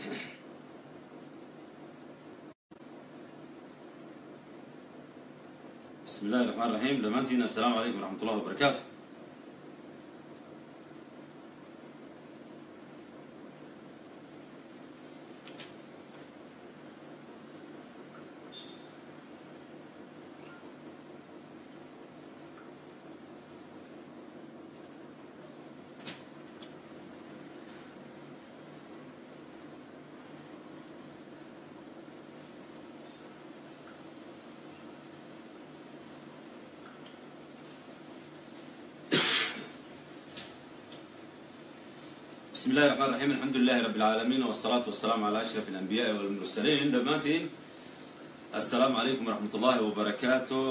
بسم الله الرحمن الرحيم dhammaantiina السلام عليكم ورحمة الله وبركاته بسم الله الرحمن الرحيم الحمد لله رب العالمين والصلاة والسلام على أشرف الأنبياء والمرسلين dhammaantiin السلام عليكم ورحمة الله وبركاته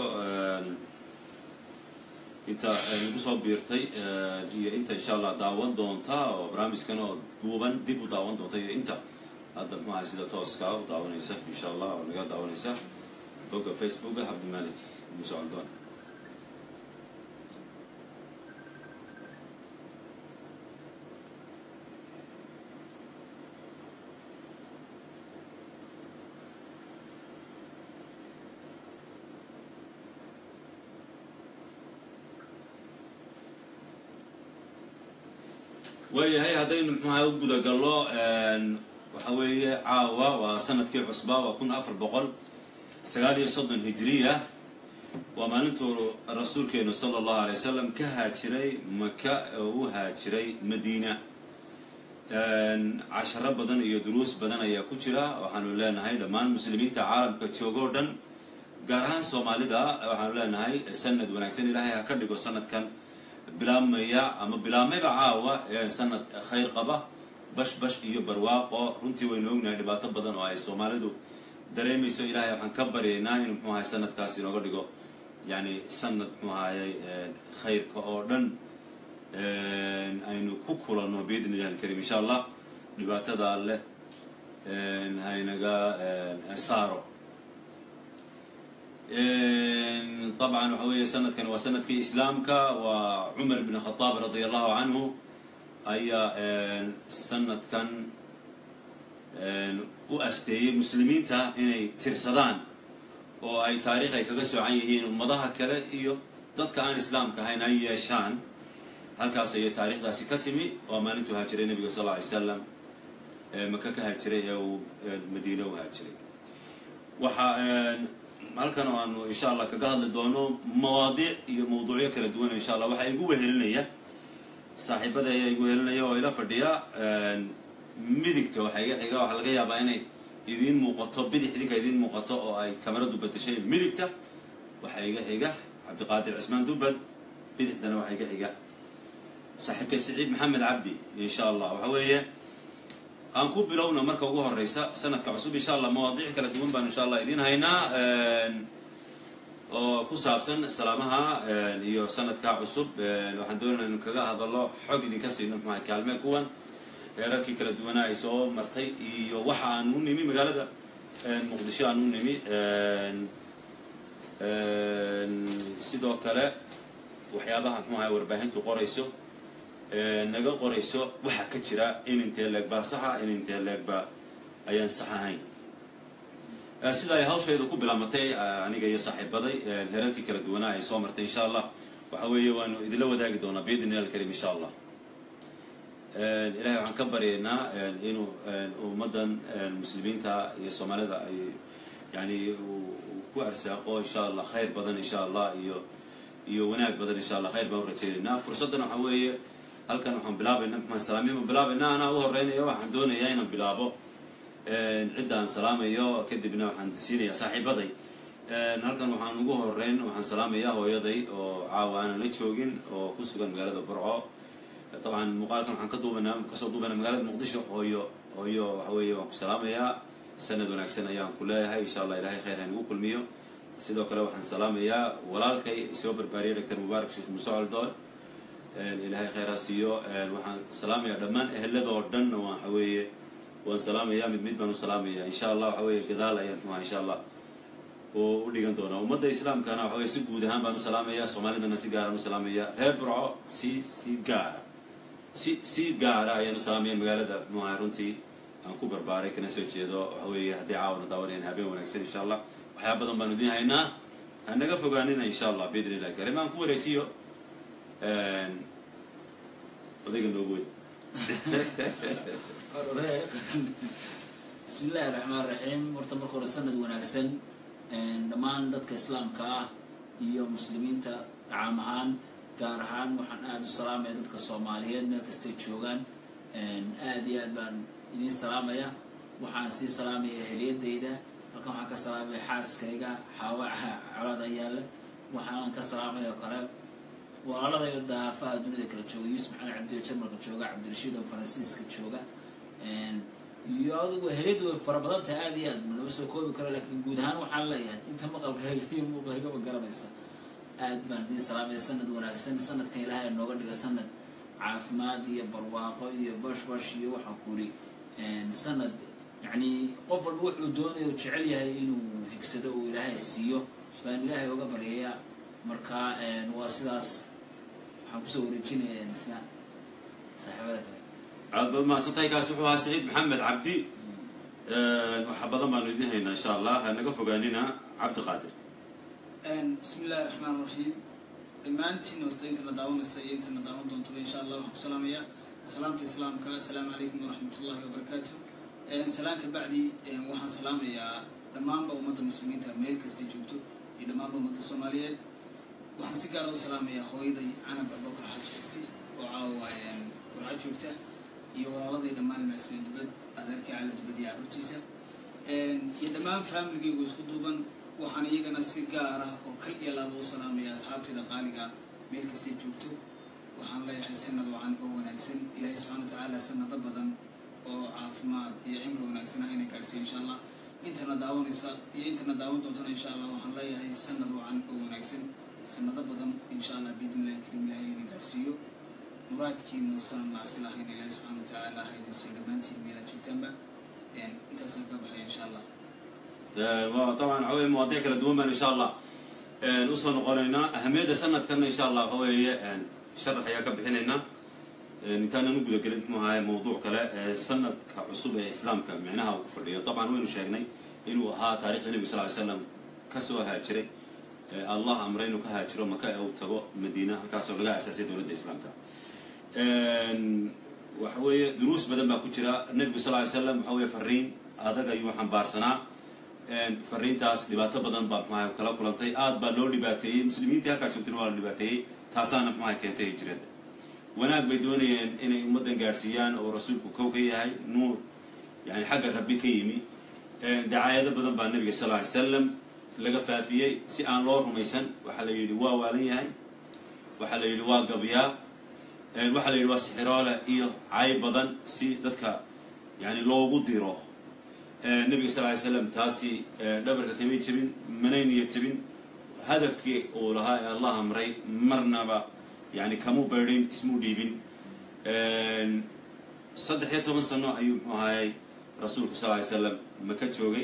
inta nagu soo biirtay iyo inta insha allah daawan doonta oo barnaamijkan oo duuban dib u daawan doonta iyo inta hadda maaha sida tooska u daawanaysa insha allah oo naga daawanaysa bogga facebooka cabdimalik muuse caldoon waayahay haddaynu mxuaha u gudagallo waxa weeye caawa waa sanadkii cusba waa kun afar boqol sagaal iyo soddon hijiriya waa maalintuu rasuulkeenu sala allahu alay wasalam ka haajiray maka oo u haajiray madiina casharo badan iyo duruus badan ayaa ku jira waxaanu leenahay dhammaan muslimiinta caalamka joogo o dhan gaar ahaan soomaalida waxaanu leenahay sanad wanaagsan ilaahay ha ka dhigo sanadkan bilaabmaya ama bilaabmayba caawa ee sanad khayr qaba bash bash iyo barwaaqo runtii waynu ognahay dhibaato badan oo ay soomaalidu dareemayso ilaahay waxaan ka baryaynaa inuu muxuu ahay sanadkaas inooga dhigo yani sanad muxuu ahayay khayrka oo dhan aynu ku kulanno biidni illahi alkarim insha allah dhibaatada alleh haynaga saaro طبعا waxa weeye sanadkan waa sanadkii islaamka waa cumar bn khطaab radi allahu canhu ayaa sanadkan u asteeyey muslimiinta inay tirsadaan oo ay taariikh ay kaga soocan yihiin ummadaha kale iyo dadka aan islaamka ahayn ay yeeshaan halkaas ayay taarikhdaasi ka timi waa maalintuu haajiray nebiga sal lla alay slam maka ka haajiray ee uu madiine u haajiray waxa halkan oo aanu insha allah kaga hadli doono mawaadiic iyo mawduucyo kala duwan insha allah waxaa igu wehelinaya saaxiibada ayaa igu wehelinaya oo ila fadhiya midigta waxaa iga xiga waxaa laga yaabaa inay idiin muuqato bidix idinka idiin muuqato oo ay kamaradu bedeshay midigta waxaa iga xiga cabdiqaadir cismaan dubad bidixdana waxaa iga xiga saaxiibka siciid maxamed cabdi insha allah waxa weeye aan ku bilowna marka ugu horeysa sanadka cusub insha allah mawaadiic kala duwan baan insha allah idiin haynaa oo ku saabsan salaamaha iyo sanadka cusub waxaan doonayna inu kaga hadallo xog idinka siino maxaa kaalme kuwan heerarkii kala duwanaa ay soo martay iyo waxa aan u nimi magaalada muqdisho aan u nimi sidoo kale waxyaabaha muxuu ahay warbaahintu qorayso naga qorayso waxaa ka jira in intee leeg baa saxa in intee leeg baa ayaan sax ahayn sida ay hawshayda ku bilaamatay aniga iyo saaxiibaday herarkii kala duwanaa ay soo martay insha allah waxa weeye waanu idinla wadaagi doonaa biidni illahi alkarim insha allah ilahay waxaan ka baryaynaa inuu ummaddan muslimiinta iyo soomaalida ay yani ku arsaaqo insha allah khayr badan insha allah iyo iyo wanaag badan insha allah khayr baan u rajaynaynaa fursaddan waxaa weeye halkan waxaan bilaabayna maxaan salaamiya ma bilaabayna anaa u horeynayo waxaan doonayaa inaan bilaabo cidda aan salaamayo kadibna waxaan siinayaa saaxiibaday halkan waxaan ugu horeyn waxaan salaamayaa hooyaday oo caawa aanan la joogin oo ku sugan magaalada burco dabcan muuqaalkan waxaan ka duubanaa kasoo duubanaa magaalada muqdisho hooyo hooyo waxa weeye waan ku salaamayaa sanad wanaagsan ayaan ku leeyahay insha allah ilahay khayr ha nagu kulmiyo sidoo kale waxaan salaamayaa walaalkay isoo barbaariyay doctor mubaarak sheekh muuse coldoon ilaahay khayraa siiyo waxaan salaamayaa dhammaan eheladoo dhan waxa weeye waan salaamayaa mid mid baan u salaamayaa insha allah waxa weeye gadaal ayaan muha insha allah oo u dhigan doonaa ummadda islaamkana waxa weye si guud ahaan baan u salaamayaa soomaalidana si gaaraan u salaamayaa reer burco si si gaara si si gaara ayaan u salaamaya magaalada muha runtii aan ku barbaaray kana soo jeedo waxa weeye haddii caawana daawanayaan habeen wanaagsan insha allah waxyaa badan baanu idiin haynaa ha naga fogaanina insha allah biidn illahi karim aan ku wareejiyo odayga noogu weyn bismi illaahi raxmaan raxiim horta marka hore sanad wanaagsan dhammaan dadka islaamka ah iyo muslimiinta dhacaam ahaan gaar ahaan waxaan aada u salaamaya dadka soomaaliyeed meel kastay joogaan aada iyo aad baan idiin salaamaya waxaan sii salaamaya eheliyadayda halkan waxaan ka salaamaya xaaskayga xaawa colada yaalla waxaanan ka salaamaya oo kale walaaladayo daafaha dunida kala jooga yuusuf maxamed cabdiyo jarmalka jooga cabdirashiid oo faransiiska jooga iyo adigu heliyadu way fara badan tahay aada iyo aad lama soo koobi karo laakiin guud ahaan waxaan leeyahay inta maqalkayga iyo muuqaygaba garanaysa aad baan idiin salaamaya sanad wanaagsan sanadkan ilaahay nooga dhiga sanad caafimaad iyo barwaaqo iyo bash bash iyo waxaan kuri sanad yacni qof walba wuxuu doonayo u jecel yahay inuu higsado uu ilaahay siiyo baan ilaahay uga baryayaa marka waa sidaas waxaan kusoo wareejinaya isna saaxiibada kale aad baad mahadsan tahay kaasi wuxuu ahaa saciid maxamed cabdi waxa badan baanu idiin haynaa insha allah ha naga fogaanina cabdi qaadir bismi illahi raxmaan raxiim dhammaantiin horta intana daawanaysa iyo intana daawan doontaba insha allah waxaan ku salaamayaa salaamta islaamka assalaamu calaykum waraxmat ullahi wabarakaatu salaan ka bacdi waxaan salaamayaa dhammaanba ummadda muslimiinta meel kastay joogto iyo dhammaanba ummadda soomaaliyeed waxaan si gaara u salaamayaa hooyaday canab abubakar xaaji xisi oo caawa warca joogta iyo walaaladii dhammaan macsmeen dubad adeerkii cali dubad iyo carruurtiisa iyo dhammaan faamiligaygu isku duuban waxaan iyagana si gaar ah oo kal iyo laaba u salaamaya asxaabtayda qaaliga meel kastay joogto waxaan leeyahay sanad wacan oo wanaagsan ilaahay subxana watacaala sanado badan oo caafimaad iyo cimri wanaagsan ah inay gaadhsiiyo insha allah intana daawanaysa iyo intana daawan doontana insha allah waxaan leeyahay sanad wacan oo wanaagsan sanado badan insha allah biidnillahi karim ilahay inay gaadhsiiyo muraadkiinu san macsi lahayn ilaahay subxana watacaala ha idin siiyo dhammaantiin meela joogtaanba intaasaan ka baxaya insha allah طبعا waxa weye mawaadiic kala duwan baan insha allah usoo noqonaynaa ahamiyadda sanadkanna insha allah waxa weeye sharax ayaa ka bixinaynaa intaanan u gudagelin muxuu ahaye mawduuc kale sanadka cusub ee islaamka micnaha uu ku fadhiyo طبعا waynu sheegnay inuu ahaa taarikhda nebiga sal ly slam kasoo haajiray allah amray inuu ka haajiro maka ee uu tago madiina halkaasoo laga asaasay dowladda islaamka waxa weeye duruus badan baa ku jira nebigu sal ly slam waxa weye fariin adag ayuu xambaarsanaa fariintaas dhibaato badan baa mxuaha kala kulantay aad baa loo dhibaateeyey muslimiintii halkaas joogtana waa la dhibaateeyey taasaana mxuaha keentay hijrada wanaag bay doonayeen inay ummaddan gaadhsiiyaan oo rasuulku kow ka yahay nuur yani xagga rabbi ka yimi dacaayado badan baa nebiga sal ly slam laga faafiyey si aan loo rumaysan waxaa la yidhi waa waalan yahay waxaa la yidhi waa gabyaa waxaa la yidhi waa sixiroole iyo cay badan si dadka yani loogu diro nebiga sal ly slam taasi dhabarka kamay jebin manay niya jebin hadafkii uu lahaa ee allah amray marnaba yani kamu baydhin ismu dhiibin saddex iyo toban sano ayuu muxuu ahayey rasuulku sal ly slam maka joogay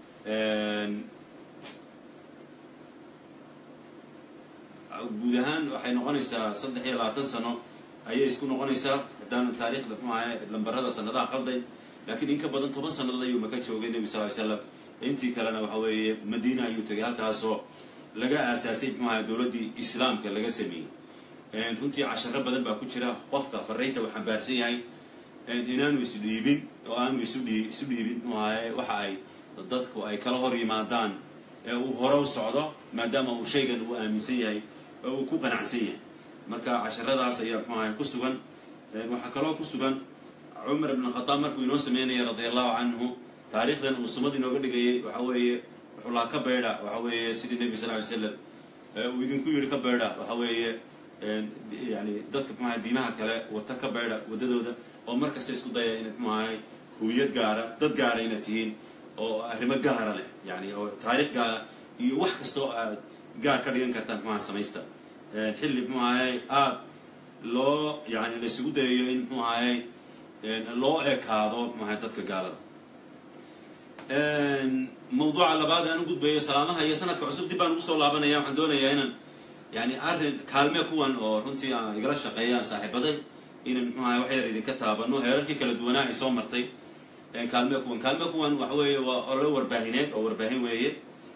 guud ahaan waxay noqonaysaa saddex iyo labaatan sano ayay isku noqonaysaa haddaan taarikhda muxuu ahaye lambarada sanadaha qalday lakiin in ka badan toban sannadood ayuu maka joogay nebigu sal ly slam intii kalena waxa weeye madiina ayuu tegay halkaasoo laga aasaasay muxuu ahay dowladdii islaamka laga sameeyey runtii casharo badan baa ku jira qofka fariinta uu xambaarsan yahay inaanu isdhiibin oo aanu isu dhii isu dhiibin muxuu ahaye waxa ay dadku ay kala hor yimaadaan ee uu hore u socdo maadaama uu shaygan uu aaminsan yahay oo uu ku qanacsan yahay marka casharadaas ayaa muxuu ahay ku sugan waxaa kaloo ku sugan cumar ibn khadaab markuu inoo sameynaya radia allahu canhu taarikhdan uu sumad inooga dhigayay waxa weeye wuxuu lahaa ka baydha waxa weeye sidii nebiga sal ly slam uu idinku yidhi ka baydha waxa weeye yani dadka muxuahay diimaha kale wata ka baydha waddadooda oo mar kasta isku daya inaad muxuahay huuyad gaara dad gaara inaad tihiin oo arrimo gaara leh yani oo taarikh gaara iyo wax kasta oo aad gaar ka dhigan kartaan muxuaha samaysta xilli muxuu ahayey aada loo yani laisugu dayayo in muxuu ahayey loo ekaado muxuahay dadka gaalada mawduuca labaad aan u gudbayo salaamaha iyo sanadka cusub dib baan ugu soo laabanaya waxaan doonayaa inaan yani arrin kaalme kuwan oo runtii a igala shaqeeyaan saaxiibaday inaan muxuahay wax yar idinka taabano heerarkii kala duwanaa ay soo martay kaalme kuwan kaalme kuwan waxa weeye waa olo warbaahineed oo warbaahin weeye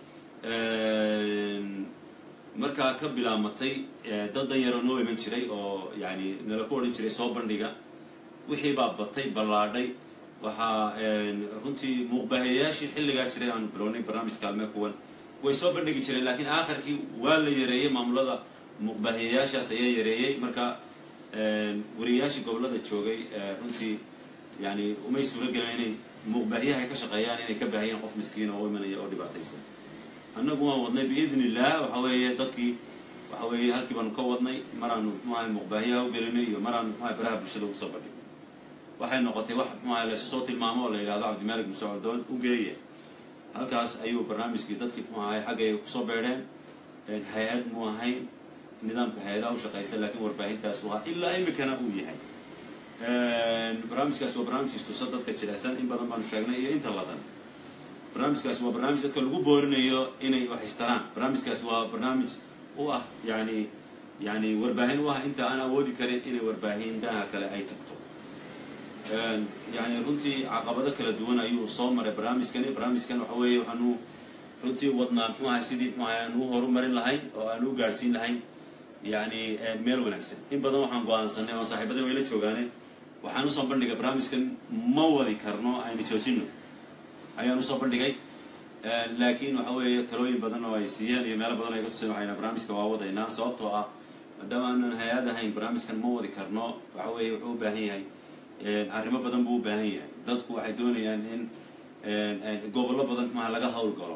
markaa ka bilaamatay dad dan yaroo noo iman jiray oo yani nala ku odhan jiray soo bandhiga wixii baa batay ballaadhay waxaa runtii muuqbaahiyayaashii xilligaa jiray aanu bilownay barnaamij kaalme kuwan way soo bandhigi jireen laakiin aakhirkii waa la yareeyey maamulada muuqbaahiyayaashaas ayaa yareeyey marka wariyayaashii gobollada joogay runtii yani umay suuro gelin inay muuqbaahiyaha ay ka shaqeeyaan inay ka baahiyaan qof miskiina oo imanaya oo dhibaataysan annagu waan wadnay biidni illah waxa weeye dadkii waxa weeye halkii baanu ka wadnay maraanu muxuahay muuqbaahiyaha u gelinay iyo maraanu muxuahay baraha bulshada ugu soo badhig waxay noqotay wax muxuahay laysu soo tilmaamo oo la yidhahdo cabdimalik muuse coldoon u geeya halkaas ayuu barnaamijkii dadkii muxuahay xaggay kusoo beedheen hay-ad mu ahayn nidaamka hay-adaha u shaqaysa laakiin warbaahintaas u ahaa ilaa imikana uu yahay barnaamijkaas waa barnaamij istusa dadka jirecsan in badan baanu sheegnay iyo inta ladan barnaamijkaas waa barnaamij dadka lagu boorinayo inay wax istaraan barnaamijkaas waa barnaamij u ah yani yani warbaahin u ah inta aan awoodi karin inay warbaahindaha kale ay tagto yani runtii caqabado kala duwan ayuu soo maray barnaamijkani barnaamijkan waxa weeye waxaanu runtii wadnaa muxuu ahay sidii muxuu ahay aan u horumarin lahayn oo aan u gaadhsiin lahayn yani meel wanaagsan in badan waxaan go-aansanay oo saaxiibada wayla joogaane waxaan usoo bandhigay barnaamijkan ma wadi karno aynu joojino ayaan usoo bandhigay laakiin waxa weeye talooyin badan oo ay siiyeen iyo meelo badan ay katuseen waxayna barnaamijka waa wadaynaa sababtoo ah maadaama aanan hay-ad ahayn barnaamijkan ma wadi karno waxa weeye wuxuu u baahan yahay arrimo badan buu u baahan yahay dadku waxay doonayaan in gobollo badan maha laga hawl galo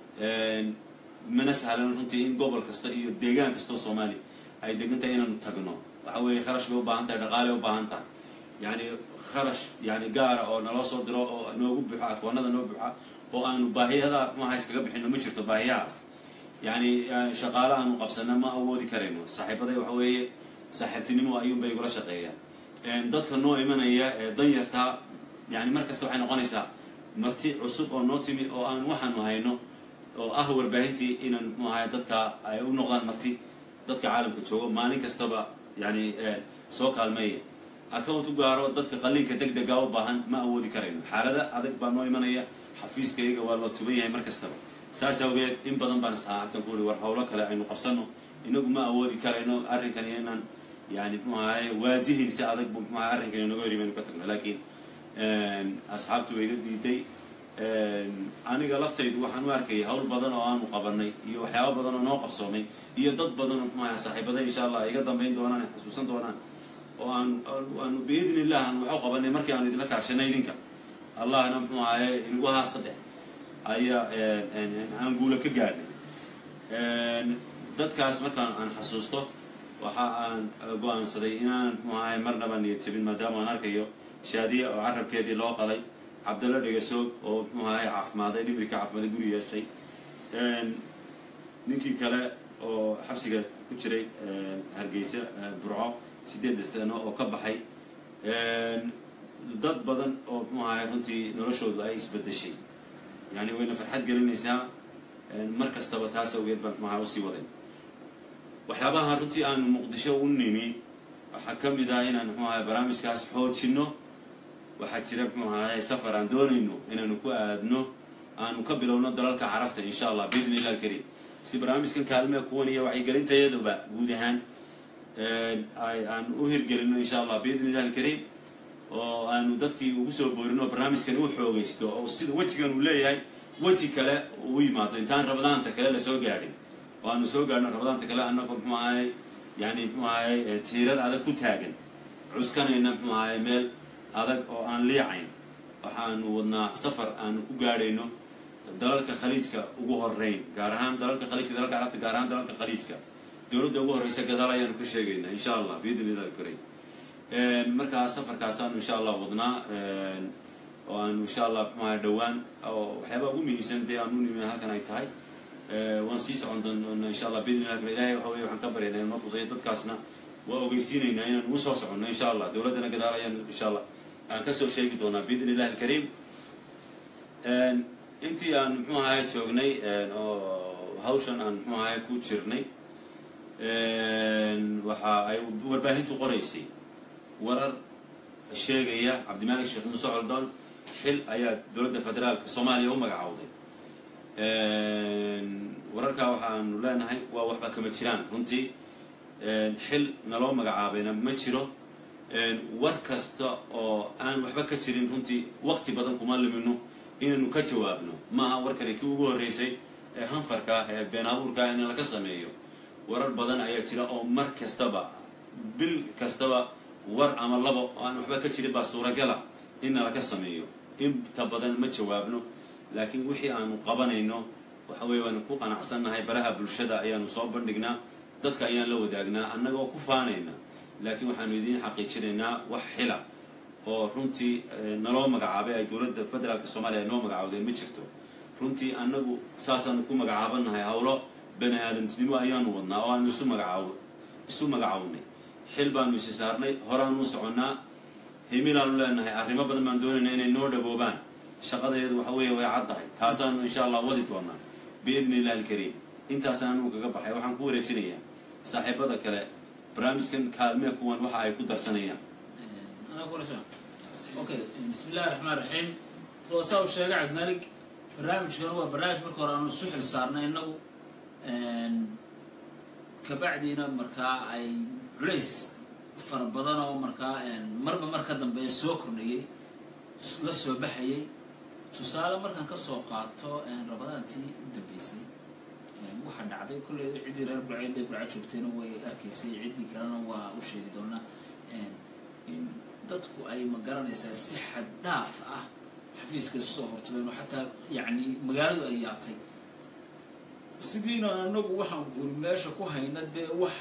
mana sahlan runtii in gobol kasta iyo deegaan kastao soomaaliya ay degan tahay inaanu tagno waxa weeye kharash bay u baahan tahay dhaqaale u baahan tahay yani kharash yani gaara oo naloo soo diro oo noogu buuxo akwaanada noo buuxa oo aanu baahiyada maha iskaga bixino ma jirto baahiyahaas yani shaqaale aanu qabsana ma awoodi karayno saaxiibaday waxa weeye saaxiibtinimo ayuunbay igula shaqeeyaan dadka noo imanaya ee danyartaa yani mar kasta waxay noqonaysaa marti cusub oo noo timi oo aan waxaanu hayno oo ah warbaahintii inaan mu ahay dadka ay u noqdaan marti dadka caalamka joogo maalin kastaba yani soo kaalmeeya account u gaaro dadka qaliinka deg dega u baahan ma awoodi karayno xaalada adag baa noo imanaya xafiiskayga waa loo tuban yahay mar kastaba saas awgeed in badan baan saaxabtan ku uri war hawlo kale aynu qabsano inagu ma awoodi karayno arrinkan inaan yani mu ahay waajihin si adag bu mu ahay arrinkan inaga hor imaynu ka tagno laakiin asxaabtu way iga diiday aniga laftaydu waxaan u arkayay hawl badan oo aanu qabanay iyo waxyaaba badan oo noo qabsoomay iyo dad badan oo muxuaha saaxiibada insha allah iga dambayn doonaan xasuusan doonaan oo aan aanu biidni illah aan waxu qabanay markii aanu idinla kaashanay idinka allahna muxuu ahaye inagu haa saddex ayaa aan guula ka gaadhnay dadkaas markaan aan xasuusto waxa aan go-aansaday inaanan muxuu ahaye marnaba niyad jabin maadaama aan arkayo shaadiya oo carabkeedii loo qalay cabdalla dhegasoog oo muxuu ahaye caafimaaday dhimirka caafimaaday guri yeeshay ninkii kale oo xabsiga ku jiray hargeysa burco sideedda sano oo ka baxay dad badan oo muxuu ahaye runtii noloshoodu ay isbedeshay yani wayna farxad gelinaysaa mar kastaba taas awgeed baan muxuaha usii waday waxyaabaha runtii aanu muqdisho u nimi waxaa ka mid ah inaan muxuu ahaye barnaamijkaas xoojino waxaa jira muxuu ahaye safar aan doonayno inaanu ku aadno aanu ka bilowno dalalka carabta insha allah biidni illah alkariim si barnaamijkan kaalmee kuwan iyo wacyigelintayaduba guud ahaan aan u hirgelino insha allah biidni illah alkariim oo aanu dadkii ugu soo boorino barnaamijkan u xoogaysto oo sida wejigan uu leeyahay weji kale uu yimaado intaan rabadaanta kale lasoo gaadhin oo aanu soo gaadhno rabadaanta kale annagoo muxuu ahay yani muxuu ahay tiirar adag ku taagan cuskanayna muxuu ahay meel adag oo aan liicayn waxaanu wadnaa safar aanu ku gaadhayno dalalka khaliijka ugu horeyn gaar ahaan dalalka khaliijka dalalka carabta gaar ahaan dalalka khaliijka dowladda ugu horeysa gadaal ayaanu ka sheegaynaa insha allah biidni illah alkarim markaa safarkaasaanu insha allah wadnaa oo aanu insha allah muxuaha dhowaan oo waxyaabaa ugu muhiimsan dee aanu nimi halkan ay tahay waan sii socon doona insha allah biidni illah ilahay waxa weye waxaan ka baryaynaa inoo fudayo dadkaasna waa ogeysiinaynaa inaan ugu soo soconno insha allah dowladdana gadaal ayaan insha allah aan kasoo sheegi doonaa biidni illahi alkariim intii aan muxuu ahay joognay oo hawshan aan muxuu ahay ku jirnay waxa ay warbaahintu qoraysay warar sheegaya cabdimalik sheekh muuse coldoon xil ayaa dowladda federaalka soomaaliya u magacowday wararkaa waxaanu leenahay waa waxba kama jiraan runtii xil naloo magacaabayna ma jiro war kasta oo aan waxba ka jirin runtii waqti badan kuma limino inaynu ka jawaabno maaha warkani kii ugu horreysay ee hanfarka ah ee been abuurka ah in laga sameeyo warar badan ayaa jira oo mar kastaba bil kastaba war ama labo oo aan waxba ka jirin baa suuragala in nalaga sameeyo inta badan ma jawaabno laakiin wixii aanu qabanayno waxa weeye waanu ku qanacsannahay baraha bulshada ayaanu soo bandhignaa dadka ayaan la wadaagnaa annagoo ku faanayna laakiin waxaanu idiin xaqiijinaynaa wax xila oo runtii naloo magacaabay ay dowladda federaalka soomaaliya noo magacaawday ma jirto runtii annagu saasaanu ku magacaabannahay howlo bani aadamtinimo ayaanu wadnaa oo aanu isu magacaaw isu magacawnay xil baanu isi saarnay horaanu soconnaa himilaanu leenahay arrimo badan baan doonaynaa inay noo dhaboobaan shaqadeedu waxa weeye way caddahay taasaanu insha allah wadi doonaa biidni illahi alkariim intaasaan anugu kaga baxay waxaan ku wareejinayaa saaxiibada kale barnaamijkan kaalmee kuwan waxa ay ku darsanayaan أنا أقول شو أوكي بسم الله الرحمن الرحيم توصل شيء قاعد مالك برنامج كان هو برنامج مركو أنا السحر صارنا إنه كبعدينا مركا أي عليس فربضنا ومركا مربى مركا دم بين سوكر نيجي لسه بحيي tusaale markaan kasoo qaato rabadaantii dambeysay waxaa dhacday kolley ciddii reer burcay dee burca joogtayna way arkaysay ciddii kalena waa u sheegi doonaa in dadku ay ma garanaysaa si xad dhaaf ah xafiiska isu soo hortageen oo xataa yacni magaaladu ay yaabtay sidiina anagu waxaan guri meesha ku hayna dee wax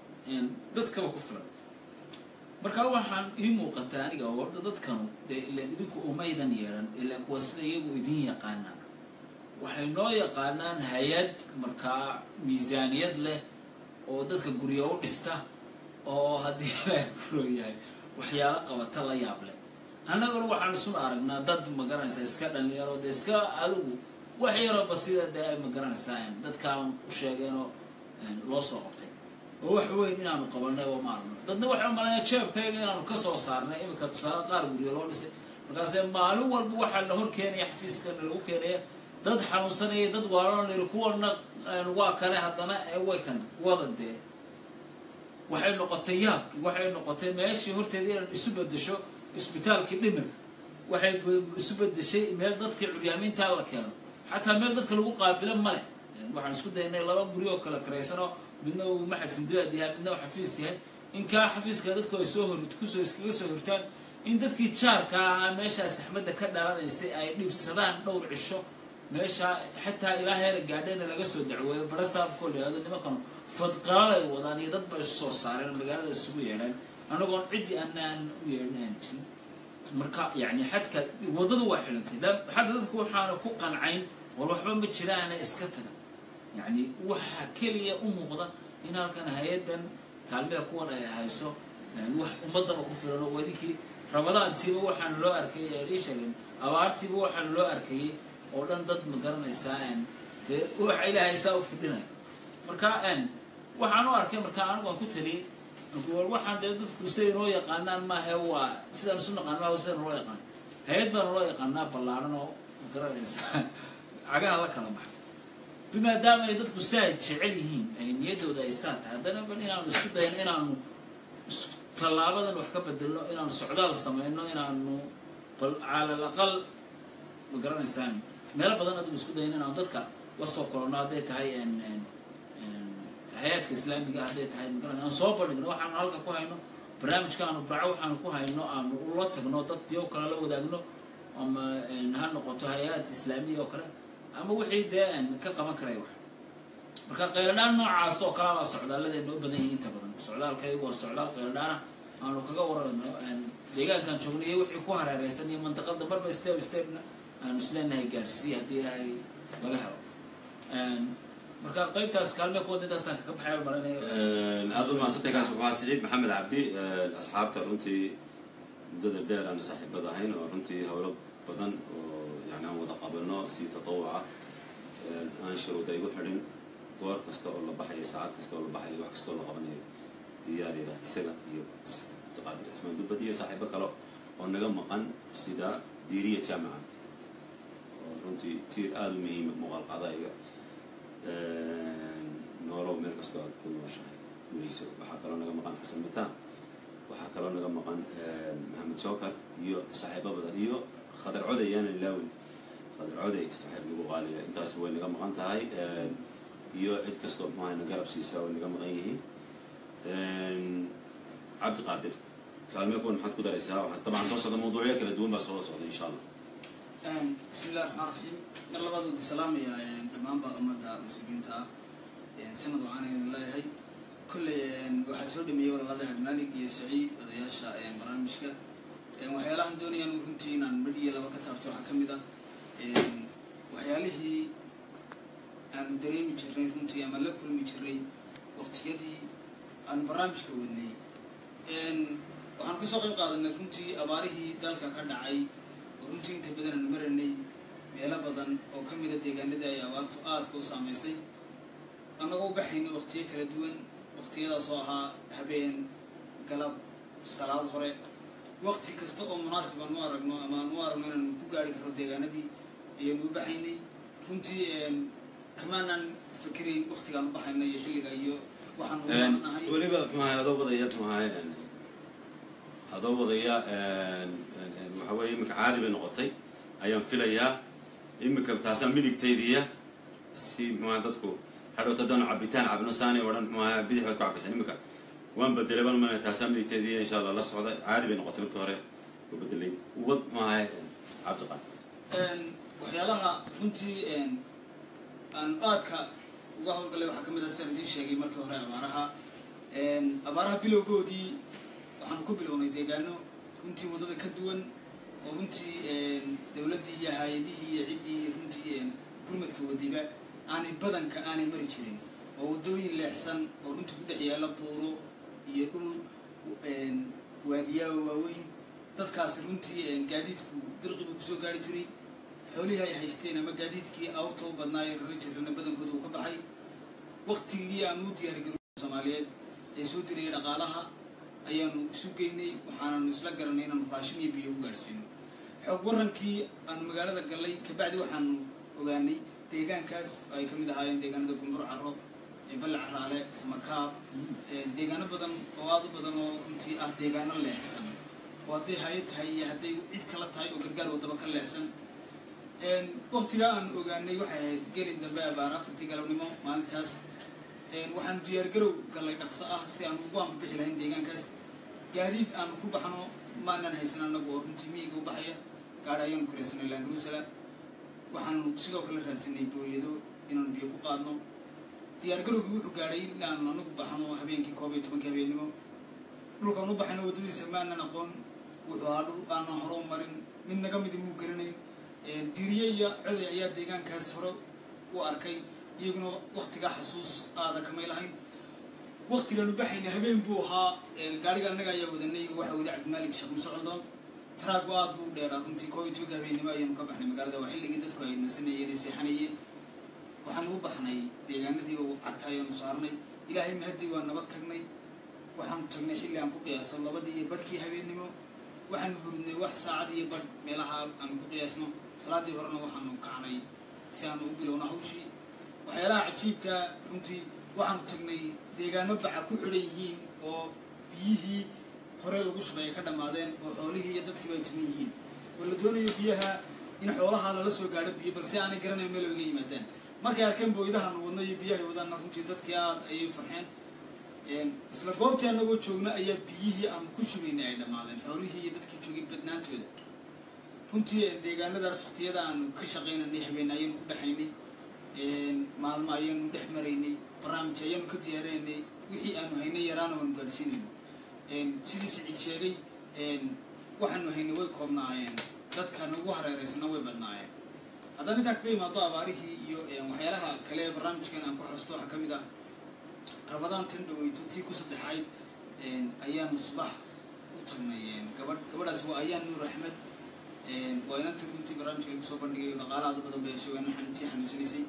dadkaba ku filan markaa waxaan ii muuqataa aniga horta dadkanu dee ilaan idinku umaydan yeedhan ilaan kuwa sida iyagu idin yaqaanaan waxay noo yaqaanaan hay-ad markaa miisaaniyad leh oo dadka guryo u dhista oo haddii ilaaha guro yahay waxyaalo qabata la yaab leh annaguna waxaan isuna aragnaa dad ma garanaysaa iska dhalinyaro dee iska adigu wax yaroo basida dee ay ma garanaysaa dadkaan u sheegeenoo loo soo qabtay oo wax weyn inaanu qabanay oo ma aragno dadna waxay umalayaa jeebkayga inaanu kasoo saarnay iminka tusaale qaar guryo loo dhisay markaase maalin walba waxaa la hor keenaya xafiiskana lagu keenaya dad xanuunsanaya dad waalana layiri kuwana waa kale haddana way kan wada dee waxay noqotay yaab waxay noqotay meeshii horteeda inaan isu bedesho isbitaalkii dhimirka waxay isu bedeshay meel dadkii curyaamiintaa la keeno xataa meel dadka lagu qaabilo ma leh waxaan isku daynay laba guri oo kala karaysanoo midna uu maxad sindibaad yahay midna uu xafiis yahay in kaa xafiiska dadku ay soo hor kusoo iskaga soo hortaan in dadkii jaarka ahaa meeshaa saxmadda ka dhalanaysay ay dhibsadaan dhowr cisho meeshaa xataa ilaa heera gaadhayna laga soo dacweeyo bara saabkoo la yihahdo nimankan fadqalal ay wadaan iyo dad ba isu soo saareen magaalada isugu yeedheen anagoon ciddii anaan u yeedhin aan jirin marka yani xadka waddadu waa xilantay xataa dadku waxaana ku qancayn war waxba ma jiraana iska taga yani waxaa keliya u muuqda in halkan hay-addan kaalmea kuwan ay hayso wax ummadaba ku filan oo wadinkii rabadaantiiba waxaana loo arkayay ee ii sheegeen abaartiiba waxaana loo arkayay oo dhan dad ma garanaysaa dee waxa ilaahay saa u fidhinaya marka waxaan u arkay marka anigu aan ku taliyey war waxaan dee dadku siday noo yaqaanaan maahe waa sidaan isu naqaan maaha sidaan loo yaqaan hay-ad baana loo yaqaanaa ballaaran oo ma garanaysaa cagaha la kala baxay bimaadaama ay dadku saa jecel yihiin ay niyaddooda ay saa tahay haddana bal inaanu isku dayno inaanu tallaabadan wax ka bedelno inaanu socdaal samayno inaanu bal cala al aqal ma garanaysaan meelo badan adigu isku dayno inaanu dadka la soo kolonno hadday tahay hay-adka islaamiga hadday tahay magaranaysa aan soo bandhigno waxaanu halka ku hayno barnaamijka aanu barco waxaanu ku hayno aanu ula tagno dadkii oo kale la wadaagno ama ha noqoto hay-ad islaamiya oo kale ama wixii dee ka qaban karay wax marka qayladhaan noocaas oo kalea baa socdaaladeena u badan yihin inta badan socdaalkaygu waa socdaal qayladhaana aanu kaga warano deegaankaan joognay iyo wixii ku hareereysan iyo mantaqada marba step stepna aanu isleenahay gaadhsiiya haddii ilaahay laga helo marka qaybtaas kaalme kuwada intaasaan kaga baxay maranaya aada u mahadsantay kaas wuxuu ahaa siciid maxamed cabdi asxaabta runtii muddada dheer aanu saaxiibada ahayn oo runtii howlo badan oo yani aan wada qabano si tatawuc ah aan shuruuda igu xidhin goor kasta oo la baxayo saacad kasta oo la baxayo wax kasta oo la qabanayo diyaar yaraah isaga iyo abdiqaadir ismaan dubbad iyo saaxiibo kale oo naga maqan sida diiriya jaamaca oo runtii tiir aada u muhiima muuqaal qaadayga noolow meel kastoo aad ku nooshahay gulayso waxaa kaloo naga maqan xasan mitaan waxaa kaloo naga maqan maxamed jookar iyo saaxiibo badan iyo khadar coday yaana ilaawin khadar coday saaxiib nagu qaaliya intaas way naga maqan tahay iyo cid kastoo muxuaha na garab siisa way naga maqan yihiin cabdi qaadir kaalmee kuwan maxaad ku daraysaa waxaa dabcan soo socda mawduucyo kala duwan baa soo socda insha allah bismi illahi raxmaan raxiim mar labaad wada salaamaya dhammaanba ummadda muslimiinta ah sanad waxaan idin leeyahay kolley waxaa soo dhameeyey walaalada cabdimaalig iyo saciid odayaasha barnaamijka waxyaalahan doonayaan runtii inaan midh iyo laba ka taabto waxaa ka mid ah waxyaalihii aanu dareemi jirnay runtii ama la kulmi jirnay waqtiyadii aanu barnaamijka wadnay waxaanu kasoo qayb qaadanay runtii abaarihii dalka ka dhacay oo runtii inta badan aanu maranay meelo badan oo ka mida deegaanadii ay abaartu aadka u saamaysay annagoo u baxaynay waqtiyo kala duwan waqtiyadaas oo ahaa habeen galab salaad hore waqti kasta oo munaasib aan u aragno ama aan u aragno inaanu ku gaari karno deegaanadii ayaanu u baxaynay runtii kamaanan fikirayn waqtigaan u baxayno iyo xilliga iyo waxaan u nahay weliba muxuahay adoo wadaya muxuahay adoo wadaya waxa weeye iminka caadi bay noqotay ayaan filayaa iminka taasaa midigtaydiya si muxuaha dadku hadhowta haddaanu cabitaan cabno saani o dhan muxuaha bidix baad ku cabaysan iminka waan bedelay baan mana taasaa midigtaydiya insha allah la socda caadi bay noqotay markii hore u bedelay wad muxuahay cabdiqan waxyaalaha runtii aan aadka uga howlgalay waxaa ka mid ah sidaan idiin sheegay markii hore abaaraha abaaraha bilowgoodii waxaanu ku bilownay deegaano runtii waddada ka duwan oo runtii dowladdii iyo hay-adihii iyo ciddii runtii gurmadka wadiba aanay badanka aanay mari jirin oo waddooyin leexsan oo runtii ku dhex yaalla buuro iyo dhul waadiyaa oo waaweyn dadkaasi runtii gaadiidku dirqibu kusoo gaari jiray xoolihii ay haysteen ama gaadiidkii awrta u badnaayo rari jirana badankooda uu ka baxay waktigii aanu u diyaargaroy soomaaliyeed ee soo dirayay dhaqaalaha ayaanu isu geynay waxaananu isla garanay inaanu raashin iyo biyo u gaadhsiino xoog warankii aanu magaalada gallay kabacdi waxaanu ogaanay deegaankaas oo ay ka mid ahaayeen deegaanada gumbur caro balle caraale samakaab deegaano badan oo aada u badan oo runtii ah deegaano leexsan oo hadday hay-ad tahay iyo hadday cid kala tahay oo gargaar waddaba ka leexsan waktigaa aan ogaanay waxay ahayd gelin dambe abaar afartii galabnimo maalintaas waxaanu diyaargarow gallay dhaqso ah si aanu ugu anbabixi lahayn deegaankaas gaadiid aanu ku baxno maanan haysan annagu oo runtii miyiga u baxaya gaadha ayaanu kuraysanay laangaruusala waxaanu sidoo kale raadsanay booyado inaanu biyo ku qaadno diyaargarowgii wuxuu gaadhay in aanu anagu baxno habeenkii koob iyo tobankii habeennimo dhulkaan u baxayno waddadiisa maanan aqoon wuxuu ahaa dhul aanan hore u marin mid naga midi muu garanayn diriye iyo coday ayaa deegaankaas hore u arkay iyaguna waktigaa xasuus aada kamay lahayn waktigaanu baxayna habeen buu ahaa gaariga annaga ayaa wadanay waxa wada cabdimaalik sheekh muuse coldoon taraagu aad buu dheeraa runtii koob iyo tobanka habeennimo ayaanu ka baxnay magaalada waa xilligii dadku ay nasanayeen ay seexanayeen waxaanu u baxnay deegaanadii oo cagta ayaanu saarnay ilaahay mahadii waa nabad tagnay waxaanu tagnay xilli aan ku qiyaaso labadii iyo badhkii habeennimo waxaanu hurudnay wax saacad iyo badh meelaha aanu ku qiyaasno salaadii horena waxaanu kacnay si aanu u bilowno hawshii waxyaalaha cajiibka runtii waxaanu tagnay deegaano baca ku xidhan yihiin oo biyihii hore lagu shubay ay ka dhammaadeen oo xoolihii iyo dadkiiba ay tuman yihiin oo la doonayo biyaha in xoolaha lala soo gaadho biyo balse aanay garanayn meel oga yimaadaan markay arkeen booydahaanu wadno iyo biyahay wadaanna runtii dadkii aad ayay farxeen isla goobtii annagoo joogna ayaa biyihii aanu ku shubaynay ay dhammaadeen xoolihii iyo dadkii joogay badnaantooda runtii deegaanadaas waktiyada aanu ka shaqaynanay habeen ayaanu ku dhexaynay maalmo ayaanu dhex maraynay barnaamij ayaanu ka diyaarinaynay wixii aanu haynay yaraana waanu gaadhsiinayno sidii siciid sheegay waxaanu haynay way koobnaayeen dadka nagu hareeraysana way badnaayeen haddaan intaa kaga imaado abaarihii iyo waxyaalaha kale ee barnaamijkan aan ku xasuusto waxaa ka mid ah rabadaan tan dhaweyto tii ku saddexayd ayaanu subax u tagnay gabadh gabadhaas waa ayaan nuur axmed waa inantii runtii barnaamijka lagu soo bandhigay dhaqaala aad u badan bay heshay waa inan xanuuntii xanuunsanaysay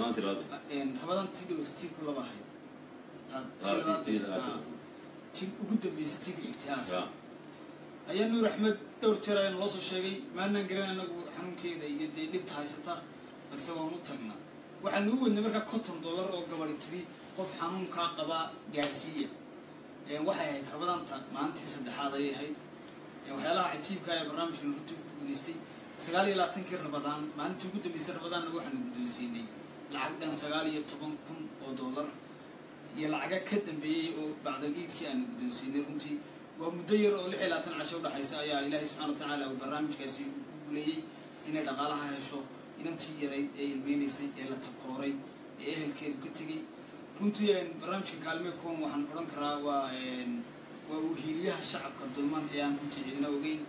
rabadaan tii dhaweyto tii ku laba ahayd tii ugu dambeysay tii ku xigtay haas ayaa nuur axmed dhowr jeer ayaa naloo soo sheegay maanaan garan anagu xanuunkeeda iyo dee dhibta haysata balse waan u tagnaa waxaanu u wadnay markaa konton dollar oo gabadhi tiri qof xanuunkaa qabaa gaadhsiiya waxay ahayd rabadaanta maalintii saddexaad ayay ahayd waxyaalaha cajiibka ee barnaamijkan runtii ku guuleystay sagaal iyo labaatankii rabadaan maalintii ugu dambeysay rabadaanna waxaanu guddoonsiinay lacag dhan sagaal iyo toban kun oo dollar iyo lacaga ka dambeeyey oo bacdal iidkii aanu guddoonsiinay runtii waa muddo yar oo lix iyo labaatan casho udhexaysa ayaa ilaahay subxana wa tacaala uu barnaamijkaasi ku guuleeyey inay dhaqaalaha hesho inantii yarayd ee ilmeynaysay ee la takooray ee ehelkeedu ka tegey runtii barnaamijka kaalme kuwan waxaan odhan karaa waa waa uu hiiliyaha shacabka dulman ee aan runtii cidina ogeyn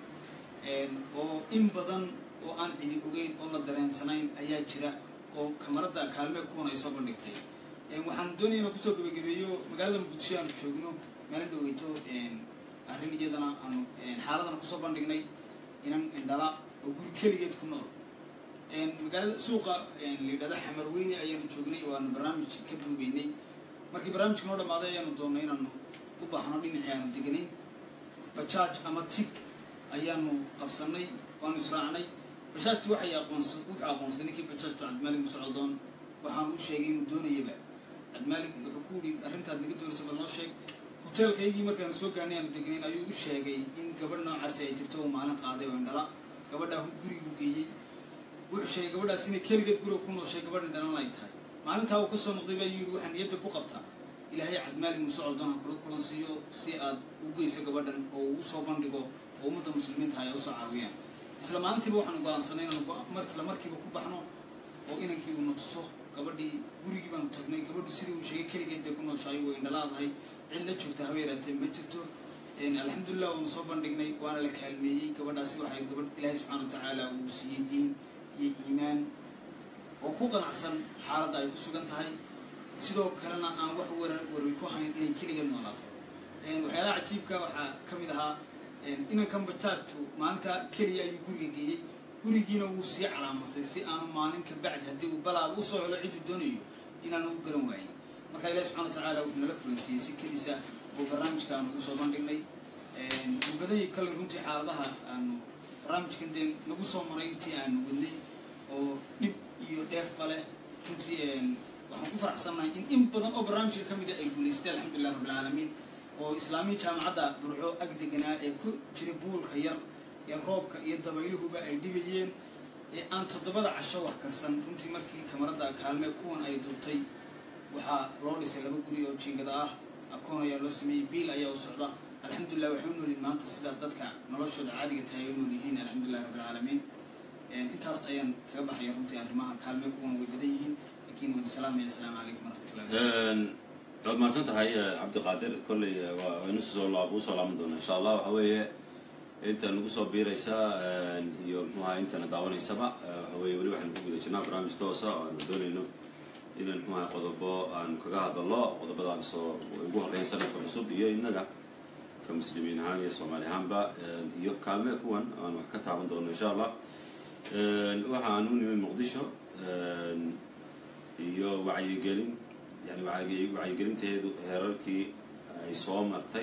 oo in badan oo aan cidi ogeyn oo la dareensanayn ayaa jira oo kamarada kaalme kuwan ay soo bandhigtay waxaan doonaya inaan kusoo gabagabeeyo magaalada muqdisho aanu joogno meela dhaweyto arrin iyadana aanu xaaladana kusoo bandhignay inan indhala oo guri keligeed ku nool magaalada suuqa layidhahda xamar weyne ayaanu joognay oo aanu barnaamij ka duubeynay markii barnaamijka noo dhamaaday ayaanu doonnay inaanu u baahno dhinacii aanu deganayn bajaaj ama tig ayaanu qabsanay waanu israacnay bajaajti waxay aqoonsa wuxuu aqoonsaday ninkii bajaajtu cabdimaalig musocdoon waxaanu u sheegay inuu doonayaba cabdimaalig wuxuu ku yihi arrintaad naga doonaysa bal noo sheeg hoteelkaygii markaanu soo gaanay aanu degnayn ayuu u sheegay in gabadh noocaasi ay jirto uu maalin qaaday oo indhala gabadhaa gurigu geeyey wuxuu sheegay gabadhaas inay keligeed guriga ku nooshay gabadh indhalan ay tahay maalintaa uu kasoo noqday baa yidhi waxaa niyadda ku qabtaa ilaahay cabdimaalig musocdoon ha kula kulan siiyo si aad u geyso gabadhan oo ugu soo bandhigo oo ummadda muslimiinta ay usoo caawiyaan isla maalintiiba waxaanu go-aansanay inaanu isla markiiba ku baxno oo inankii uu noqso gabadhii gurigii baanu tagnay gabadhu sidii uu sheegay keligeed bay ku nooshahay way indhalaadahay cid la joogta haba yaraatee ma jirto alxamdulilah waanu soo bandhignay waana la kaalmeeyey gabadhaasi waxay gabadh ilaahay subxana wa tacaala uu siiyey diin iyo iimaan oo ku qanacsan xaaladda ay ku sugan tahay sidoo kalena aan wax warar warar ku hayn inay keligeed noolaato waxyaalaha cajiibka waxaa ka mid ahaa inankan bajaajtu maalinta keliya ayuu guriga geeyey gurigiina wuu sii calaamasay si aanu maalin ka bacdi haddii uu balaaba usoo helo cidduu doonayo inaanu u garan waayin marka ilahi subxana wa tacaala wuxuu nala kulansiiyey si kelisa oo barnaamijka aanu ugu soo bandhignay mubadayii kale runtii xaaladaha aanu barnaamijkan dee nagu soo maray intii aanu wadnay oo dhib iyo dheefba leh runtii waxaan ku faraxsannahay in in badan oo barnaamijka ka mida ay guulaystay alxamdulilah rabbilcaalamiin oo islaamiya jaamacadda burco ag deganaa ee ku jira buulka yar ee roobka iyo dabayluhuba ay dhibayeen ee aan toddobada casho wax karsan runtii markii kamarada kaalme kuwan ay dubtay waxaa loo dhisay laba guri oo jiingada ah akoon ayaa loo sameeyey biil ayaa u socda alxamdulilah waxay u noolyihin maanta sida dadka noloshooda caadiga tahay ay u nool yihiin alxamdulilah rabbilcaalamiin intaas ayaan kaga baxaya runtii arrimaha kaalme kuwan way badan yihiin lakiin waan salaamaya asalaamu calaykum waraxmatullahi waad mahadsan tahay cabdiqaadir kolley waa inu soo laab usoo laaban doona insha allah waxa weeye inta nagu soo biiraysa iyo mxuaha intana daawanaysaba waxa weye weli waxaynu ku guda jirnaa barnaamij toosa oo aanu doonayno inaan mxuaha qodobo aanu kaga hadallo qodobadaan soo ugu horreyn sanadka cusub iyo innaga ka muslimiin ahaan iyo soomaali ahaanba iyo kaalme kuwan aan wax ka taaban doono insha allah waxaan u nimid muqdisho iyo wacyigelin yani wacyigelinteedu heerarkii ay soo martay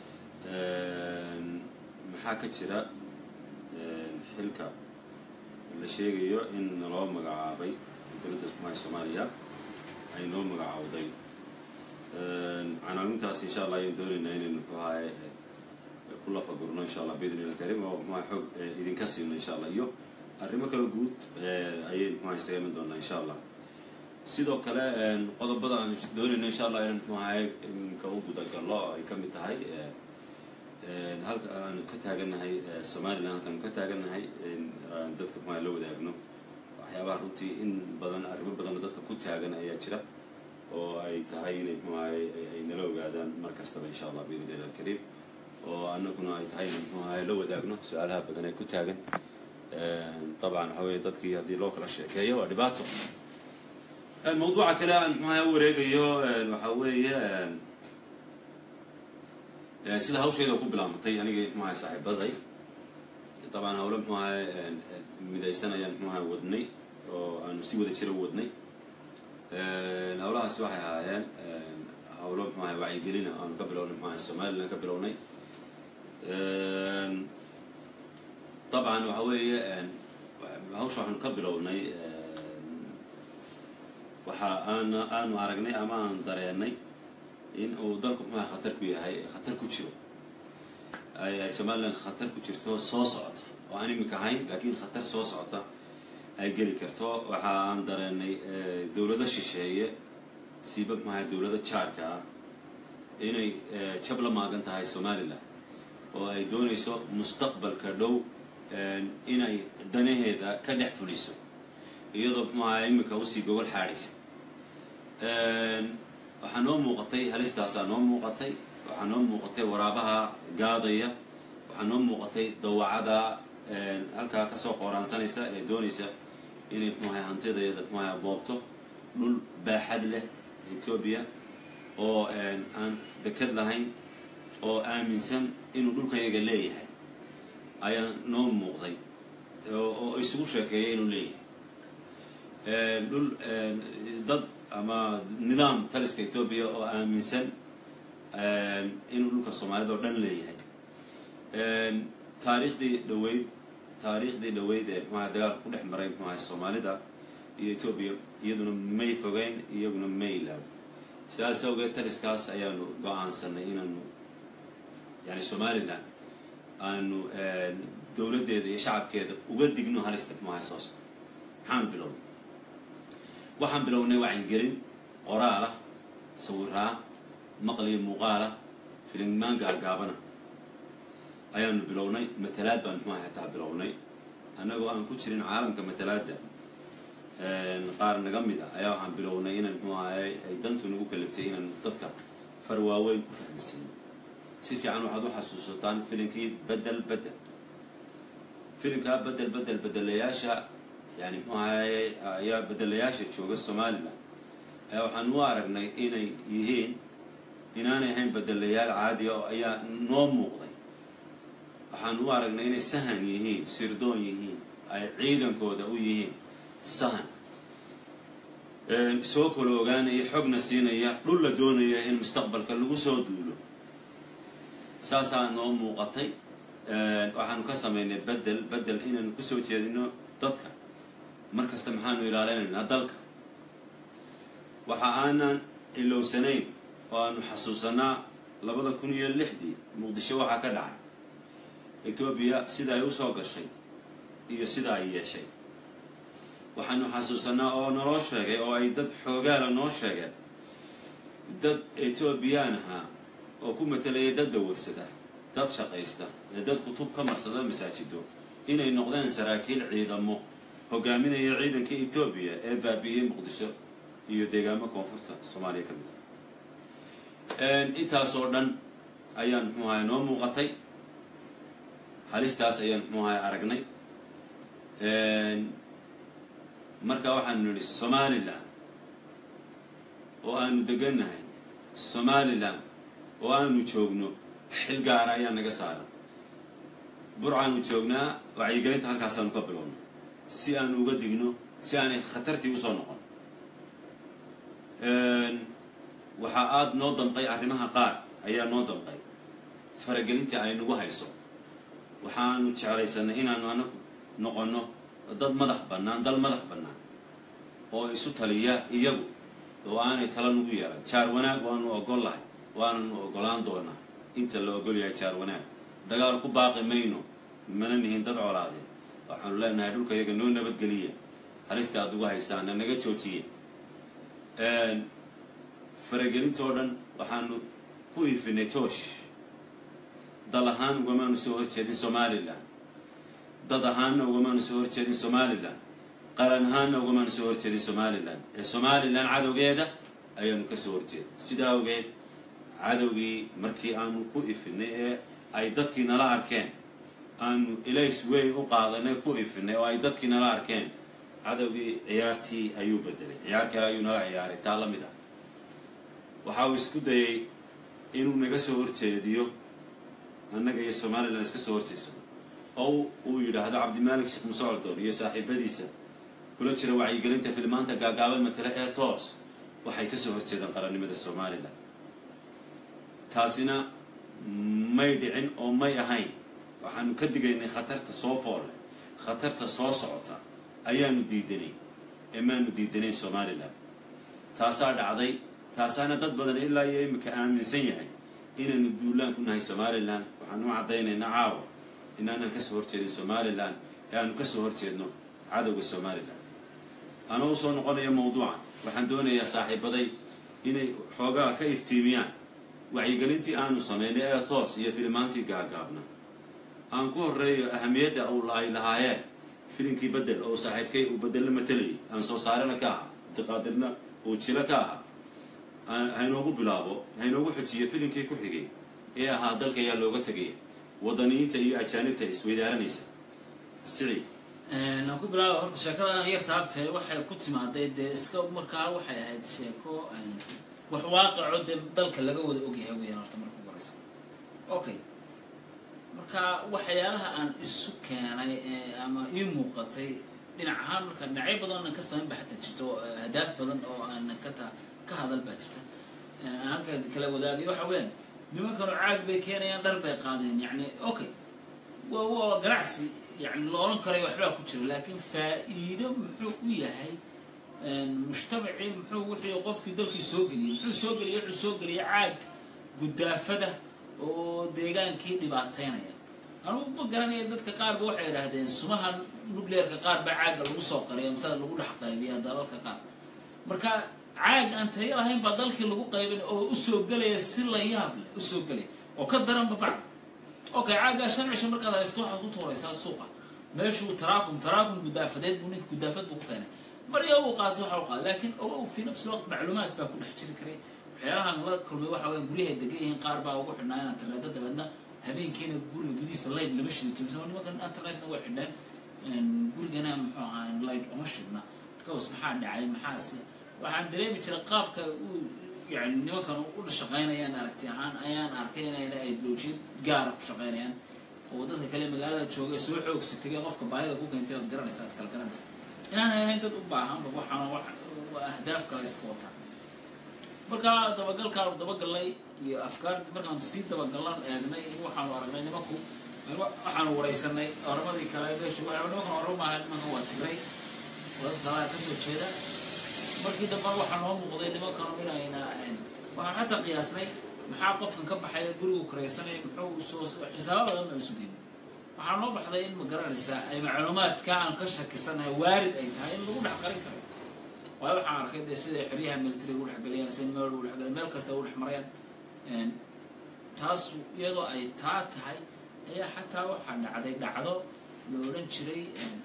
maxaa ka jira xilka la sheegayo in naloo magacaabay dowladda xumaha soomaaliya ay noo magacaawday canaawintaas insha allah ayaan doonaynaa inaynu muxuahay ku lafagurno insha allah biidni ilah karim oo muxuaha xoog idinka siino insha allah iyo arrimo kale guud ayay muxuaha isaga iman doonaa insha allah sidoo kale qodobada aan doonayno insha allah inaan muxuahay inka u gudagallo ay ka mid tahay halka aanu ka taagannahay somalilan halkaanu ka taagannahay dadka muxuaha la wadaagno waxyaabaha runtii in badan arrimo badanoo dadka ku taagan ayaa jira oo ay tahay inay muxuahay ay nala ogaadaan mar kastaba insha allah biidni ilah alkariim oo annaguna ay tahay inaan muxuahay la wadaagno su-aalaha badan ee ku taagan dabcan waxa weye dadkii haddii loo kala sheekeeyo waa dhibaato mawduuca kale aan muxuaha u wareegayo waxa weeye sida hawsheeda ku bilaabantay aniga muxuaha saaxiibaday dabcan hawlo muxuaha midaysan ayaan muxuaha wadnay oo aanu si wada jira wadnay hawlahaasi waxay ahaayeen hawlo muxuaha wacyigelina aanu ka bilownay muxuaha somalilan ka bilownay dabcan waxa weeye hawsha waxaanu ka bilownay waxa aan aanu aragnay ama aan dareenay in uu dalku muxuaha khatar ku yahay khatar ku jiro ay somalilan khatar ku jirto soo socota oo aan iminka ahayn laakiin khatar soo socota ay geli karto waxa aan dareenay dawlado shisheeye siiba muxuaha dawlado jaarka ah inay jab la maagan tahay somalilan oo ay doonayso mustaqbalka dhow inay danaheeda ka dhex fuliso iyadoo muxuaha iminka usii gogol xaadhaysa waxaa noo muuqatay halistaasaa noo muuqatay waxaa noo muuqatay waraabaha gaadaya waxaa noo muuqatay dawacada halkaa kasoo qooraansanaysa ee doonaysa inay muxuaha hantidaeeda muxuaha boobto dhul baaxad leh etoobiya oo aan dekad lahayn oo aaminsan inuu dhulkayaga leeyahay ayaa noo muuqday oo isugu sheekeeya inuu leeyahay dhul dad ama nidaam taliska etoobiya oo aaminsan inuu dhulka soomaalida oo dhan leeyahay taariikhdii dhaweyd taariikhdii dhaweyd ee muxuaha dagaalka ku dhex maray muxuaha soomaalida iyo etoobiya iyaduna may fogeyn iyaguna may ilaab sidaas awgeed taliskaas ayaanu go-aansanay inaanu yani somalilan aanu dawladdeeda iyo shacabkeeda uga digno halista muxuaha soo socda maxaan bilownay waxaan bilownay wacyigelin qoraalah sawiraa maqliyo muuqaalah filinmaan gaargaabana ayaanu bilownay matalaad baan muxuaha hataa bilownay annagoo aan ku jirin caalamka matalaadda qaar naga mid a ayaa waxaan bilownay inaan muxuu ahay ay dantu nagu kaliftay inaan dadka far waaweyn ku fahansiino si fiican waxaad u xasuusataan filimkii bedel bedel filimkaa bedel bedel bedelayaasha yani muxuu ahay ayaa bedelayaasha jooga somalilan ayaa waxaan u aragnay inay yihiin inaanay ahayn bedelayaal caadiya oo ayaa noo muuqday waxaan u aragnay inay sahan yihiin sirdoon yihiin ay ciidankooda u yihiin sahan soo kala ogaanaya xogna siinaya dhul la doonaya in mustaqbalka lagu soo duulo saasaa noo muuqatay waxaanu ka samaynay bedel bedel inaanu kusoo jeedino dadka mar kasta maxaanu ilaalinaynaa dalka waxa aanan ilowsanayn oo aanu xasuusanaa labada kun iyo lixdii muqdisho waxaa ka dhacay etoobiya sida ay usoo gashay iyo sida ay yeeshay waxaanu xasuusanaa oo naloo sheegay oo ay dad xoogaala noo sheegeen dad etoobiyaan ahaa oo ku matelaya dad dawarsada dad shaqaysta ee dad kutub ka marsado masaajido inay noqdeen saraakiil ciidamo hogaaminaya ciidanka etoobiya ee baabi'iyey muqdisho iyo deegaamo koonfurta soomaaliya ka mid ah intaasoo dhan ayaan muxuu ahay noo muuqatay halistaas ayaan muxuu ahay aragnay marka waxaanu nidhi somalilan oo aanu degannahay somalilan oo aanu joogno xil gaara ayaa naga saaran burcaanu joognaa wacyigelinta halkaasaanu ka bilownay si aanu uga digno si aanay khatartii usoo noqon waxaa aada noo damqay arrimaha qaar ayaa noo damqay faragelintii ay nagu hayso waxaanu jeclaysanay inaanu anagu noqonno dad madax bannaan dal madax bannaan oo isu taliya iyagu oo aanay tala nagu yeelan jaar wanaag waanu ogol lahay waananu ogolaan doonaa inta la ogol yahay jaar wanaag dagaal ku baaqi mayno mana nihin dad colaadeen waxaanu leenahay dhulka iyaga noo nabadgeliya halista aad ugu haysaana naga joojiye faragelintoo dhan waxaanu ku ifinay toosh dal ahaan ugamaanu soo horjeedin somalilan dad ahaanna ugamaanu soo horjeedin somalilan qaran ahaanna ugamaanu soo horjeedin somalilan ee somalilan cadowgeeda ayaanu ka soo horjeeda sidaa awgeed cadowgii markii aanu ku ifinay ee ay dadkii nala arkeen aanu ilays weyn u qaadanay ku ifinay oo ay dadkii nala arkeen cadowgii ciyaartii ayuu bedelay ciyaar kale ayuu nala ciyaaray taa la mid ah waxa uu isku dayay inuu naga soo horjeediyo annaga iyo somalilan iska soo horjeedsano oo uu yidhaahdo cabdimaalik sheekh muuse coldoon iyo saaxiibadiisa kula jira wacyigelinta filmaanta gaagaaban matale ee toos waxay ka soo horjeedaan qarannimada somalilan taasina may dhicin oo may ahayn waxaanu ka digaynay khatarta soo foolle khatarta soo socota ayaanu diidanay ee maanu diidanayn somalilan taasaa dhacday taasaana dad badan ilaa iyo imika aaminsan yahay inaynu duulaan ku nahay somalilan waxaanu u caddaynaynaa caawa inaanan kasoo horjeedin somalilan ee aanu kasoo horjeedno cadowga somalilan anoo usoo noqonaya mawduucan waxaan doonayaa saaxiibaday inay xoogaa ka iftiimiyaan wacyigelintii aanu samaynay ee toos iyo filimaantii gaagaabna aan ku horreeyo ahamiyadda ay lahaayeen filimkii bedel oo saaxiibkay uu bedelna matalayay aan soo saarena ka ahaa abdiqaadirna uu jilo ka ahaa haynoogu bilaabo haynoogu xojiyo filimkii ku xigay ee ahaa dalka ayaa looga tegaya wadaniyiinta iyo ajaanibta isweydaaranaysa sicii aan ku bilaaba horta sheekadan yarta habtee waxay ku timaaday dee iska markaa waxay ahayd sheeko wax waaqaco dee dalka laga wada ogyahay weyaan horta marka ugu horeysa okay marka waxyaalaha aan isu keenay ama ii muuqatay dhinac ahaan marka dhinacyo badan aanan ka samayn ba xataa jirto hadaaf badan oo aanan ka ta ka hadal baa jirta aan halka kala wadaagay waxa weeyaan nimankanoo caag bay keenayaan dhar bay qaadeen yacni okay wa waa ganacsi yani la odhan karayo waxbaa ku jira laakiin faa'iido muxuu u yahay mujtamacii muxuu wixii qofkii dalkii soo geliyey muxuu soo geliyey wuxuu soo geliyay caag gudaafada oo deegaankii dhibaateynaya anugu ma garanaya dadka qaarba waxay idhaahdeen sumaha nucleerka qaar baa caagga lagu soo qariya masada lagu dhex qaybiya dalalka qaar marka caag aan tayo lahayn baa dalkii lagu qaybin oo usoo gelaya si la yaab leh usoo gelaya oo ka daranba bacda okay caaggaa shan cisho markaad haysto waxaad ku tuuraysaa suuqa meeshuu taraakum taraakum gudaafadeed buu ninka gudaafad buu ku keenay marya uu qaato waxa u qaada laakiin ogow fi nafsi waqt macluumaad baa ku dhex jiri karay waxyaalahan la kulmay waxa weya guryahay degan yihiin qaar baa ugu xidhnaa inaan interneto dabeedna habeenkiina guriga gudihiisa light lama shidi jirin sama nimankan internetna way xidhneen gurigana muxuu ahaa light uma shidna markaas maxaa dhacay maxaase waxaan dareemi jiray qaabka uu yani nimankan u shaqaynayaan aragti ahaan ayaan arkay inayna ideolojiya gaara ku shaqaynayaan oo dadka kale magaalada jooga soo xoogsi tegay qofka baahida ku keentay oad garanaysa ad kala garanaysa inaan ahayn dad u baahanba waxaana ahdaaf kale iska wataa markaa dabagalkaan dabagalnay iyo afkaar markaan sii dabagallan eegnay waxaanu aragnay nimanku waxaanu waraysanay oramadii kale meesha nimankan orama maaha nimankan waa tigray dad kalaa kasoo jeeda markii damba waxaa noo muuqday nimankanu inayna waxaan xataa qiyaasnay maxaa qofkan ka baxaya gurigu karaysanaya muxuu soo xisaabo badan baan isu geyn waxaa noo baxday in ma garanaysaa ay macluumaadka aan ka shakisanahay waarid ay tahay in lagu dhex qarin karo waayo waxaan arkay dee siday xeryaha military ugu dhexgeliyaan sida meel ugu dhexgeliyaan meel kasta ugu dhex marayaan taas iyadoo ay taa tahay ayaa xataa waxaa dhacday dhacdo la odhan jiray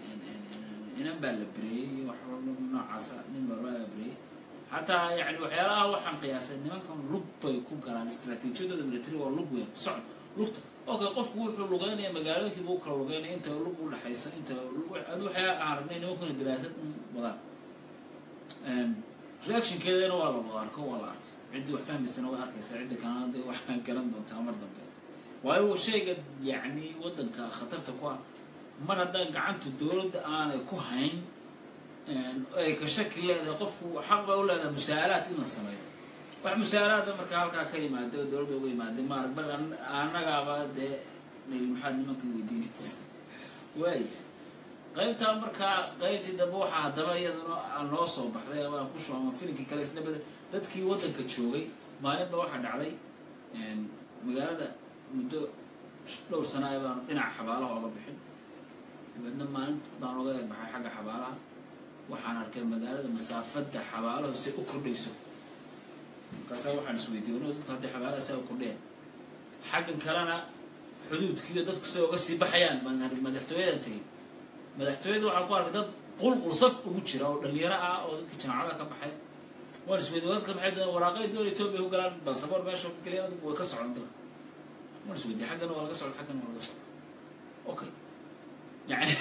inan baa la bereeyey iyo wax noocaasa nin baa la bereeyey xataa yani waxyaalaha waxaan qiyaasay nimankan lug bay ku galaan istraatiijiyadooda military waa lug weyn socod lugta okay qofku wuxuu lugeynaya magaalooyinkii buu kala lugeynaya inta lug u dhexaysa inta adu waxyaa aan aragnay nimankuna daraasad wadaan reactionkeedana waa la wada arko waa la arkay ciddii wax fahmaysana way arkaysaa cidda kalena de waxaa garan doontaa mar dambe waayo shayga yacni waddanka khatarta ku ah mar haddaan gacanta dowladda aanay ku hayn ay ka shaki leedahay qofku xaq bay u leedahay musaalaad in la sameeyo wax musaalaada marka halkaa ka yimaada oo dowladda uga yimaada maarag bal annagaaba dee maxaad nimankan weydiinaysa waaya qaybtaa markaa qaybtii dambe waxaa haddaba iyaduna noo soo baxday waan ku shooma filimkii kale isna bada dadkii waddanka joogay maalinba waxaa dhacday magaalada muddo dhowr sana a baan dhinaca xabaalaha oga bixin dabeedna maalin baan oga erbaxay xagga xabaalaha waxaan arkay magaalada masaafadda xabaalahu say u kordhayso markaasa waxaan isweydiiy no dadku hadday xabaalaha saa u kordheen xaggan kalena xuduudkiiyo dadku say uga sii baxayaan baan madaxtooyadan tegay madaxtooyada waxaan ku arkay dad qulqul saf ugu jira oo dhalinyaro ah oo dadka jaamacadaha ka baxay waan isweydiy dadka maxay doon waraaqay doon etoobiya ku galaan basaboor meesha ka geliya dadku way ka socon dalka waan isweydiy xaggana waa laga socda xaggana waa laga socda okay yani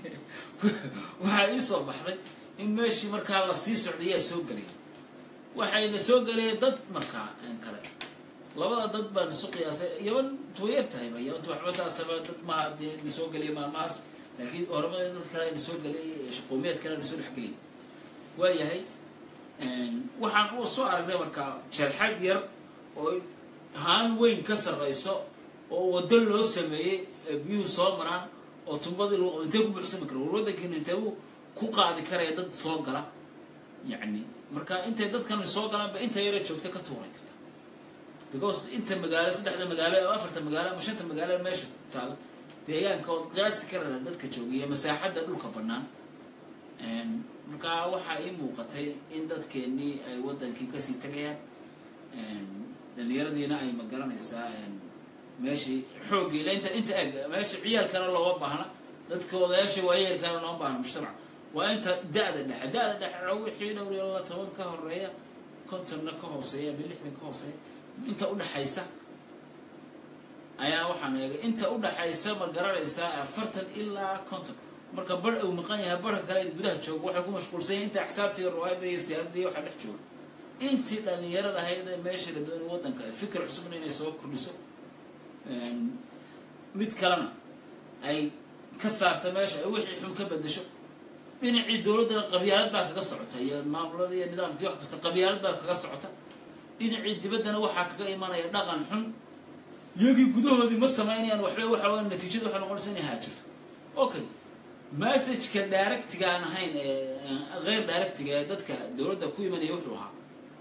waxaa ii soo baxday in meeshii markaa la sii socday yaa soo gelay waxayna soo gelayeen dad markaa kale labada dad baan isu qiyaasay yaban way yar tahay ba yabanta waxba saasaba dad maha dee na soo geliya maalmahaas laakiin oramada dad kale na soo gelay shaqoomiyaad kale na soo dhex geliyay waayahay waxaan u soo aragnay markaa jeelxad yar oo haan weyn ka sarrayso oo waddo loo sameeyey ee biyuhu soo maraan oo tumbadii lagu intee ku buuxsami kara war waddankiina intee uu ku qaadi karaya dad soo gala yacni marka intay dadkan soo galaan ba inta yara joogta ka tuuray karta because inta magaalo saddexda magaalo ama afarta magaalo ama shanta magaalo meesha ku taala deegaanka ood qiyaasi karada dadka jooga iyo masaaxadda dhulka bannaan marka waxaa ii muuqatay in dadkeenii ay waddankii kasii tagayaan dhalinyaradiina ay magaranaysaa meeshii xooggii ila inta inta eg meesha ciyaalkana looma baahna dadka odayaasha waayeelkana looma baahna mujtamac waa inta da-da dhexe da-da dhexe wixii dhowr iyo laba toban ka horeeya kontonna ka hooseeya ama lixdan ka hooseeya inta udhexaysa ayaa waxaan eegay inta udhexaysa ma garanaysaa afartan ilaa konton marka bar uu maqan yahay barka kale gudaha jooga waxay ku mashquulsan yahay inta axsaabta iyo riwaayadda iyo siyaasadda iyo waxa dhex jooga intii dhalinyarada ahayd ee meesha la doonay waddanka fikir cusubna inay soo kordhiso mid kalena ay ka saarta meesha ay wixii xun ka bedesho dhinacii dowladdana qabyaalad baa kaga socota iyo maamulada iyo nidaamkii wax kasta qabyaalad baa kaga socota dhinacii dibaddana waxaa kaga imanaya dhaqan xun iyagii gudahoodii ma samaynayaan waxba waxa weya natiijada waxay noqonaysa inay haajirto okay messageka directiga aan ahayn ee hayr directiga ee dadka dowladda ku imanaya wuxuu ahaa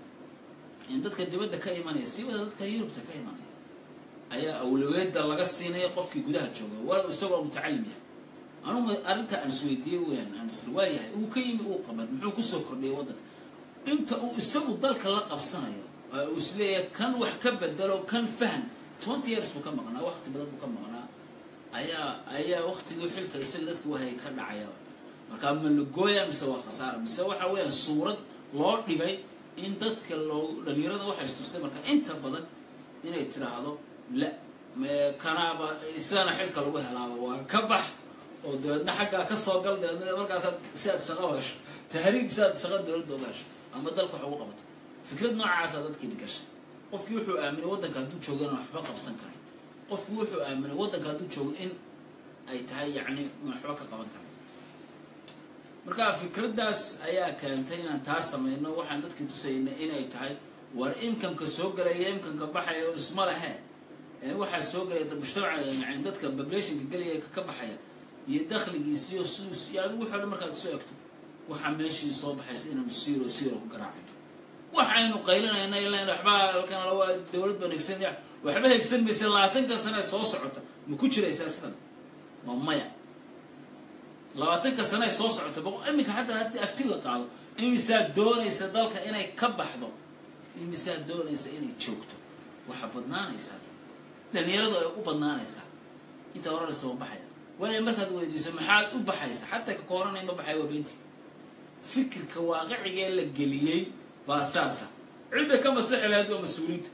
in dadka dibadda ka imanaya si wada dadka yurubta ka imanaya ayaa awlaweeda laga siinaya qofkii gudaha jooga waa isagoo mutacalim yahay anugu arrinta aan isweydiiyey weyaan aan isla waayahay uu ka yimi uu qabad muxuu kusoo kordhiyay waddanka inta uu isagu dalka la qabsanayo uu isleeyahay kan wax ka bedelo kan fahan twenty years buu ka maqnaa waqti badan buu ka maqnaa ayaa ayaa waqtigii xilka isaga dadka wahayay ka dhacaya markaa ma lagooya mise waa khasaara mise waxa weeyaan suurad loo dhigay in dadka loo dhalinyarada waxay istustay marka inta badan inay tiraahdo la kanaaba sidana xilka lagu helaaba waa ka bax oo dabeedna xaggaa ka soo gal dabeedna markaasaad si aad shaqo hesho tahriib si aad shaqo dowladda uga hesho ama dalka wax ugu qabato fikrad noocaasaa dadkii dhigashay qofkii wuxuu aaminay waddanka hadduu joogo inaan waxba qabsan karay qofkii wuxuu aaminay waddanka hadduu joogo in ay tahay yacni waxba ka qaban karay marka fikraddaas ayaa keentay inaan taas samayno waxaan dadkii tusayna inay tahay war imkanka soo galaya imkanka baxaya oo isma lehe waxaa soo galaya mujtamaca yani dadka populationka gelaya ka baxaya iyo dakhligiisiyo sus iyo adigu wixii o dhan markaad soo egto waxaa meeshii soo baxaysa inaanu siiro siiro ku garaacayno waxaynu qaylinayna ilaa waxbaa halkan lawa dowlad baan hegsanaya waxba hegsan maysa labaatanka sane soo socota ma ku jiraysaa sidan ma maya labaatanka sane soo socota iminka xataa haddii afti la qaado imisaa doonaysa dalka inay ka baxdo imisaa doonaysa inay joogto waxaa badnaanaysaa dhalinyaradu ay u badnaanaysaa intaa oranaysa ma baxaya waayo markaad weydiiso maxaad u baxaysa xataa ka kooranay ma baxaya waa beenti fikirka waaqicigee la geliyey baa saasa cidda ka masixi lahayd waa mas-uuliinta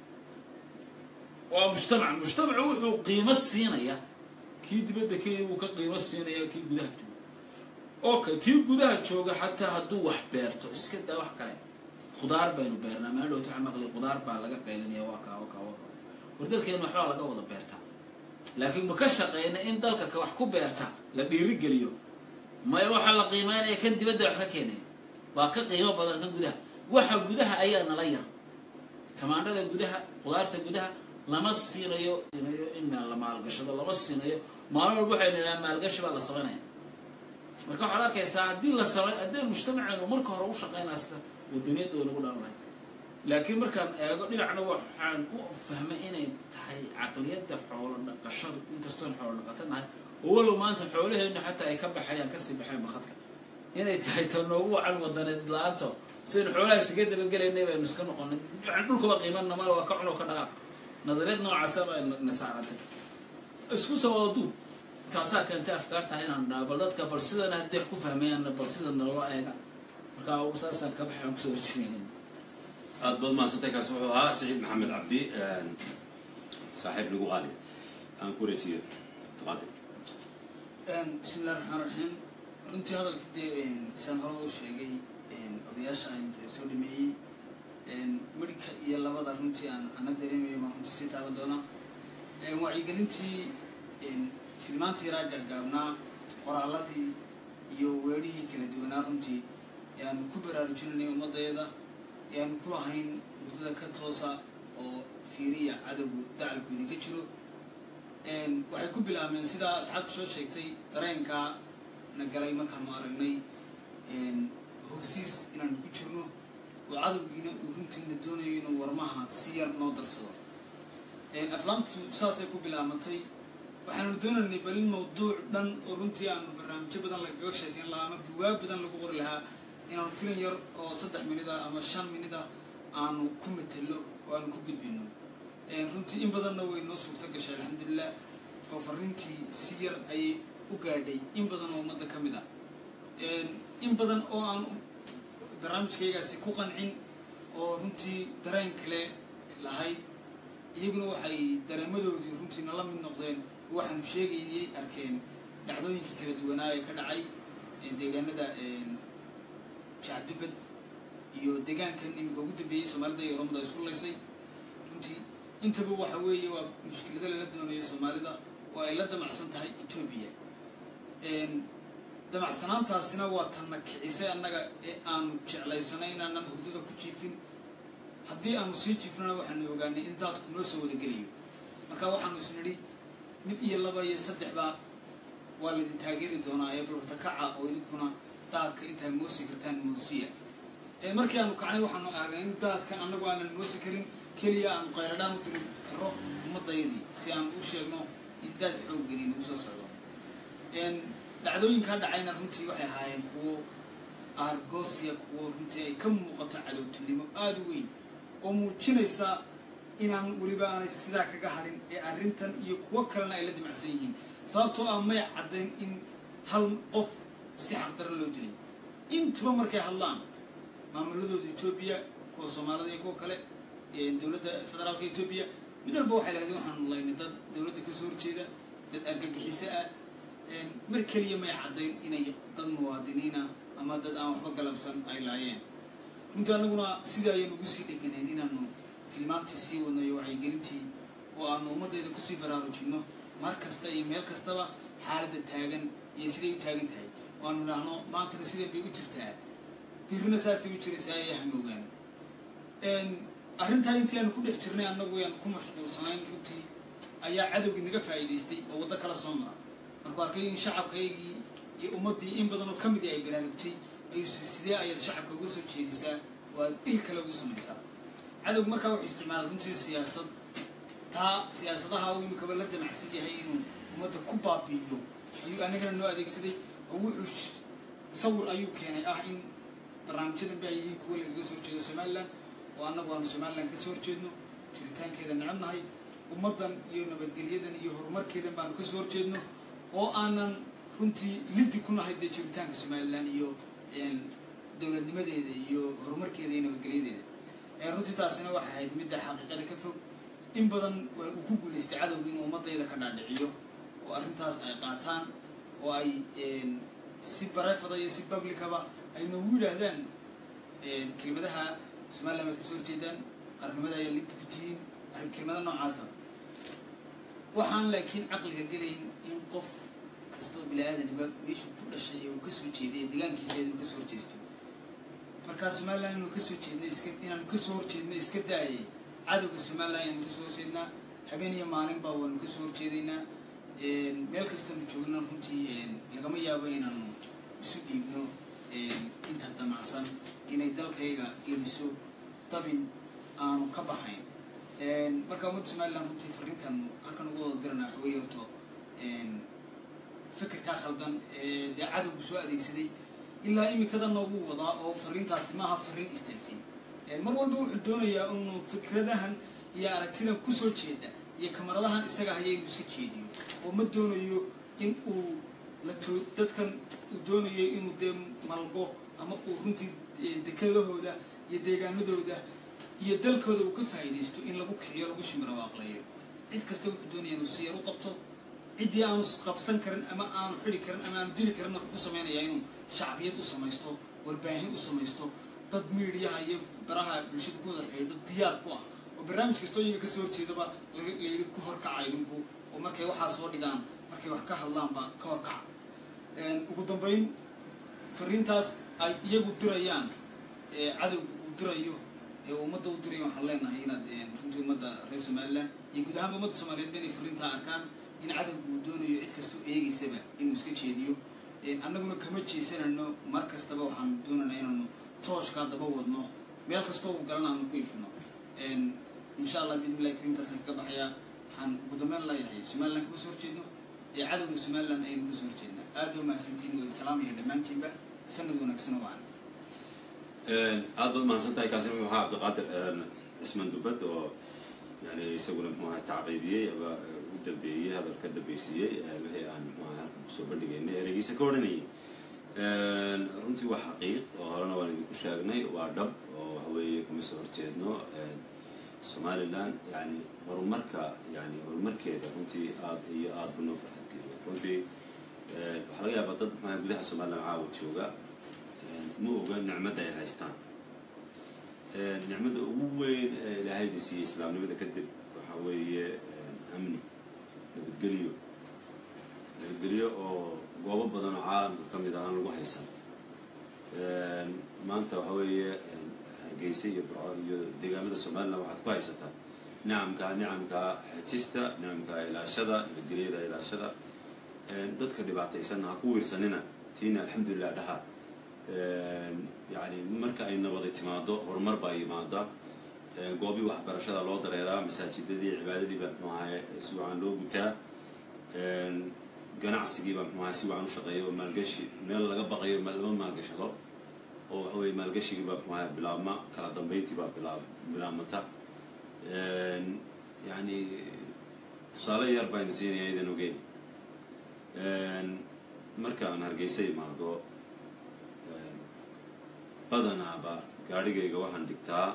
waa mujtamac mujtamacu wuxuu qiimo siinayaa kii dibadda kenya wuu ka qiimo siinaya kii gudaha jooga okay kii gudaha jooga xataa hadduu wax beerto iska daa wax kale khudaar baynu beernaa maa dhowta waxaa maqlay khudaar baa laga qaylinaya waa kaa waa kaa waa kaa war dalkeena waxbaa laga wada beertaa laakiin ma ka shaqeyna in dalka ka wax ku beerta la dhiirigeliyo maya waxaa la qiimeynaya kan dibadda wax ka keenaya waa ka qiimo badan kan gudaha waxa gudaha ayaa nala yar tamaandhada gudaha khudaarta gudaha lama siinayo siinayo in la maalgashado lama siinayo maalin walba waxaynu idhaha maalgashi baa la samaynaya marka waxaad arkaysaa haddii la samay haddii mujtamaceenu marka hore u shaqeynaa sida wadaniyadda way nagu dhalan lahay laakiin markaan eego dhinacna waxaan u fahmay inay tahay caqliyadda xoolo dhaqashadu inkastoon xoolo dhaqato nahay oo walow maanta xoolaheennu xataa ay ka baxayaan kasii baxeen bakadka inay tahay ta noogu wacan wadaneed la-aanto sidaynu xoolaha isaga dabagelaynay baynu iska noqonay yani dhulkaba qiimanna male waa ka cuno ka dhaqaaq nadariyad noocaasa baa na saarantay isku sawada duub taasaa keentay afkaartaha inaan dhaha bal dadka bal sidana hadday wax ku fahmayaanna bal sida naloo eega markaa saasaan ka baxay aan kusoo horjeedin aad baad mahadsantay kaasi wuxuu ahaa saciid maxamed cabdi saaxiib lagu qaali aan ku wareysiiyo taqaadir bismi illahi raxmaan raxiim runtii hadalka dee isaan horeba u sheegay odayaasha imika soo dhameeyey medhika iyo labada runtii aan ana dareemayo baan runtii sii taaban doonaa wacyigelintii filimaantii yaraa gaagaabnaa qoraaladii iyo weerihii kala duwanaa runtii yaanu ku baraarujinanay ummaddeeda yaanu ku lahayn hurdada ka toosa oo fiiriya cadowgu dacalku idinka jiro waxay ku bilaabmeen sidaa asxaabku soo sheegtay dareenkaa na galay markaanu aragnay hogsiis inaanu ku jirno oo cadowgiina uu runtiina doonayo inuu warmaha si yar noo darsado aflaamtu saasay ku bilaabmatay waxaanu doonaynay bal in mawduuc dhan oo runtii aanu barnaamijyo badan lagaga sheekeyn lahaa ama bugaag badan lagu qori lahaa inaanu filan yar oo saddex minida ama shan minida aanu ku matelo oo aanu ku gudbino runtii in badanna way noo suurto gashay alxamdulilah oo fariintii si yar ayay u gaadhay in badan oo ummadda ka mid ah in badan oo aan barnaamijkaygaasi ku qancin oo runtii dareen kale lahayd iyaguna waxay dareemadoodii runtii nala mid noqdeen waxaanu sheegayay arkeen dhacdooyinkii kala duwanaa ee ka dhacay deegaanada jacdibad iyo deegaankan iminka ugu dambeeyey soomaalida iyo oromada isku laysay runtii intaba waxa weeye waa mushkilado lala doonayo soomaalida oo ay la damacsan tahay etoobiya damacsanaantaasina waa tanna kicisay annaga ee aanu jeclaysanay inaanan hurdada ku jiifin haddii aanu sii jiifnana waxaanu ogaanay in daadku noo soo wadagelayo marka waxaanu is nidhi mid iyo laba iyo saddexba waa laydin taageeri doonaa ee balurta kaca oo idinkuna daadka intaad moosi kartaan moosiya markii aanu kacnay waxaanu aragnay in daadkan annagu aanan moosi karin keliya aanu qayradhaan u diri karo ummadayadii si aanu u sheegno in daad xoog geli nagu soo socdo dhacdooyinkaa dhacayna runtii waxay ahaayeen kuwo argosiya kuwo runtii ay ka muuqato cadowtinimo aada u weyn oo muujinaysa inaan weliba aanay sidaa kaga hadhin ee arrintan iyo kuwo kalena ay la dimacsan yihiin sababtoo ah may caddayn in hal qof si xaqdaran loo dilay intuba markay hadlaan maamuladooda etoobiya kuwa soomaalida iyo kuwa kale dowladda federaalka etoobiya mid walba waxay lahayd waxaanu laynay dad dowladda kasoo horjeeda dad argagixiso ah mar keliya may caddayn inay dad muwaadiniina ama dad aan waxba galabsan ay laayeen runtii annaguna sidai ayaynu ugu sii dheganayn inaanu filmaantii sii wadno iyo waxaygelintii oo aanu ummaddayda kusii baraarujinno mar kasta iyo meel kastaba xaaladda taagan iyo siday u taagan tahay oo aanu idhaahno maantana sidan bay u jirtaa birina saasay u jiraysaa ee hamoogaan arrintaa intii aanu ku dhex jirnay annagu yaanu ku mashquulsanayn runtii ayaa cadowgii naga faa'iidaystay oo waddo kala soo mara markuu arkay in shacabkaygii iyo ummaddii in badan oo ka midii ay baraarugtay ayuu siri sidee ayaad shacabka uga soo jeedisaa oo aad il kale ugu samaysaa cadowgu markaa wuxuu isticmaalay runtii siyaasad taa siyaasadaha uu imikaba la damacsan yahay inuu ummadda ku baabi'iyo ayuu anagana noo adeegsaday oo wuxuu sawir ayuu keenay ah in barnaamijyadan ba ay yihiin kuwa lagaga soo horjeedo somalilan oo annagu aanu somalilan kasoo horjeedno jiritaankeeda necab nahay ummaddan iyo nabadgelyadan iyo horumarkeedan baanu kasoo horjeedno oo aanan runtii liddi ku nahay dee jiritaanka somalilan iyo dowladnimadeeda iyo horumarkeeda iyo nabadgelyadeeda runtii taasina waxay ahayd midda xaqiiqada ka fog in badan uu ku guulaystay cadowga inuu ummadayda ka dhaadhiciyo oo arrintaas ay qaataan oo ay si barefada iyo si publicaba ay noogu yidhaahdaan kelmadaha somalilan waad kasoo horjeedaan qarnimada ayaa liddi ku tihiin kelmada noocaasa waxaan laakiin caqliga gelayn in qof kastoo bini aadaniba meeshuu ku dhashay ee uu kasoo jeeday ee deegaankiisa inuu kasoo horjeesto markaa somalilan inuu kasoo jeedna iska inaanu kasoo horjeedna iska daayay cadowga somalilan ayaanu kasoo horjeednaa habeen iyo maalinba waanu kasoo horjeedaynaa meel kastoonu joogna runtii lagama yaabo inaanu isu dhiibno inta damacsan inay dalkayga geliso dabin aanu ka baxayn marka ummadda somalilan runtii fariintan halkan ugu wada dirana waxa weeye horto fikirkaa khaldan ee dee cadowgu soo adeegsaday ilaa imikada noogu wadaa oo fariintaasi maaha fariin istaagtay mar walba wuxuu doonayaa inuu fikradahan iyo aragtidan kusoo jeeda iyo kamaradahan isaga haya inuu iska jeediyo oo ma doonayo in uu lato dadkan uu doonayo inuu dee malgo ama uu runtii dekedahooda iyo deegaanadooda iyo dalkooda uu ka faa'iidaysto in lagu kiciyo lagu shimiro aqlayo cid kasta wuxuu doonaya inuu si yar u qabto ciddii aanu qabsan karin ama aanu xidi karin ama aanu dili karin wuxuu ku samaynayaa inuu shacbiyad u samaysto warbaahin u samaysto dad miidiyaha iyo baraha bulshada ku wada xidhiidho diyaar ku ah oo barnaamij kastoo iyaga kasoo horjeedaba layidhi ku horkaca idinku oo markay waxaa soo dhigaan markay wax ka hadlaanba ka horkaca ugu dambayn fariintaas ay iyagu dirayaan cadowga uu dirayo ee ummadda u dirayo waxaan leenahay inaad runtii ummadda reer somalilan iyo guud ahaanba ummadda soomaaliyeed ba inay fariintaa arkaan in cadowga uu doonayo cid kastoo eegaysaba inuu iska jeediyo annaguna kama jeesanano mar kastaba waxaanu doonanaa inaanu tooshkaa daba wadno meel kastoo uu galan aanu ku ifino insha allah biidnillahi kariimtaasaan kaga baxayaa waxaan ugu dambeyn leeyahay somaliland kama soo horjeedno ee cadowga somaliland aynu uga soo horjeednaa aad baa mahadsantiin waa salaamaya dhammaantiinba sanad wanaagsan oo wacan aad baad mahadsan tahay kaasina wuxuu ahaa cabdiqaadir cisman dubad oo yani isaguna muxuu ahay tacqiibiyey aba u dambeeyey hadal ka dambeysiiyey wixii aan muxuu ahay halkan kusoo bandhigaynay ereygiisa ka odhanayay runtii waa xaqiiq oo horena waan idinku sheegnay waa dhab oo waxa weeye kama soo horjeedno somaliland yani horumarka yani horumarkeeda runtii aad iyo aad bu noo farxad geliya runtii waxaa laga yaabaa dad maxaa gudaha somaliland caawa jooga ma oga nicmadda ay haystaan nicmadda ugu weyn ee ilaahayda siiyey islaamnimada kadib waxaa weeye amni nabadgelyo nabadgelyo oo goobo badan oo caalamka ka mid a aan lagu haysan maanta waxa weeye hargeysa iyo burco iyo deegaamada somaliland waxaad ku haysataa nicamka nicamka xejista nicamka ilaashada nabadgelyada ilaashada dadka dhibaataysanna ha ku wiirsanina tiina alxamdulilah dhaha yani marka ay nabadi timaado horumar baa yimaada goobii waxbarashada loo dareeraa masaajidadii cibaadadiiba mxuu ahay si wacan loo gutaa ganacsigiiba mxuu ahay si wacan u shaqeeya oo maalgashi meel laga baqayo lama maalgashado oo waxa weye maalgashigiiba mxuu ahay bilaabma kala dambeyntiibaa bilaab bilaabmata yani tusaale yar baan siinaya idan ogeyn markaan hargeysa imaado badanaaba gaadhigayga waxaan dhigtaa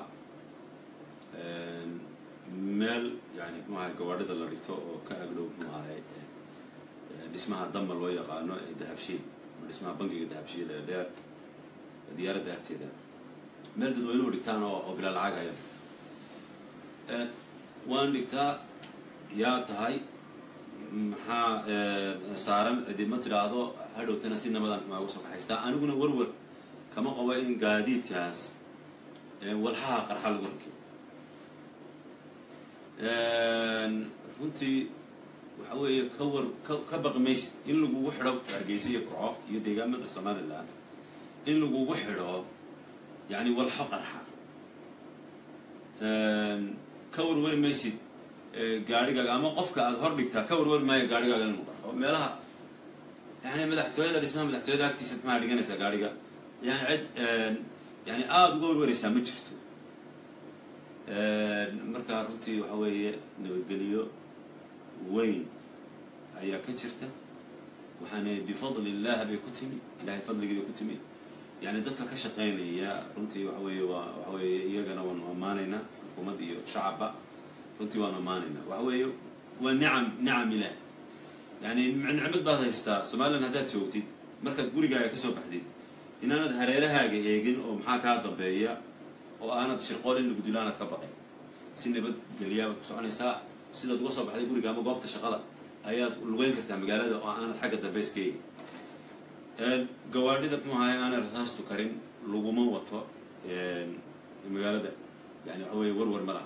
meel yani mxuu ahay gawaadhida la dhigto oo ka agdhow mxuu ahay dhismaha damba loo yaqaano ee dahabshiil ama dhismaha bankiga dahabshiil ee dheer diyaaradda agteeda meel dadweynuhu dhigtaan oo oo bilaa lacag ayaan dhigtaa waan dhigtaa yaa tahay maxaa saaran cidima tidhaahdo hadhowtana si nabadan maa uga soo kaxaystaa aniguna warwar kama qabo in gaadiidkaas walxaha qarxa lagu rakiyo runtii waxa weeye ka war ka ka baqi maysid in lagugu xidho hargeysa iyo burco iyo deegaamada somaliland in lagugu xidho yani walxo qarxa ka warwari maysid gaadhigaaga ama qofka aada hor dhigtaa ka warwari maayo gaadhigaaga inuu qarxo meelaha yani madaxtooyada dhismaha madaxtooyada agtiisa maxaa dhiganaysaa gaadhiga yani cid yani aada uga warwaraysaa ma jirto marka runtii waxa weeye nabadgelyo weyn ayaa ka jirta waxaana bifadli illah bay ku timi ilahay fadligii bay ku timi yani dadka ka shaqaynaya runtii waxa weeye waa waxa weeye iyagana waanu ammaanaynaa xukuumad iyo shacabba runtii waanu ammaanaynaa waxa weeye waa nicam nicam ilaah yani nicmad baad haystaa somaliland haddaad joogtid markaad gurigaaga ka soo baxdid inaanad hareerahaaga eegin oo maxaa kaa dambeeya oo aanad shirqool in lagudulo aanad ka baqayn si nabadgelyaabad ku soconaysaa sidaad uga soo baxday guriga ama goobta shaqada ayaad lugeyn kartaa magaalada oo aanad xagga dambe iska eegin gawaadhida muxuu ahay aanay rasaastu karin laguma wato magaalada yani waxa weeye warwar ma laha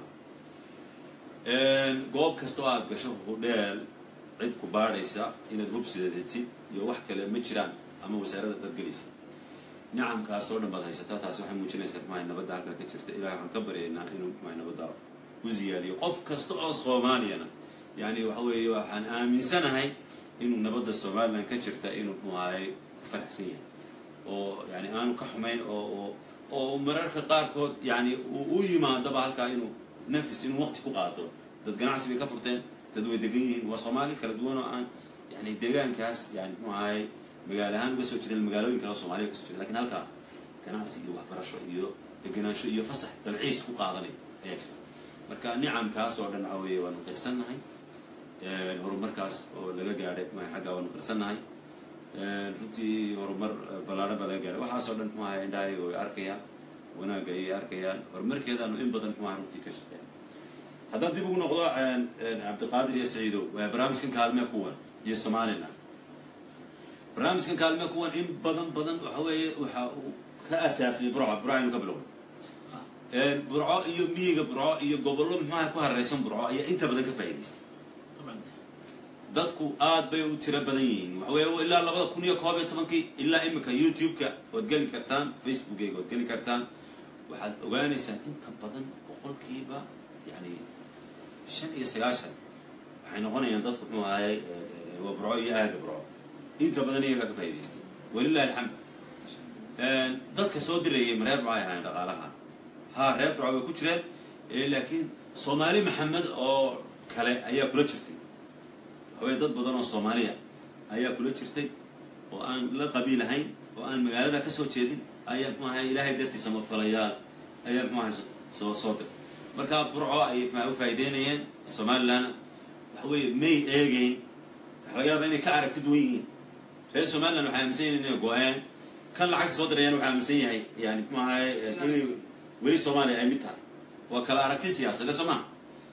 goob kasta oo aad gasho hudheel cid ku baadhaysa inaad hubsidatid iyo wax kale ma jiraan ama wasaaradda dad gelaysa nicamkaas oo dhan baad haysataa taasi waxay muujinaysaa maxay nabadda halkaa ka jirta ilahay waxaan ka baryaynaa inuu maxay nabadda u ziyaadiyo qof kasta oo soomaaliyana yani waxa weeye waxaan aaminsanahay inuu nabadda somaliland ka jirta inuu muxuahay ku faraxsan yahay oo yani aanu ka xumayn oo oo oo mararka qaarkood yani u yimaadaba halkaa inuu nafis inuu waqti ku qaato dad ganacsi bay ka furteen dad way degan yihiin waa soomaali kala duwan oo aan yani deegaankaas yani muxuu ahay magaalo ahaan uga soo jeedeen magaalooyin kale oo soomaliya kasoo jeeda lakin halkaa ganacsi iyo waxbarasho iyo degenaansho iyo fasax dalxiis ku qaadanay ayaa jira marka nicamkaas oo dhan waxa weeye waanu qirsannahay horumarkaas oo laga gaadhay ma xaggaa waanu qirsannahay runtii horumar ballaadhan baa laga gaadhay waxaas oo dhan muxuu ahay indhahayga way arkayaan wanaagga ayay arkayaan horumarkeedaanu in badan muxuu ahay runtii ka shaqeeya haddaan dib ugu noqdo cabdiqaadir iyo saciidow barnaamijkan kaalmee kuwan iyo somaliland barnaamijkan kaalmee kuwan in badan badan waxa weeye waxa uu ka asaasmay burco burco aynu ka bilowna burco iyo miyiga burco iyo gobollo muxuaha ku hareysan burco ayaa inta badan ka faa'idaystay dadku aad bay u tiro badan yihiin waxa weeye ilaa labada kun iyo koob iyo tobankii ilaa imika youtube-ka waad geli kartaan facebookeyga waad geli kartaan waxaad ogaanaysaan inta badan boqolkiiba yani shan iyo sagaashan waxay noqonayaan dadku muxuu ahayay wabroco iyo aaga broco inta badan iyagaa ka faa'idaystay walilahi alxamd dadka soo dirayay ma reer broco ay ahaayeen dhaqaalaha ha reer broco way ku jireen laakiin soomaali maxamed oo kale ayaa kula jirtay waxaweye dad badan oo soomaaliya ayaa kula jirtay oo aan la qabiilahayn oo aan magaalada ka soo jeedin ayaa muxuu ahay ilaahay dartiisa mafalayaal ayaa muxuu ahay soo soo diray marka burco ay maxaa u faa'ideynayeen somalilandna waxa weeye may eegeyn waxa laga yaaba inay ka aragti duwan yihiin reer somaliland waxay aaminsan yihin inay go-een kan lacagta soo dirayaan waxaa aaminsan yahay yani muxuu ahay inay weli soomaaliya ay mid tahay waa kala aragti siyaasadee soo maha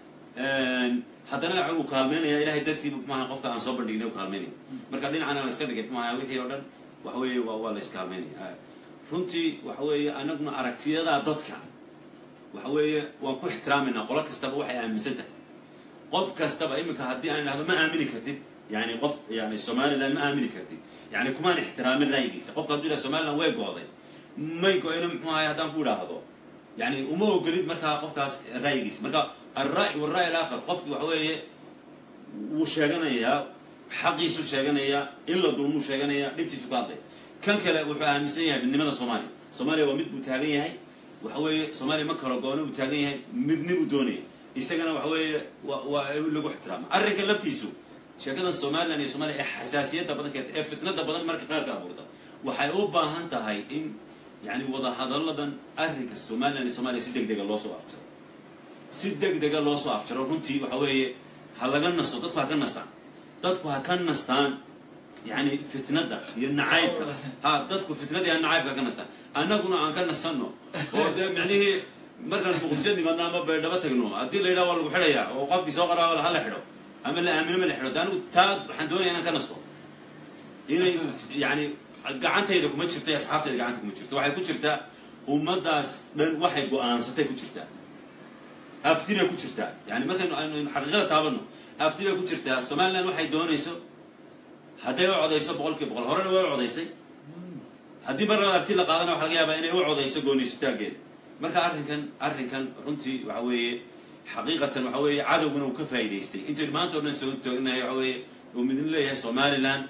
haddana lacag uu kaalmeynaya ilahay dartiiba muxuaha qofka aan soo bandhignay u kaalmeynaya marka dhinacana la iska dhigay muxuaha wixii oo dhan waxa weeye waa waa la iskaalmeynaya runtii waxa weeye anaguna aragtiyadaa dadka waxa weeye waan ku ixtiraamayna qolo kastaba waxay aaminsan tahay qof kastaba iminka haddii aan idhahdo ma aamini kartid yani qof yani somaliland ma aamini kartid yani kumaan ixtiraamin ra'yigiisa qofka hadduu yidhaha somaliland way go-day may go-ina muxuu ahay haddaan ku idhaahdo yani uma ogolid markaa qofkaas ra'yigiisa marka alra'y walra'y alaakhar qofki waxa weeye wuu sheeganayaa xaqiisu sheeganayaa in la dulmuu sheeganayaa dhibtiisu ka hadlay kan kale wuxuu aaminsan yahay midnimada soomaaliya soomaaliya waa mid buu taagan yahay waxa weeye soomaaliya ma kalo gooni buu taagan yahay midni buu doonaya isagana waxa weeye wa waa lagu ixtiraama arrinka laftiisu sheekada somaliland iyo somaaliya ee xasaasiyadda badankeed ee fitnada badan marka qaarka abuurta waxay u baahan tahay in yani wadahadalladan arrinka somaliland iyo somaaliya si deg dega loo soo afjaro si deg dega loo soo afjaro runtii waxa weeye ha laga nasto dadku ha ka nastaan dadku ha ka nastaan yani fitnada iyo nacaybka ha dadku fitnada iyo nacaybka ha ka nastaan annaguna aan ka nasanno oo dee micnihii markaan muqdisho nimadno ama baydhabo tagno haddii la yidhaha waa lagu xidhayaa oo qofkii soo qaraa hala xidho ama la aamino ma la xidho de anigu taa waxaan doonaya inaan ka nasto inay yani gacantayda kuma jirto iyo asxaabtayda gacanta kuma jirto waxay ku jirtaa ummaddaas dhan waxay go-aansatay ku jirtaa afti bay ku jirtaa yani markaynu aynu xaqiiqada taabano afti bay ku jirtaa somaliland waxay doonayso hadday u codayso boqol kiiba boqol horena way u codaysay haddii mar labada afti la qaadana waxa laga yaabaa inay u codayso gooniysutaageeda marka arrinkan arrinkan runtii waxa weeye xaqiiqatan waxa weeye cadowguna uu ka faa'idaystay intaynu maanta o dhan soo toognahay waxa weeye uu midna leeyahay somaliland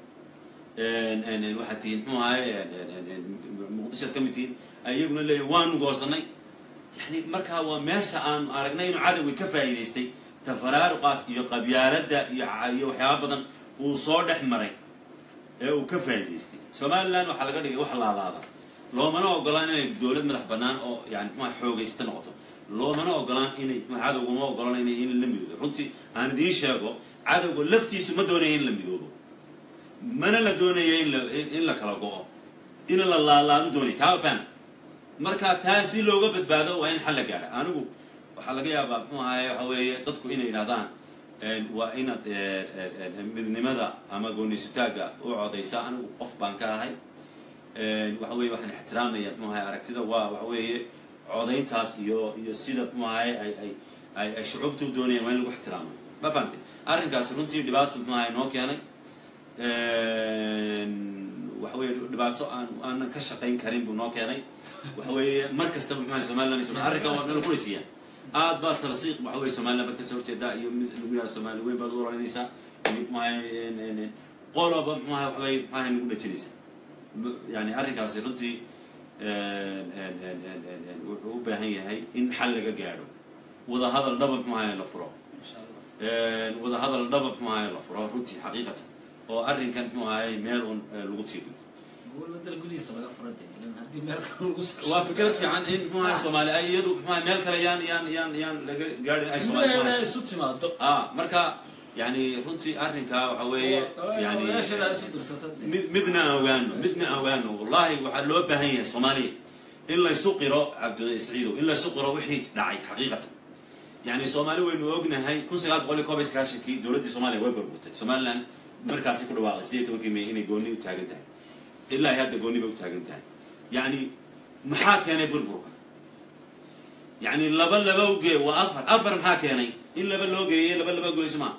waxaad tihiin muxuu ahay muqdishoad ka mid tihiin iyaguna leeyahay waanu goosanay yani markaa waa meesha aanu aragnay inuu cadowgii ka faa'idaystay tafaraaruqaas iyo qabyaaladda iyo iyo waxyaaba badan uu soo dhex maray ee uu ka faa'idaystay somaliland waxaa laga dhigay wax laalaada loomana ogolaan inay dowlad madax bannaan oo yani muxua xoogaysta noqoto loomana ogolaan inay cadowguma ogolaan inay in la midoobo runtii aan idiin sheego cadowga laftiisu ma doonaya in la midoobo mana la doonaya in la in la kala go-o in la laalaado doonaya kaa faham marka taa si looga badbaado waa in xal la gaadha anigu waxaa laga yaabaa muxuu ahaye waxa weeye dadku inay yidhahdaan waa inaad midnimada ama goonisutaagga u codaysa anigu qof baan ka ahay waxa weye waxaan ixtiraamaya muxuu ahay aragtida waa waxa weeye codayntaas iyo iyo sida muxuu ahay ay ay ay ay shucuubtu doonayaan waa in lagu ixtiraamo ma fahamtay arrinkaasi runtii dhibaato muxuu ahay noo keenay waxa weeye dhibaato aan aanan ka shaqayn karin buu noo keenay waxa weeye mar kastaba muxuu ahay somaliland iyo arrinkan waa nala kulaysiiyaa aad baad talasiiq waxa weye somaliland baad kasoo horjeedaa iyo mid lagu yaha somali weyn baad u oranaysaa muxuu ahay qoloba muxuu ahay waxa weye muxuu ahay nagu dhajinaysaa yani arrinkaasi runtii wuxuu u baahan yahay in xal laga gaadho wadahadal dhaba muxuu ahay la furo wadahadal dhaba muxuu ahay la furo runtii xaqiiqatan oo arrinkan muxuu ahay meel un lagu tiiriyo dal gudihiisa laga fura de haddii meel kale lagu soo waa fikrad fiican in muxuu ahay soomaali ay iyadu muxuu ahay meel kale yaan yaan yaan yaan laga gaadhin ay soomaali muxuu gudaheeda ahay isu timaado ah marka yani runtii arrinkaa waxa weeye yani odayaasheeda isu dirsata de mid midna aan ogaano midna aan ogaano wallahi waxaa loo baahan yahay soomaaliya in laysu qiro cabdi saciidow in laysu qiro wixii dhacay xaqiiqatan yani soomaali waynu ognahay kun sagaal boqol iyo koob iyo sagaashankii dowladdii soomaaliya way burburtay somaliland markaasi ku dhawaaqay sideed tobankii may inay gooni u taagan tahay ilaa ay hadda gooni bay u taagan tahay yani maxaa keenay burburka yani laba laba ugee waa afar afar maxaa keenay in laba loo geeyey laba laba goyso maa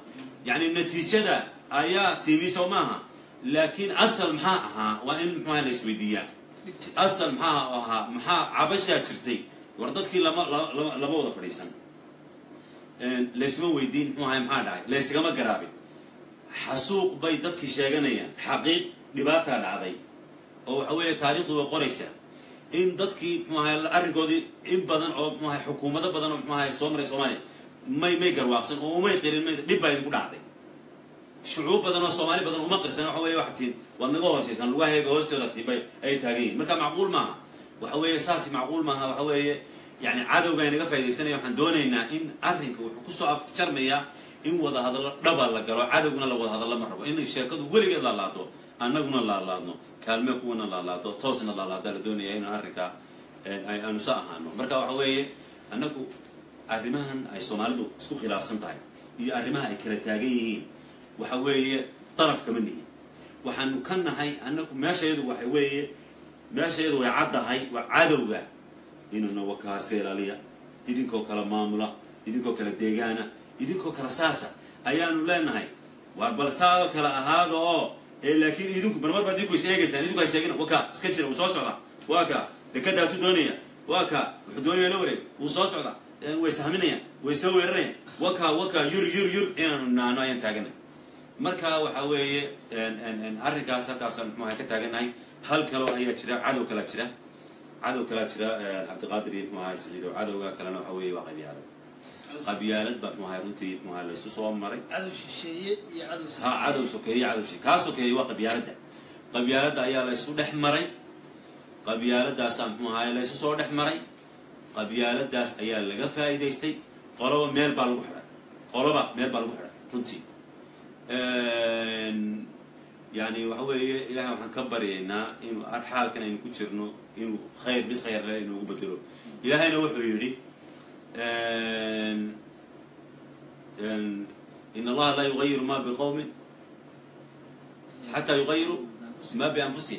yani natiijada ayaa timi soo maaha laakiin asal maxaa ahaa waa in muxuaha la isweydiiyaa asal maxaa ahaa maxaa cabashaa jirtay war dadkii lama lama lama wada fadhiisan laysma weydiin muxuu ahay maxaa dhacay laysgama garaabin xasuuq bay dadkii sheeganayaan xaqiiq dhibaataa dhacday oo waxa weeye taariikhdu way qoraysaa in dadkii muxuu ahay arrinkoodii in badan oo muxuu ahay xukuumado badan oo muxuu ahay soo maray soomaaliya may may garwaaqsan oo umay qirin may dhib baa idinku dhacday shucuub badan oo soomaali badan uma qirsan waxa weeye waxa tiin waad naga hoosaysan lugaheega hoostooda tiin bay ay taagan yihin marka macquul maaha waxa weeye saasi macquul maaha waxa weeye yani cadowga inaga faa'idaysanaya waxaan doonaynaa in arrinka wuxuu kusoo afjarmayaa in wada hadallo dhaba la galo cadowguna la wada hadallo ma rabo in sheekadu weligeed laalaado annaguna laalaadno kaalme kuwana laalaado toosna laalaada la doonaya in arrinka aanu sa ahaano marka waxa weeye annagu arrimahan ay soomaalidu isku khilaafsan tahay iyo arrimaha ay kala taagan yihiin waxa weeye daraf kama nihin waxaanu ka nahay annagu meeshayadu waxa weeye meeshayadu way caddahay waa cadowga inuna wakaa iska ilaaliya idinkoo kale maamula idinkoo kale deegaana idinkoo kale saasa ayaanu leenahay waar bal saao kale ahaada oo ee laakiin idinku marmar baad idinku is eegaysaan idinku has eegina wakaa iska jira wuu soo socda waa ka dekadaasu doonaya waa ka wuxuu doonaya la wareeg wuu soo socda way sahminayaan way soo weerarayaan waka waka yur yur yur inaanu naano ayaan taaganay marka waxa weeye arrinkaas halkaasaan muxuaha ka taaganahay hal kaloo ayaa jira cadow kalaa jira cadow kalaa jira cabdiqaadir iyo muxuaha saciido cadowga kalena waxa weeye waa qabyaalad qabyaalad baa muxuaha runtii muxuaha laysu soo maray cadow shisheeye iyo cadow ha cadow sokeeye cadow shi kaa sokeeye waa qabyaaladda qabyaaladda ayaa laysu dhex maray qabyaaladaasaa muxuu ahaye laysu soo dhex maray qabyaaladaas ayaa laga faa'iidaystay qoloba meel baa lagu xidhay qoloba meel baa lagu xidhay runtii yani waxa weeye ilahay waxaan ka baryaynaa inuu xaalkan aynu ku jirno inuu khayr mid khayr leh inuugu bedelo ilahayna wuxuu yidhi in allaha laa yugayiru ma biqowmin xataa yugayiru ma bianfusihim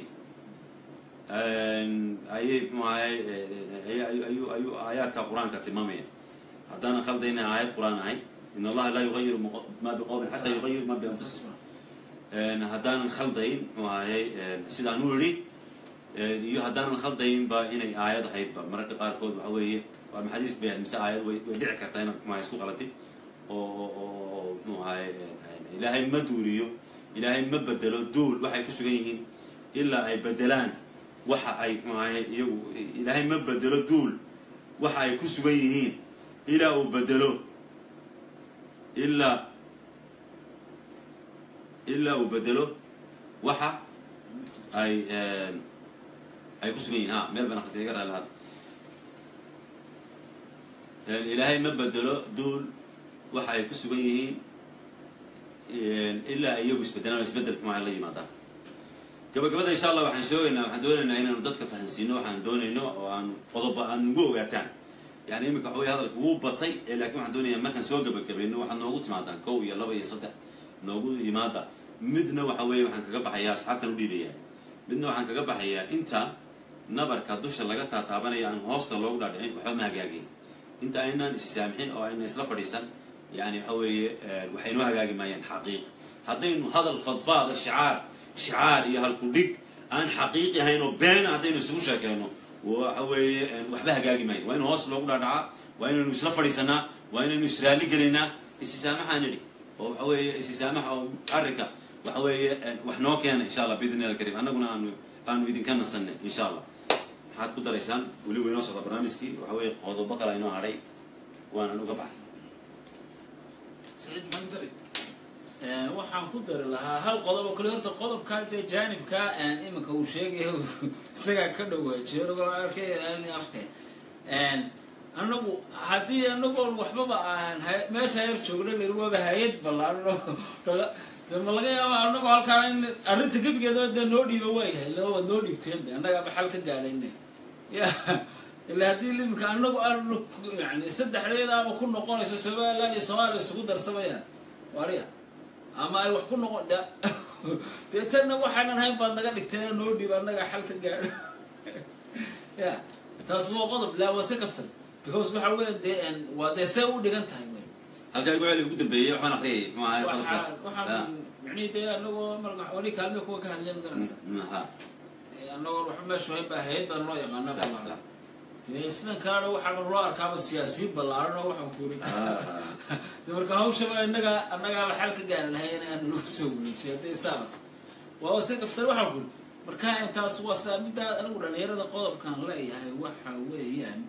ayay mxu ahay ayuu ayuu aayaadka qur-aanka tilmaamaya haddaanan khaldayna aayad qur-aan ahay in allaha laa yugayiru ma biqowmin xataa yugayiru ma bianfusihim haddaanan khaldayn mxuu ahayy sidaan u idhi iyo haddaanan khaldaynba inay aayad ahaydba mararka qaarkood waxa weeye waa maxadiis bay mise aayad way way dhici kartaa inaad mxu ahay isku qalatid oo oo mxuu ahay ilaahay ma duuriyo ilaahay ma bedelo duul waxay ku sugan yihiin ilaa ay bedelaan waxa ay mxuu ahay iyagu ilaahay ma bedelo duul waxa ay ku sugan yihiin ilaa uu bedelo ilaa ilaa uu bedelo waxa ay ay ku sugan yihin ha meel baan akrisa iga raali hada ilaahay ma bedelo duul waxa ay ku sugan yihiin ilaa ay iyagu isbedelaan oo isbedel mxuaha la yimaadaan gabagabada insha allah waxaan sheegaynaa waxaan doonaynaa inaanu dadka fahansiino waxaan doonayno oo aanu qodoba aan ugu ogaataan yani iminka waxa wey hadalka wuu batay lakin waxaan doonayaa markaan soo gabagabayno waxaad noogu timaadaan kow iyo laba iyo saddex noogu yimaada midna waxa weeye waxaan kaga baxayaa asxaabtan u dhiibaya midna waxaan kaga baxayaa inta nabarka dusha laga taataabanaya aan hoosta loogu dhaadhicin waxba ma hagaagin inta aynaan isi saamixin oo ayna isla fadhiisan yani waxa weeye waxaynoo hagaagi maayaan xaqiiq haddaynu hadal fadfaada shicaar shicaar iyo halku dhig aan xaqiiqi ahayn oo beena haddaynu isugu sheekeyno waxa weeye waxba hagaagi maayan waa inu hoos loogu dhaadhacaa waa inaynu isla fadhiisanaa waa inaynu israali gelaynaa isisaamaxaan idhi oo waxa weeye isisaamaxa oo arrinka waxa weeye wax noo keena insha allah biidni illahi alkarim annaguna aanu aanu idinka nasanay insha allah maxaad ku daraysaan weli waynoo socda barnaamijkii waxa weeye qodobo kale inoo hadhay waanan uga baxay saciid maxaa ku daray waxaan ku dari lahaa hal qodob oo kale horta qodobka dee jaanibka iminka uu sheegayo isagaa ka dhowaa jeerogo arkay afka anagu haddii anagoon waxbaba aan meesha yar joogna lir waaba hay-ad ballaarno de ma laga yaaba anagu halkaan in arrinta gebigeeda dee noo dhiiba waayahay laba waad noo dhiibteen annagaaba xal ka gaadhayne ya ila haddii iminka anagu aanu yani saddexdeedaaba ku noqonayso somaliland iyo soomaaliya isugu darsamayaan wariya ama ay wax ku noqon de deetanna waxaanan hayn baad naga dhigteen noo dhiib annaga xal ka gaadho ya taas waa qodob laa waa se kaftan because waxa weya dee waa dee see u dhigan tahay wey halkaa igu celi ugu dambeeyey waxaan aqriyay muxuu ahay waxaan qodobka waxaan micnihi dee anagoo marka wali kaalme kuwa ka hadlaya magaranaysa ha anagoo waxba meesha hayn baa hayad baan loo yaqaana sax ballaaran sax dee sidan kalena waxaa loo arkaaba siyaasiyiin ballaaran oo waxaan ku uri Ah, de marka hawshaba innaga annagaaba xal ka gaari lahay in aan lagu soo wareejiyo hadday saabato waa iska kaftar waxaan ku uri marka intaas waa sidaa middaa anigu dhalinyarada qodobkan leeyahay waxa weeyaan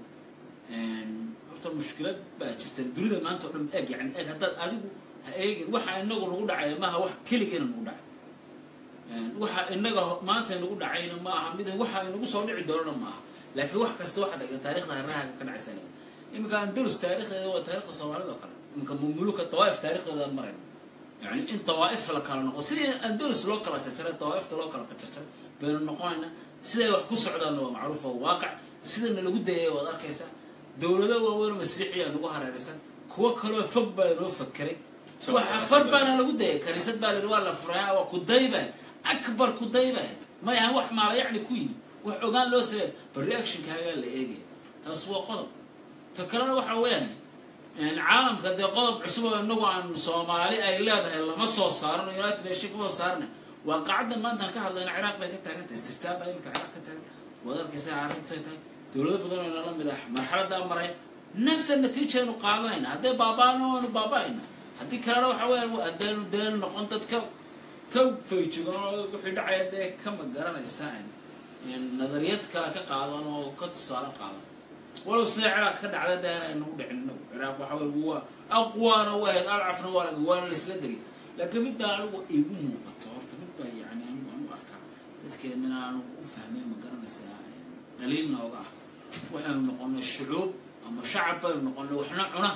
horta mushkilad baa jirta dunida maanta oo dhan eeg yani eeg haddaad adigu ha eegin waxa inagu nagu dhacaya maaha wax keligeena nagu dhacay waxa inaga maanta nagu dhacayna ma aha mid waxa inagu soo dhici doonana ma aha laakiin wax kasta waxa dhaga taarikhda harahaaga ka dhacaysa iminka andalus taarikhdeeda waa taarikhda soomaalida oo kale iminka mumuluka dawaaif taarikhdeeda marayna yani in dawaaif la kala noqo sidii andalus loo kala jarjaray dawaaifta loo kala jarjaray baynu noqonayna siday wax ku socdaanna waa macruuf oo waaqac sidana lagu dayay waad arkaysaa dowlado waaweyn oo masiixiya nagu hareeraysan kuwo kaloo fog baa inoo fakeray waxa far baana lagu dayay kaniisad baa layihi waa la furaya waa kudayba akbar kudayba may ahan wax maala yacni ku yimi wax ogaan loo sameey bal reactionkaagaa la eegaya taas waa qodob ta kalena waxa weeyaan caalamka dee qodob cusub oo inagu aan soomaali ay leedahay lama soo saarano united nation kuma soo saarna waa qacaddan maantaan ka hadlayna ciraaq bay ka taagantay istiftaa baa imika ciraaq ka taagan waad arkaysa arintay tahay dowlado badan oo inala mid ah marxaladaa maray nafsa natiijaynu qaadanayna hadday baaba'ano waanu baaba'ayna haddii kalena waxa weeyaan hadaynu deenu noqon dad ka ka fayjigan oo wixii dhacaya dee kama garanaysa nadariyad kale ka qaadan oo ka tusaale qaadan walow sida ciraaq ka dhacda dee inaynu u dhicin inagu ciraaq waxa weye waa aqwaana u ahayd alcafna waa laga waana laisla degay laakiin midbaa anigu igu muuqato horta midbaa yani anigu aan u arkaa dadkeenana anigu u fahmay ma garanaysaa dhaliil nooga ah waxaynu noqonay shucuub ama shacab baynu noqonay waxna cuna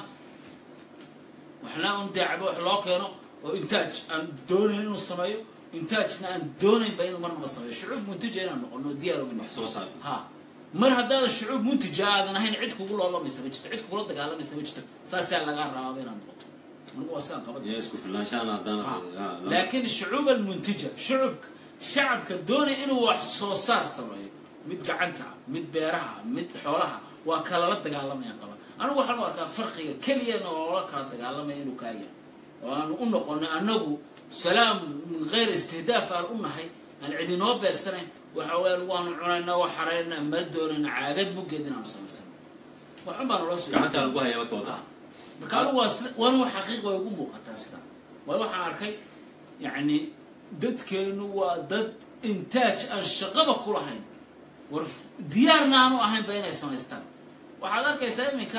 waxna un daacba wax loo keeno oo intaaj aan doonayn inuu sameeyo intaajna aan doonaynba inuu marnaba sameeyo shucuub muntija inaan noqono diyaar ogin wax soo saarta ha mar haddaadan shucuub muntija aadan ahayn cid kugu loolamaysa ma jirto cid kugula dagaalamaysa ma jirto saasaa lagaa rabaaba inaad noqoto anigu waa sidaan qaban iyo isku filnaanshaan haddana Ha. ha, lama- laakiin shucuub almuntija shucubka shacabka doonaya inuu wax soo saar sameeyo mid gacanta ah mid beeraha ah mid xoolaha waa kalala dagaalamaya qaba anigu waxaan u arkaa farqiga keliyana oola kala dagaalamaya inuu kaayahay oo aanu u noqonay annagu salaam min geyr istihdaaf aan u nahay aan cidinoo beegsanayn waxa weeyaan waanu cunaynaa waa xaraynaa mala doonayna caagad muggeed inaanu samaysano waxun baa naloo soo gacanta lagu haya marka wada marka anigu waa sida waana wax xaqiiq way ugu muuqataa sida waayo waxaan arkay yacni dadkeenu waa dad intaaj aan shaqaba ku lahayn war diyaarna aanu ahaynba inay samaystaan waxaad arkaysaa iminka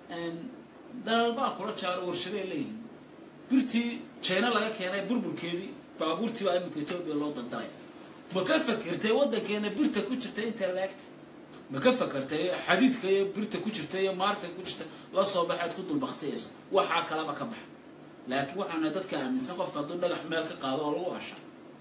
dalalbaa kula jaaro warshaday leeyihiin birtii jina laga keenay burburkeedii baabuurtii baa iminka etoobiya loo dandalaya ma ka fakirtay waddankeena birta ku jirta intay laegta ma ka fakartay xadiidka iyo birta ku jirta iyo maarta ku jirta la soo baxaad ku dulbaktiyayso waxaa kalaba ka baxa laakiin waxaana dadka aaminsan qofka hadduu dhagax meel ka qaado oo lagu asha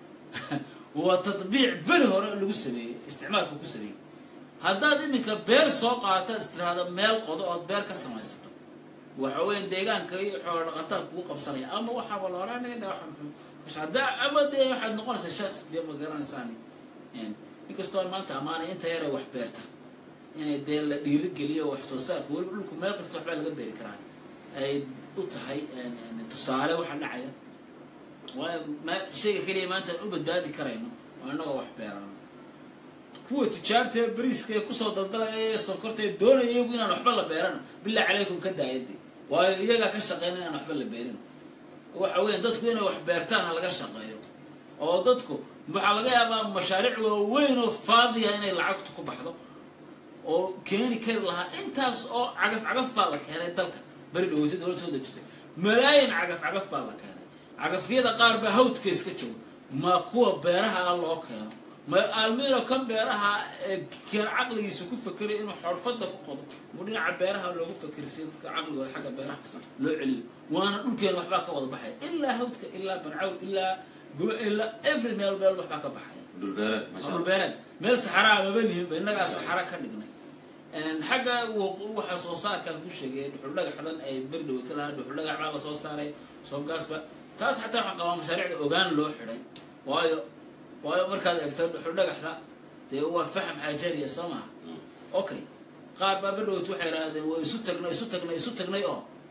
waa tadbiic beri hore lagu sameeyey isticmaalka ku sameeyey haddaad iminka beer soo qaata istiraada meel qodo ood beer ka samaysato waxa weya deegaanka iyo xoolo dhaqataa kugu qabsanaya ama waxaaba looranaya hadda ama dee waxaad noqonaysaa shaks dee ma garanaysaan inkastoo maanta amaanay inta yare wax beerta inay dee la dhiirigeliyo wax soo saarka weliba dhulku meel kasta waxbaa laga beeri karaa ay u tahay tusaale waxa dhacaya waayo ma- shayga keliya maanta aan u badbaadi karayno waa innagoo wax beerano kuwa tijaarta ee bariiska ee kusoo daldalaya ee sonkorta ee doonaya iyagu inaan waxba la beerano bilaa calaykum ka daayade waayo iyagaa ka shaqeyna inaan waxba la beerin waxa weya dadku inay wax beertaana laga shaqeeyo oo dadku waxaa laga yaabaa mashaariic waaweyn oo faadiya inay lacagtu ku baxdo oo keeni kari lahaa intaas oo cagaf cagaf baa la keenay dalka beri dhaweyta dowlad soo dejisay malaayin cagaf cagaf baa la keenay cagafyada qaar baa hawdka iska jooga ma kuwa beeraha loo keeno ma almiro kan beeraha ee keen caqligiisa ku fekeray inuu xorfada ku qodo mu dhinaca beeraha loogu fekersiyo dadka caqligooda xagga beeraha loo celiyo waana dhulkeena waxbaa ka wada baxaya ilaa hawdka ilaa bancawl ilaa guba ilaa every meel meel waxbaa ka baxaya dhulbeereed masha Allah. dhulbeereed meel saxaraa maba lihinba innagaa saxara ka dhignay xagga wa- waxa soo saarkaan ku sheegay dhuxul dhagaxdan ay beri dhawata lahaa dhuxul dhagax baa lasoo saaray soobgaasba taas xataa waxaan qabaa mashaariicda ogaan loo xidhay waayo waayo markaad eegto dhuxul dhagaxda dee waa faham xaajariya soo maha okay qaar baa beri dhawata waxay idhahdeen waa isu tagnay isu tagnay isu tagnay oo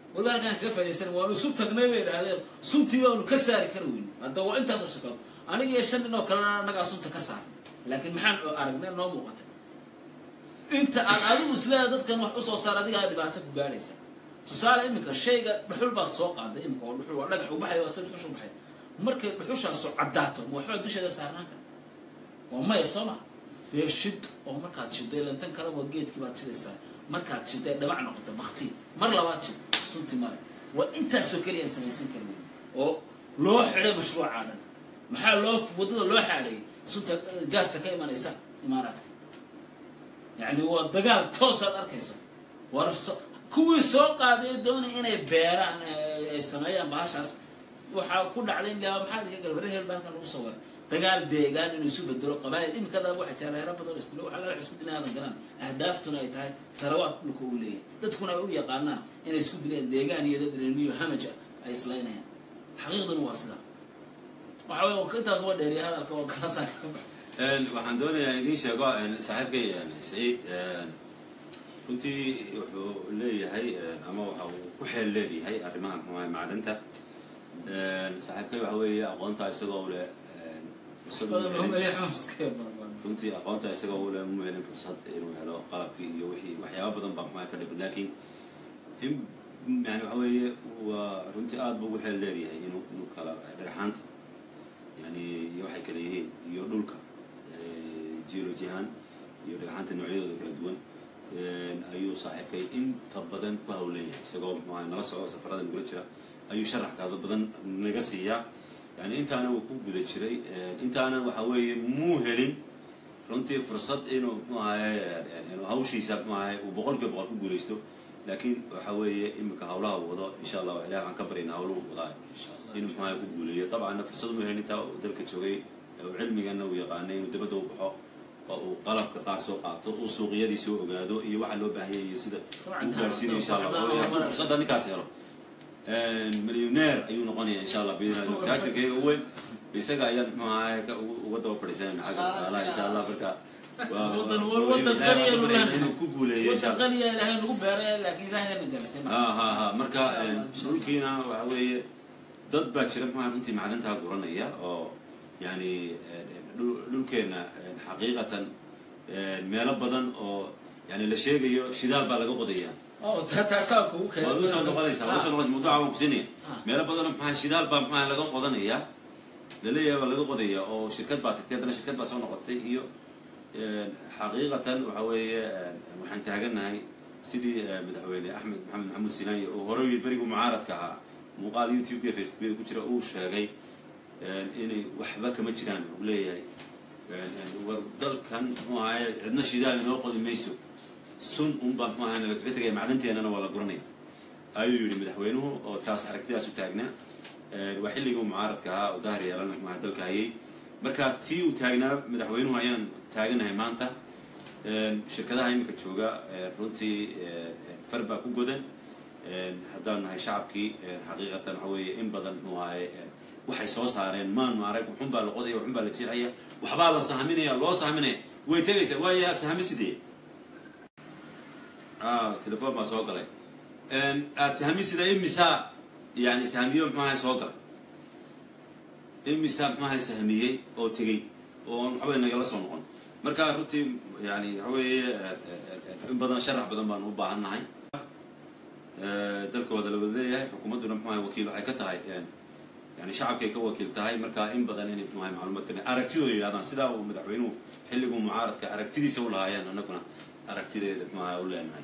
waliba halkaan kaga faa'idaysan waanu isu tagnay bay idhahdeen suntii baanu ka saari kari weyn hadda waa intaasoo shirkado aniga iyo shan nin oo kalena annagaa sunta ka saarnay laakiin maxaan aragnay noo muuqatay inta aad adigu isleedahay dadkan wax usoo saar adigaa dhibaato ku gaadhaysa tusaale iminka shayga dhuxul baad soo qaaday iminka oo dhuxul waa dhagax u baxay waa si dhuxush u baxay markay dhuxushaasu caddaato ma waxbaa dusheeda saarnaan kara waa maya soo ma dee shid oo markaad shiday lantan kale waa geedkii baad shidaysaa markaad shiday dhabac noqoto bakti mar labaad shid sunti male waa intaasoo keliya aan samaysan kari weyn oo loo xidhay mashruucaa dhan maxaa loo waddada loo xaadhayay sunta gaasta ka imanaysa imaaraadka yacni waa dagaal toosaad arkayso war so kuwii soo qaaday doonay inay beeraan ay sameeyaan bahashaas waxaa ku dhacday in laa maxaa dhiga galbare heel baa halkan lagu soo waray dagaal deegaan inuu isu bedelo qabaayil imika dhaa waxa jira reero badan isdilo waxa laga isku dilay aadan galaan ahdaaftuna ay tahay tarawaad dhulka uu leeyahay dadkuna ay u yaqaanaan inay isku dileen deegaan iyo dad reermiyo hamaja ay islaynayaan xaqiiqduna waa sidaa waxa wey intaas waa dheeriya hadalka waa kalasaan ka bax waxaan doonayaa idiin sheego saaxiibkay saciid runtii wuxuu leeyahay ama waxa uu ku xeel leeyahay arrimaha muxuaha macdanta saaxiibkay waxa weeye aqoonta isagoo le runtii aqoonta isagoo ule mu helin fursad inuu helo qalabkii iyo wixii waxyaaba badan baa muxuaha ka dhiban laakiin in yani waxa weeye waa runtii aad buu ugu xeel leeyahay inuu inuu kala dhagaxaanta yani iyo waxay kala yihiin iyo dhulka geology ahaan iyo dhagaxaanta noocyadooda kala duwan ayuu saaxiibkay inta badan ku hawleeyahay isagoo muxuaha nala soco safarada nagula jira ayuu sharax kaado badan naga siiyaa yani intaana uu ku guda jiray intaana waxa weeye muu helin runtii fursad inuu mxu ahaye hawshiisa mxu ahaye uu boqol kiiba boqol ku guulaysto laakiin waxa weeye iminka hawlaha uu wado insha allah ilahi waxaan ka baryana hawluhu wadaa inuu mxu ahaye ku guuleeyo dabcanna fursad muu helin intaa dalka joogay cilmigana uu yaqaanay inuu dabadda u baxo oo uu qalabka qaar soo qaato uu suuqiyadii soo ogaado iyo waxa loo baahanya iyo sida uu gaarsiinayo insha allah hadduu fursadda ninkaas helo milyoneer ayuu noqonaya insha allah biidnillah taajirkayga u weyn isaga ayaan muxuu ahaye uga daba fadhiisanayna xagga taala insha allah marka inuu ku guuleeyo insha allah qaniya ilaahay nagu beeray laakiin ilaahayna gaarsiin ha ha ha marka dhulkiina waxa weeye dad baa jira muxuaha runtii macdantaa guranaya oo yani dhulkeenna xaqiiqatan meelo badan oo yani la sheegayo shidaal baa laga qodaya oo taasaa kugu keen waad usoo noqonaysaa waad usoo noqonaysa mawduuca waan kusinaya meelo badanoo maxaa shidaal baa maxaa laga qodanaya laleeyahay waa laga qodaya oo shirkad baa tagtay haddana shirkad baa soo noqotay iyo xaqiiqatan waxa weeye waxaan taaganahay sidii madaxweyne axmed maxamed maxamuud sinaaye oo horey berigu mucaaradka ahaa muuqaal youtube iyo facebookyada ku jira uu sheegay inay waxba kama jiraan uu leeyahay war dalkan muxuu ahaye cidna shidaal inoo qodi mayso sun un baa muxuu ahaye lagaga tegaya macdanteennana waa la guranaya ayuu yidhi madaxweynuhu oo taas aragtidaas u taagnaa waa xilligii mucaaradka ahaa oo dahar yeelan muxuaha dalka hayay marka tii uu taagnaa madaxweynuhu ayaan taaganahay maanta shirkadaha iminka jooga runtii far baa ku godan haddaan nahay shacabkii xaqiiqatan waxa weeye in badan muxuu ahaye waxay soo saareen maanu arag wuxun baa la qodaya wuxun baa la jiixaya waxbaa la sahaminaya loo sahaminaya way tegaysaa waayo aad sahamisidee telefon baa soo galay aad sahamisida imisaa yani sahamiyo muxuaha soo galay imisaa muxuaha sahamiyey oo tegey oo waxawey nagala soo noqon marka runtii yani waxa weeye in badan sharax badan baan u baahan nahay dalkooda la wada leeyahay xukuumadduna muxuaha wakiil waxay ka tahay yani shacabkay ka wakiil tahay marka in badan inay muxuaha macluumaadka aragtidooda yidhahdaan sidaa uu madaxweynuhu xilliguu mucaaradka aragtidiisa u lahaayeen annaguna aragtideeda muxuaha u leenahay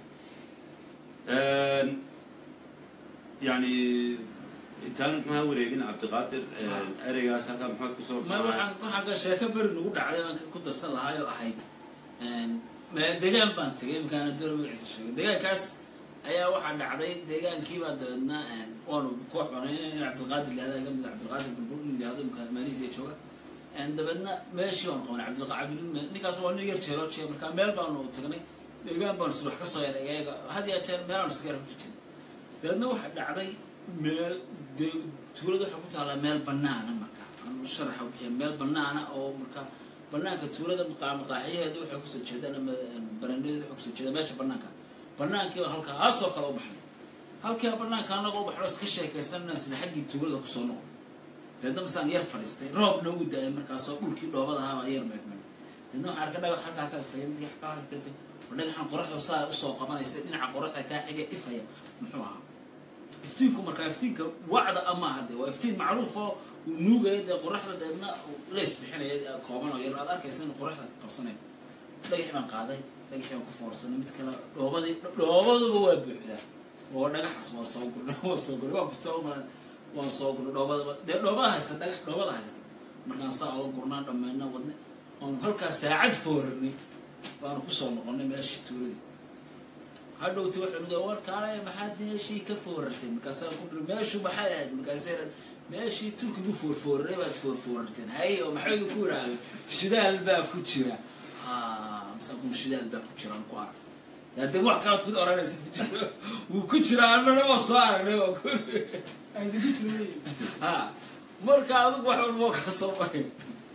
yani intaan maxaa wareegin cabdiqaadir ereygaas halkaa maxaad kusoo ma waxaan waxaan ka sheeko beri nagu dhacday baan ku darsan lahaay oo ahayd deegaan baan tegay imkaana door magaciisa sheegay deegaankaas ayaa waxaa dhacday deegaankiibaa dabeedna waanu koox banay cabdilqaadir lahada ka mid cabdilqaadir bulbul in yihahdo imka maaliisiya jooga dabeedna meeshii waan qabanay cabdilqaadir ninkaas waa nin yar jeeloo jeega markaa meel baanu tagnay deegaan baanu sida wax ka soo yaray iyaga had yaa jeer meelaanu iska yara bixi jiray dabeedna waxaa dhacday meel de tuulada waxay ku taallaa meel banaana marka anu sharaxa bixiya meel banaana oo marka banaanka tuulada maqaaxiyaheeda waxay kusoo jeedaan ama barandeeda waxay kusoo jeedaan meesha banaanka banaankii baan halkaasoo kale u baxnay halkii banaanka anagoo baxno iska sheekaysanana sida xaggii tuulada kusoo noqo deedna masaan yar fadhiistay roobna uu da-ay markaasoo dhulkii dhoobada ahaabaa yar meegmay deedna waxaan arka dhagax halkaa ka ifaya midkii halkaa ka ifaya oo dhagaxan qoraxda saa usoo qabanaysa dhinaca qoraxda kaa xiga ifaya muxuu ahaa iftiinku markaa iftiinka wacda ama aha dee waa iftiin macruuf oo uu nuugaya dee qoraxda deedna leys bixinaya kooban oo yar aad arkaysa in qoraxda qabsanaya dhagaxi baan qaaday dhagaxi baan ku foorsanay mid kale dhoobadii dhoobaduba waa buuxdaa oo dhagaxaas waa soo gurnay waa soo gurnay waa kusoo maray waan soo gurnay dhoobadaba dee dhoobada haysta dhagax dhoobada haysata markaan saa oga gurnaa dhammayna wadnay oon halkaa saacad foorarnay baanu kusoo noqonay meeshii tuuladii hadhowti wuxuu niga warkaale maxaad meeshii ka foorartay markaasaan ku dhiri meeshu maxay ahayd markaasee meeshii turkigu foorfooraray baad foorfoorarteen hay oo maxay ku idhaahdo shidaal baa ku jira ha masaan kun shidaal baa ku jira aan ku arag hadee wax kalaad ku oranaysa ku jiro wuu ku jira annana waa soo aragnay waa ku aydigu jiray ha marka adigu wax walba ka soo maray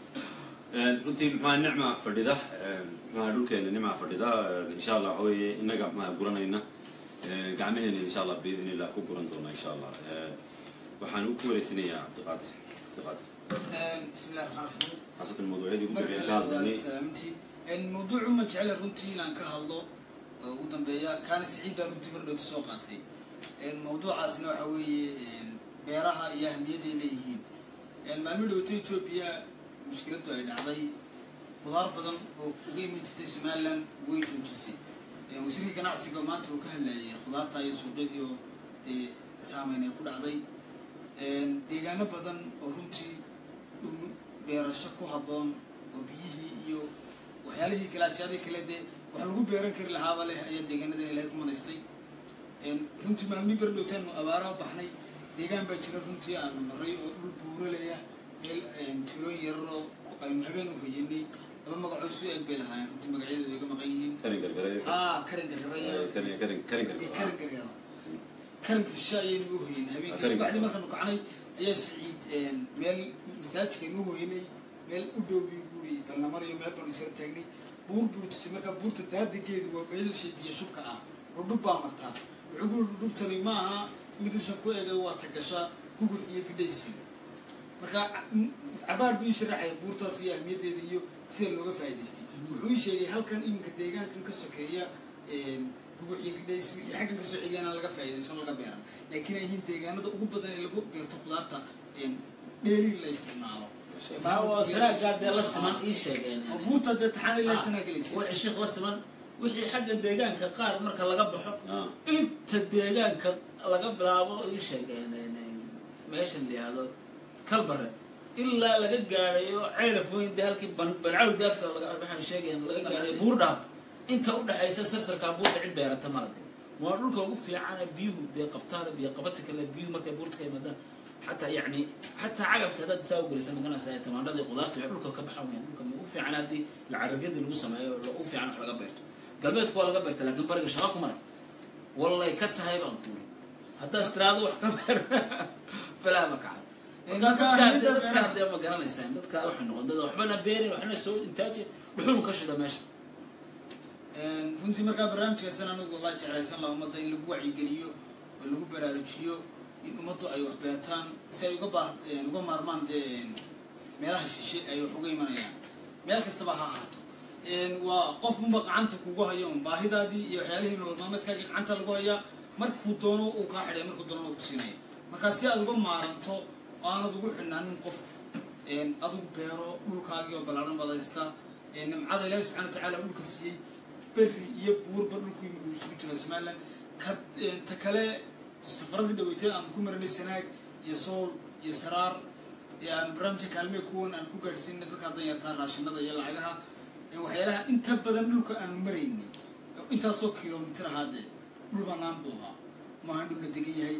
runtii maxaa nicma fadhida maxaa dhulkeena nicma fadhida insha allah waxa weeye innaga maxaa guranayna gacmaheena insha allah biidin illah ku guran doona insha allah waxaan u ku wareejinayaa cabdiqaadir cabdiqaadir bismi illahi raxmaan raxiim khaasatan mawduucyadii ugu marka dambeeyay ka hadlaynay salaamintii mawduucu ma jecla runtii inaan ka hadlo oo ugu dambeeya kaana siciid baa runtii mar dhowta soo qaatay mawduucaasna waxa weeye beeraha iyo ahmiyaday leeyihiin maalmo dhowta etoobiya mushkiladdu ay dhacday khudaar badan oo uga iman jirtay somaliland way joojisay wasiirka ganacsiga maanta uu ka hadlayay khudaarta iyo suuqyadii oo dee saameyn ay ku dhacday deegaano badan oo runtii dhul beerasho ku habboon oo biyihii iyo waxyaalihii kale ashyaadii kale dee wax lagu beeran kari lahaaba leh ayaa deegaanadan ilaahay ku madaystay runtii maalmii bar dhowtaanu abaaraha baxnay deegaan baa jira runtii aanu maray oo dhul buuralaya meel tuulooyin yararoo aynu habeen u hoyanay laba magacoo su eeg bay lahaayeen runtii magacyadooda iga maqan yihiin karin gargare haa karin gargaraya karin karin karin iyo gargare karin gargara karinka shishe ayaynu u hoyanay habeenkii Karin subaxdii gargara. markaanu kacnay ayaa siciid meel masaajidkaynu u hoyanay meel u dhow buu guri balnamariyo meel banu isla taagnay buur buu tusay markaa buurta daadageedu waa meelshii biyo shubka ah oo dhub baa martaa wuxuu ku yidhi dhubtani ma aha mid rishan ku egay waa tagasha gugur iyo gidhaysi marka m- cabaar buu ii sharaxaya buurtaas iyo ahmiyaddeeda iyo sida looga faa'idaystay wuxuu ii sheegay halkan iminka deegaankan ka sokeeya gugur iyo gidhays iyo xaggan kasoo xigeen aan laga faa'iidaysan laga beeran laakiin ay yihiin deegaanada ugu badan ee lagu beerto khudaarta dheeli la isticmaalo waa saraagaa dee la siman ii sheegeen oo buurta dee taxaanay laysanaa gelaysa wixii sheekh la siman wixii xagga deegaanka qaar marka laga baxo ah inta deegaanka laga bilaabo ii sheegeen meeshan la yihahdo kalbare ilaa laga gaarayo ceelafooyin dee halkii ban- bancawl daafka laga- waxaan sheegayn laga gaarayo buurdhaab inta udhexaysa sarsarkaa buurta cid beerata malade waa dhulka ugu fiicana biyuhu dee qabtaan biyo qabati kale biyuhu markay buurta ka yimaadaan xataa yani xataa cagafta haddaad saa ugelisa maganaysa tamaandhadii qudaarta waxay dhulka ka baxa weyaan dhulka ugu fiican haddii lacaragadi lagu sameeyo ugu fiican wax laga beerto galbeedku waa laga beerta laakiin bariga shaqa kuma leh wallay ka tahay baan kuuri haddaad istiraado wax ka beer balaa ma kacay marka marka dadkaa ahmiyadda dadkaa beeraha- dee ma garanaysaan dadkaa waxay noqon dad waxbana beerin waxna soo intaaji dhuxul ka shida meesha runtii markaa barnaamijkaasan anigu wallahi jeclaysan laha ummadda in lagu wacyigeliyo oo lagu baraarujiyo in ummaddu ay wax beertaan si ay uga baa uga maarmaan dee meelaha shishe ay wax uga imanayaan meel kastaba ha ahaato waa qof unba gacanta kugu hayo un baahidaadii iyo waxyaalihii nolol maalmeedkaagii gacanta lagu hayaa markuu doono uu kaa xidhay markuu doono uu ku siinaya markaa si aad uga maaranto oo aanad ugu xidhnaanin qof adigu beero dhulkaagii oo ballaaran badaysta nimcada ilaahi subxana wa tacaala dhulka siiyey berri iyo buurba dhulku imika uu isugu jiro somaliland ka ta kale safaradii dhaweytay aan ku marinay sanaag iyo sool iyo saraar ee aan barnaamijka kaalmee kuwan aan ku gaadhsiinay dadka haddan yartaa raashinada iyo lacagaha waxyaalaha inta badan dhulka aanu maraynay intaasoo kilomitir ahaadee dhul banaan buu ahaa maaha dhul la degan yahay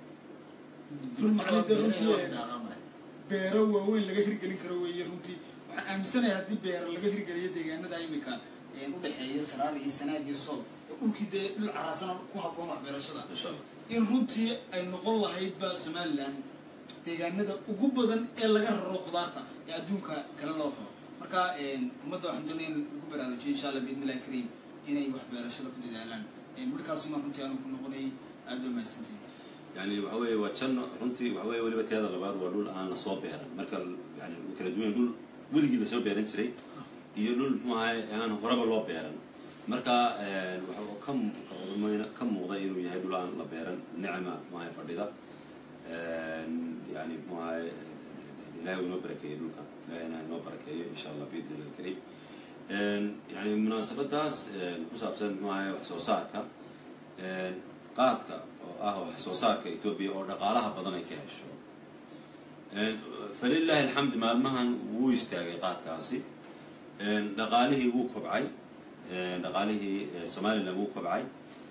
dhul macnida runtii beero waaweyn laga hirgelin karo weeye runtii waxaan aaminsanahay haddii beero laga hirgeliyo deegaanada imika udhexeeya saraar iyo sanaag iyo sool oo dhulkii dee dhul caraasana ku habboon waxbeerashada insha allah in runtii ay noqon lahaydba somaliland deegaanada ugu badan ee laga raro khudaarta ee adduunka kale loo xoro marka ummadda waxaan doonaya in lagu baraarujiyo insha allah biidnillahi kariim inay waxbeerashada ku dadaalaan markaasuma runtii aanu ku noqonayay aad baa mahadsantihin yani waxa weeye waa janno runtii waxa weeye weliba teeda labaad waa dhul aan lasoo beeran marka yani way kala duwan dhul weligii lasoo beeran jiray iyo dhul muxuu ahay aan horeba loo beeran marka waxa uu ka mu- ka muuqda inuu yahay dhul aan la beeran nicma muxuu ahay fadhida yani muxuu ahay ilahay uu inoo barakeeyey dhulka ilahayna inoo barakeeyo insha allah biidni illahi alkarim yani munaasabadaas ku saabsan muxuu ahay wax soo saarka qaadka oo ah wax soo saarka etoobiya oo dhaqaalaha badan ay ka hesho falilahi alxamd maalmahan wuu istaagay qaadkaasi dhaqaalihii wuu kobcay dhaqaalihii somalilan wuu kobcay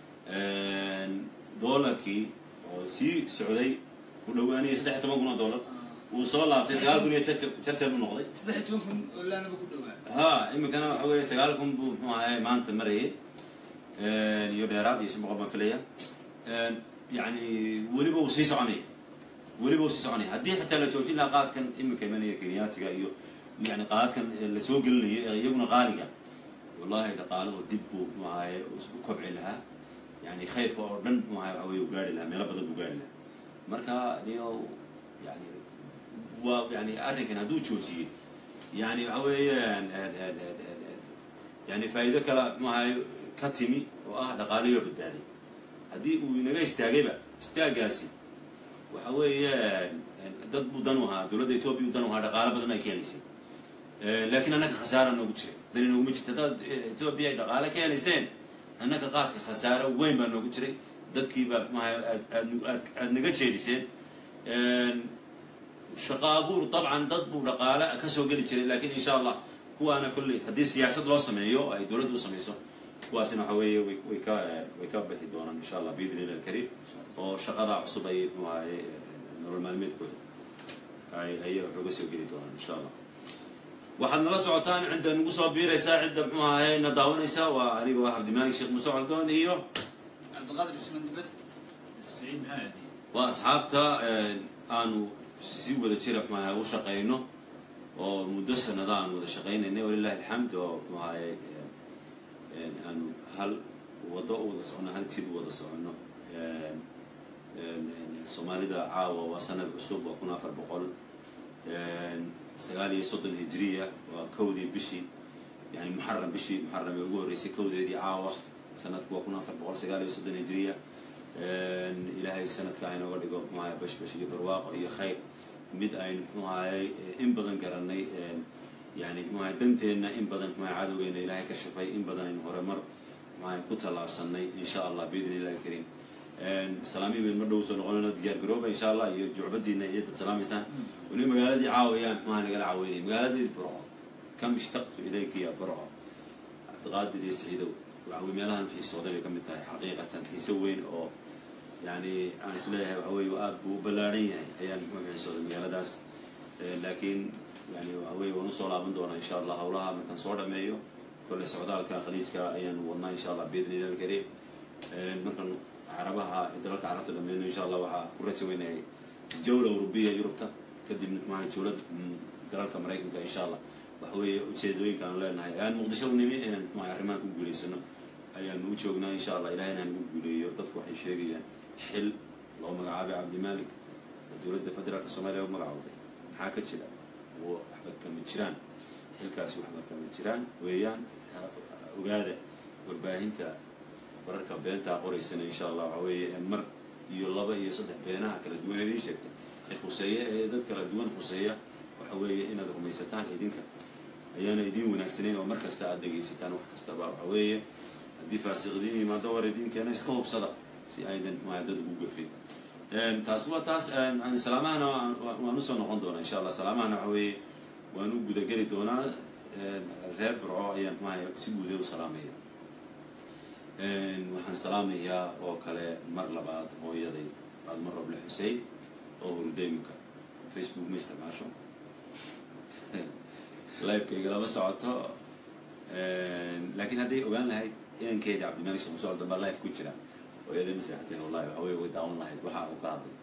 doolarkii oo sii socday ku dhawaanaya saddex iyo toban kun oo dollar wuu soo laabtay sagaal kun iyo jarjar jarjar u noqday saddex iyo toban kun oo laanaba ku dhawaa ha iminkana waxa weeye sagaal kun buu muxuu ahay maanta marayay iyo dheeraad iyo shan boqol baan filaya yani weliba uu sii soconaya weliba uu sii soconaya haddii xataa la joojin lahaa qaadkan iminka imanaya kenyaatiga iyo yani qaadadkan lasoo gelinayo ee iyaguna qaaliga wallahi dhaqaalahu dib buu muxuu ahaye u kobci lahaa yani khayrka oo dhan muxuu ahay waxa weye u gaari lahaa meelo badan buu gaari lahaa marka niyo yani waa yani arrinkan hadduu joojiyey yani waxa weeyaan yani faa'iido kale muxuu ahay ka timi oo ah dhaqaaliyo badbaadiy haddii uu inaga istaagayba istaagaasi waxa weeyaan dad buu dan u ahaa dowladda etoobiya u dan u ahaa dhaqaalo badan ay ka helaysay laakiin annaka khasaara noogu jiray dan inooguma jirta haddaad etoobiya ay dhaqaale ka helayseen annaka qaadka khasaaro weyn baa noogu jiray dadkiiba maaha aad aad aad aad naga jeediseen shaqo abuur dabcan dad buu dhaqaale ka soo geli jiray laakiin insha allah kuwaana kolley haddii siyaasad loo sameeyo ay dowladda u samayso kuwaasina waxa weeye way way ka way ka bixi doonaan insha allah biidni illahi alkariim oo shaqada cusub ay muxuu ahaye nolol maalmeedkooda ay ayay wax uga soo geli doonaan insha allah waxaad nala socotaan cidda nagu soo biiraysaa cidda muxuu ahaye na daawanaysa waa aniga waa cabdimaalik sheekh muuse coldoon iyo cabdiqaadir ismaan dibad saciid maxamed waa asxaabta aanu si wada jira muxuu ahaye u shaqayno oo muddo sanada aan wada shaqaynaynay walilahi alxamd oo muxuu ahaye aanu hal waddo u wada soconno hal tid u wada soconno soomaalida caawa waa sanad cusub waa kun afar boqol sagaal iyo soddon hijriya waa kowdii bishii yani muxaram bishii muxaram ee ugu horreysay kowdeedii caawa sanadku waa kun afar boqol sagaal iyo soddon hijriya ilaahay sanadka aynooga dhigo muxuu ahay bashbash iyo barwaaqo iyo khayr mid aynu muxuu ahayey in badan garanay yani muxuu ahay danteenna in badan muxuu ahay cadowgeena ilaahay ka shafay in badan aynu horumar muxuu ahay ku tallaabsanay insha allah biidni illahi alkariim salaamihi baynu ma dhow soo noqonayno diyaar garooba insha allah iyo jucbadiina iyo dad salaamaysaan weli magaaladii caawayaan muxuu nagala caaweynay magaaladii burco kam ishtaqtu ilayka ya burco cabdiqaadir iyo saciidow waxawey meelahan xiisooday bay ka mid tahay xaqiiqatan xiise weyn oo yani aan isleeyahay waxa weye aada buu u ballaaran yahay ayaan muxuu xiisooday magaaladaas laakiin yani waxa weye waan usoo laaban doonaa insha allah hawlaha markaan soo dhameeyo kolle socdaalka khaliijka ayaan wadnaa insha allah biidni illahi alkariim markaan carabaha dalalka carabta dhameyno insha allah waxaa ku raja weynahay jawla urubiya yurubta kadibna maaha jawlad dalalka maraykanka insha allah waxa weeye ujeedooyinka aan leenahay aan muqdisho u nimi inaan maaha arrimahan ku guulaysano ayaanu u joognaa insha allah ilahayna aan ugu guuleeyo dadku waxay sheegayaan xil loo magacaabay cabdimalik oo dowladda federaalka soomaaliya u magacowday maxaa ka jira waxba kama jiraan xilkaasi waxba kama jiraan weeyaan ogaada warbaahinta wararka beentaa qoraysana insha allah waxa weeye mar iyo laba iyo saddex beenaha kala duwan idiin sheegtay ee khuseeya ee dad kala duwan khuseeya waxa weeye inaad rumaysataan idinka ayaana idiin wanaagsanayn oo mar kasta aad dhegaysataan wax kastaba waxa weeye haddii faasiqdiin yimaado war idinkeena iska hubsada si aydan maa dad ugu gafin taas waa taas salaamahana waan usoo noqon doonaa insha allah salaamahana waxa weeye waan u gudageli doonaa reer burco ayaan maaya si guuda u salaamaya waxaan salaamayaa oo kale mar labaad hooyaday faadmo roble xusein oo hurdayminka facebook ma isticmaasho livekayga lama socoto laakiin hadday ogaan lahayd inankeeda cabdimalik sheekh musool dambaa live ku jira hooyaday ma seexateen wallahi waxa wey way daawan lahayd waxa uu ka hadlay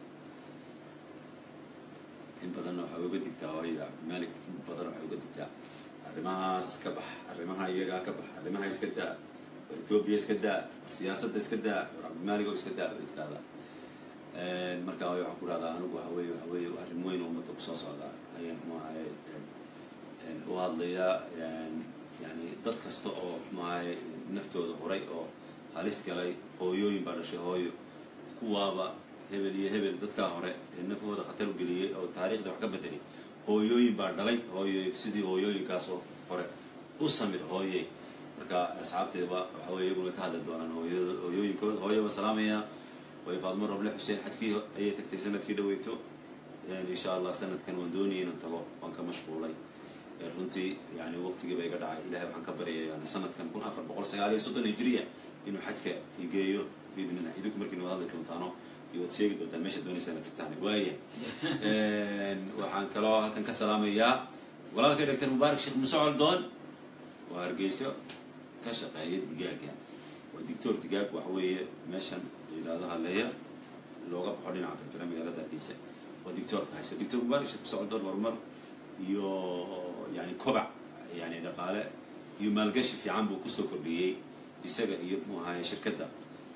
in badanna waxay uga digtaa hooya cabdimalik in badan waxay uga digtaa arrimahaas ka bax arrimaha iyagaa ka bax arrimaha iska daa etoobiya iska daa siyaasadda iska daa cabdimaalig oo iska daa bay tirahdaa marka waxaan ku dhahdaa anigu waxa weeye waxa weeye arrin weyn oo ummadda kusoo socda ayaan maahay u hadlayaa yani dad kasta oo maahay naftooda horay oo halis galay hooyooyin baa dhashay hooyo kuwaaba hebel iyo hebel dadkaa hore ee nafahooda khatar u geliyey oo taariikhda wax ka bedelay hooyooyin baa dhalay hooyo sidii hooyooyinkaasoo hore u samir hooyey marka asxaabteedaba waxa weye iyaguna ka hadli doonaan hooyo hooyooyinkooda hooyaba salaamaya way faadmo roble xuseen xajkii ayay tagtay sanadkii dhaweyto insha allah sanadkan waan doonayay inaan tago waan ka mashquulay runtii yani waqtigii ba iga dhacay ilahay waxaan ka baryaya yani sanadkan kun afar boqol sagaal iyo soddon hijriya inuu xajka igeeyo biidnillah idinku markiin wad hadli doontaano iyo waad sheegi doontaan meesha doonaysa inaad tagtaan waaya waxaan kaloo halkan ka salaamayaa walaalkay doctor mubaarak sheekh muuse coldoon oo hargeyso ka shaqeeya digaaga waa dictor digaag waxa weeye meeshan yidhaahdo haleeya looga baxo dhinaca berbera magaalada hargeysa waa dictorka haysta dictor mubaarak sheekh muuse coldoon horumar iyo yani kobac yani dhaqaale iyo maalgashi fiican buu kusoo kordhiyey isaga iyo mu ahaye shirkadda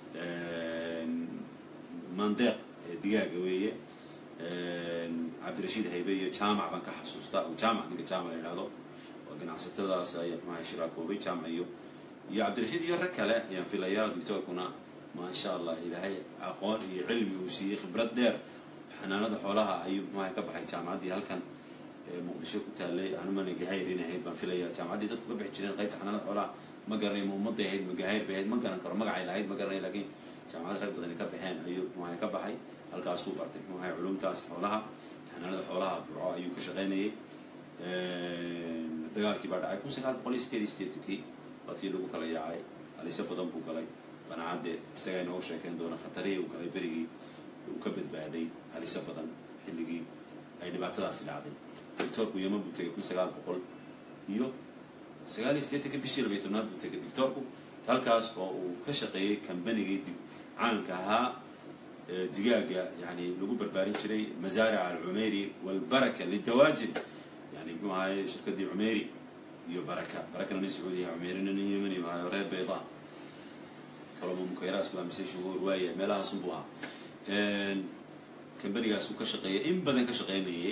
mandeeq ee digaaga weeye cabdirashiid haybe iyo jaamac baan ka xasuustaa oo jaamac ninka jaamac la yidhahdo waa ganacsatadaas ayaa maaha shiraakoobay jaamac iyo iyo cabdirashiid iyo rag kale ayaan filayaa doctoorkuna maasha allah ilaahay aqoon iyo cilmi uu siiyey khibrad dheer xanaanada xoolaha ayuu maaha ka baxay jaamacaddii halkan muqdisho ku taalay anumana gahayr in ahayd baan filayaa jaamacaddii dadku ka bixi jireen qaybta xanaanada xoolaha ma garanay ma ummadday ahayd ma gahayr bay ahayd ma garan karo magacay lahayd ma garanay laakiin jaamacad rag badani ka baxeen ayuu maaha ka baxay halkaasuu bartay maaha culumtaas xoolaha xanaanada xoolaha burco ayuu ka shaqaynayay dagaalkii baa dhacay kun sagaal boqol iyo sideed iyo sideetankii waatii lagu kala yaacay halise badan buu galay banacadde isagaa inooga sheekeyn doona khatarihii uu galay berigii uu ka badbaaday halise badan xilligii ay dhibaatadaasi dhacday doctoorku yeman buu tegay kun sagaal boqol iyo sagaal iyo siddeetanka bishii labiyo tobnaad buu tegay doctoorku halkaas oo uu ka shaqeeyey kambanigii dib caanka ahaa digaaga yani lagu barbaarin jiray mazaaric alcumeyri walbaraka lidawaajin yani muxuu ahaye shirkadii cumeyri iyo baraka barakana nin sacuudiya cumeyrina nin yemani maayo reer bayda kaloma mukayraas baa mise shuhuur waaya meelahaasun buu ahaa kambanigaas uu ka shaqeeyay in badan ka shaqeynayay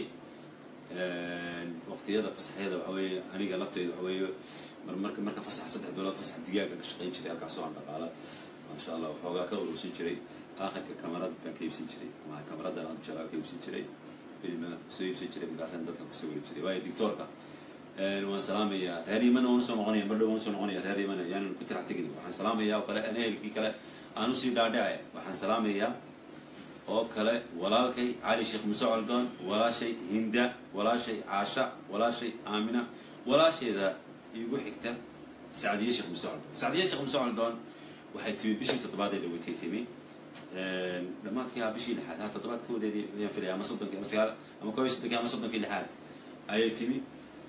waqtiyada fasaxyada waxa weeye aniga lafteyda waxa weeye mar marka marka fasax saddex bilood fasax digaaga ka shaqeyn jiray halkaasoo aan dhaqaala maasha allah waxoogaa ka urursan jiray aakhirka kamarad baan ka iibsan jiray ma kamaradan aad jeclaa ka iibsan jiray filma soo iibsan jiray markaasaan dadka ku sawiri jiray waayo dictoorka waan salaamayaa reer yimana waan usoo noqonaya madhow waan usoo noqonaya reer yimana yaanan ku tirax tegin waxaan salaamayaa oo kale aan ehelkii kale aan usii dhaadhace waxaan salaamayaa oo kale walaalkay cali sheekh muuse coldoon walaashay hinda walaashay caasha walaashay aamina walaashayda igu xigta sacdiye sheekh muuse coldoon sacdiye sheekh muuse coldoon waxay timi bishii toddobaad ee dhawatay timi dhammaadkii ha bishii lixaad ha toddobaad koodeedii ayaan filaya ama soddonkii ama sagaal ama koob iyo soddonkii ama soddonkii lixaad ayay timi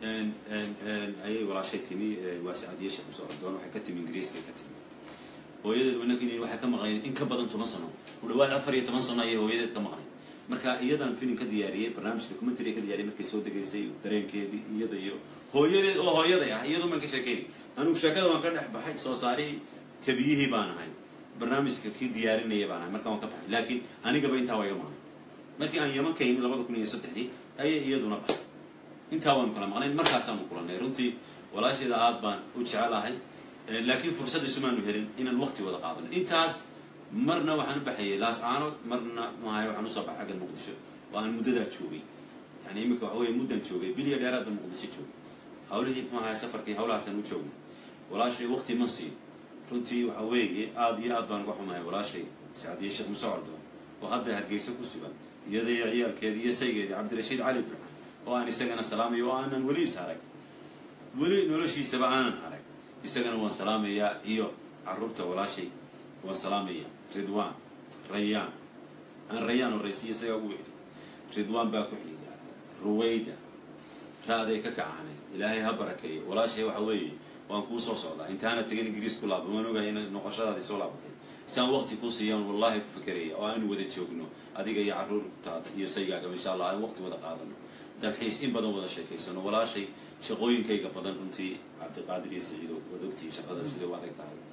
ayay walaashay timi waa sacdiye sheekh muuse coldoon waxay ka timi ingiriiskay ka timi hooyadeed wanagin waxay ka maqnayd in ka badan toban sano ku dhawaad afar iyo toban sano ayay hooyadeed ka maqnayd marka iyadan film ka diyaariyey barnaamij documentary ka diyaariyey markay soo degaysay dareenkeedii iyada iyo hooyadeed oo hooyaday ah iyadu maan ka sheekeynay anugu sheekada waan ka dhex baxay soo saarihii tabiyihii baan ahay barnaamijka kii diyaarinaya baan ahay marka waan ka baxay laakiin anigaba intaa waa iga maqnay markii aan yaman ka yimi labada kun iyo saddexdii ayay iyaduna baxay intaa waanu kala maqnayn markaasaanu kulannay runtii walaasheeda aad baan u jecelahay laakiin fursaddiisu maanu helin inaan waqti wada qaadano intaas marna waxaan u baxayay laascaanood marna maahay waxaan usoo baxay xagga muqdisho oo aan muddadaa joogay yani imika waxa weye muddaan joogay biliya dheeraadba muqdisho joogay hawlihii maahay safarkii hawlahaasaan u joognay walaashay waqti ma siin runtii waxa weeye aada iyo aad baan uga xumahay walaashay sacdiye sheekh muuse coldoon oo hadda hargeysa ku sugan iyada iyo ciyaalkeedi iyo saygeedii cabdirashiid cali burxan oo aan isagana salaamayo oo aanan weli is arag weli noloshiisaba aanan arag isagana waan salaamayaa iyo caruurta walaashay waan salaamayaa ridwan rayaan aan rayaan horraysiya isagaa ugu yidhi ridwan baa ku xiga ruwayda raaday ka kacaanay ilaahay ha barakeeyo walaashay waxa weeye waan kuu soo socdaa intaana tegin ingiriis ku laaba waan ogahay in noqoshadaadii soo laabatay si aan waqti kuu siiyaan wallahi ku fikeraya oo aanu wada joogno adiga iyo carruurtaada iyo saygaaga insha allah aan waqti wada qaadano dalxiis in badan wada sheekaysano walaashay shaqooyinkayga badan runtii cabdiqaadir iyo saciido waad ogtihiin shaqada siday u adag tahay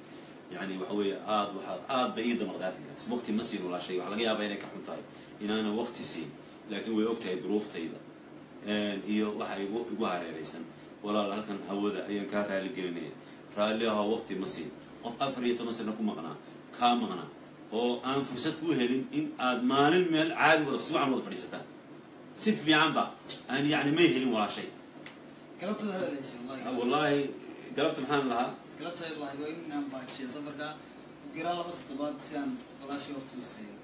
yani waxa weeye aad waxaa aad bay ii damaqdaa arrinkaas waqti ma siin walaashay waxaa laga yaabaa inay ka xun tahay inaanan waqti siin laakiin way og tahay duruuftayda iyo waxa igu igu hareeraysan walaal halkan hawada ayaan kaa raali gelinaya raalli ahoo waqti ma siin qof afar iyo toban sano ku maqnaa kaa maqnaa oo aan fursad ku helin in aad maalin meel caadi wada si wacan wada fadhiisataan si fiican ba aan yani may helin walaashay galabtada hadaleysa wallahi wallaahi galabta maxaan lahaa galabtada wallahi waa in aan baajiyo safarka ugiraa laba toddobaad si aan walaashay waqti u siiyo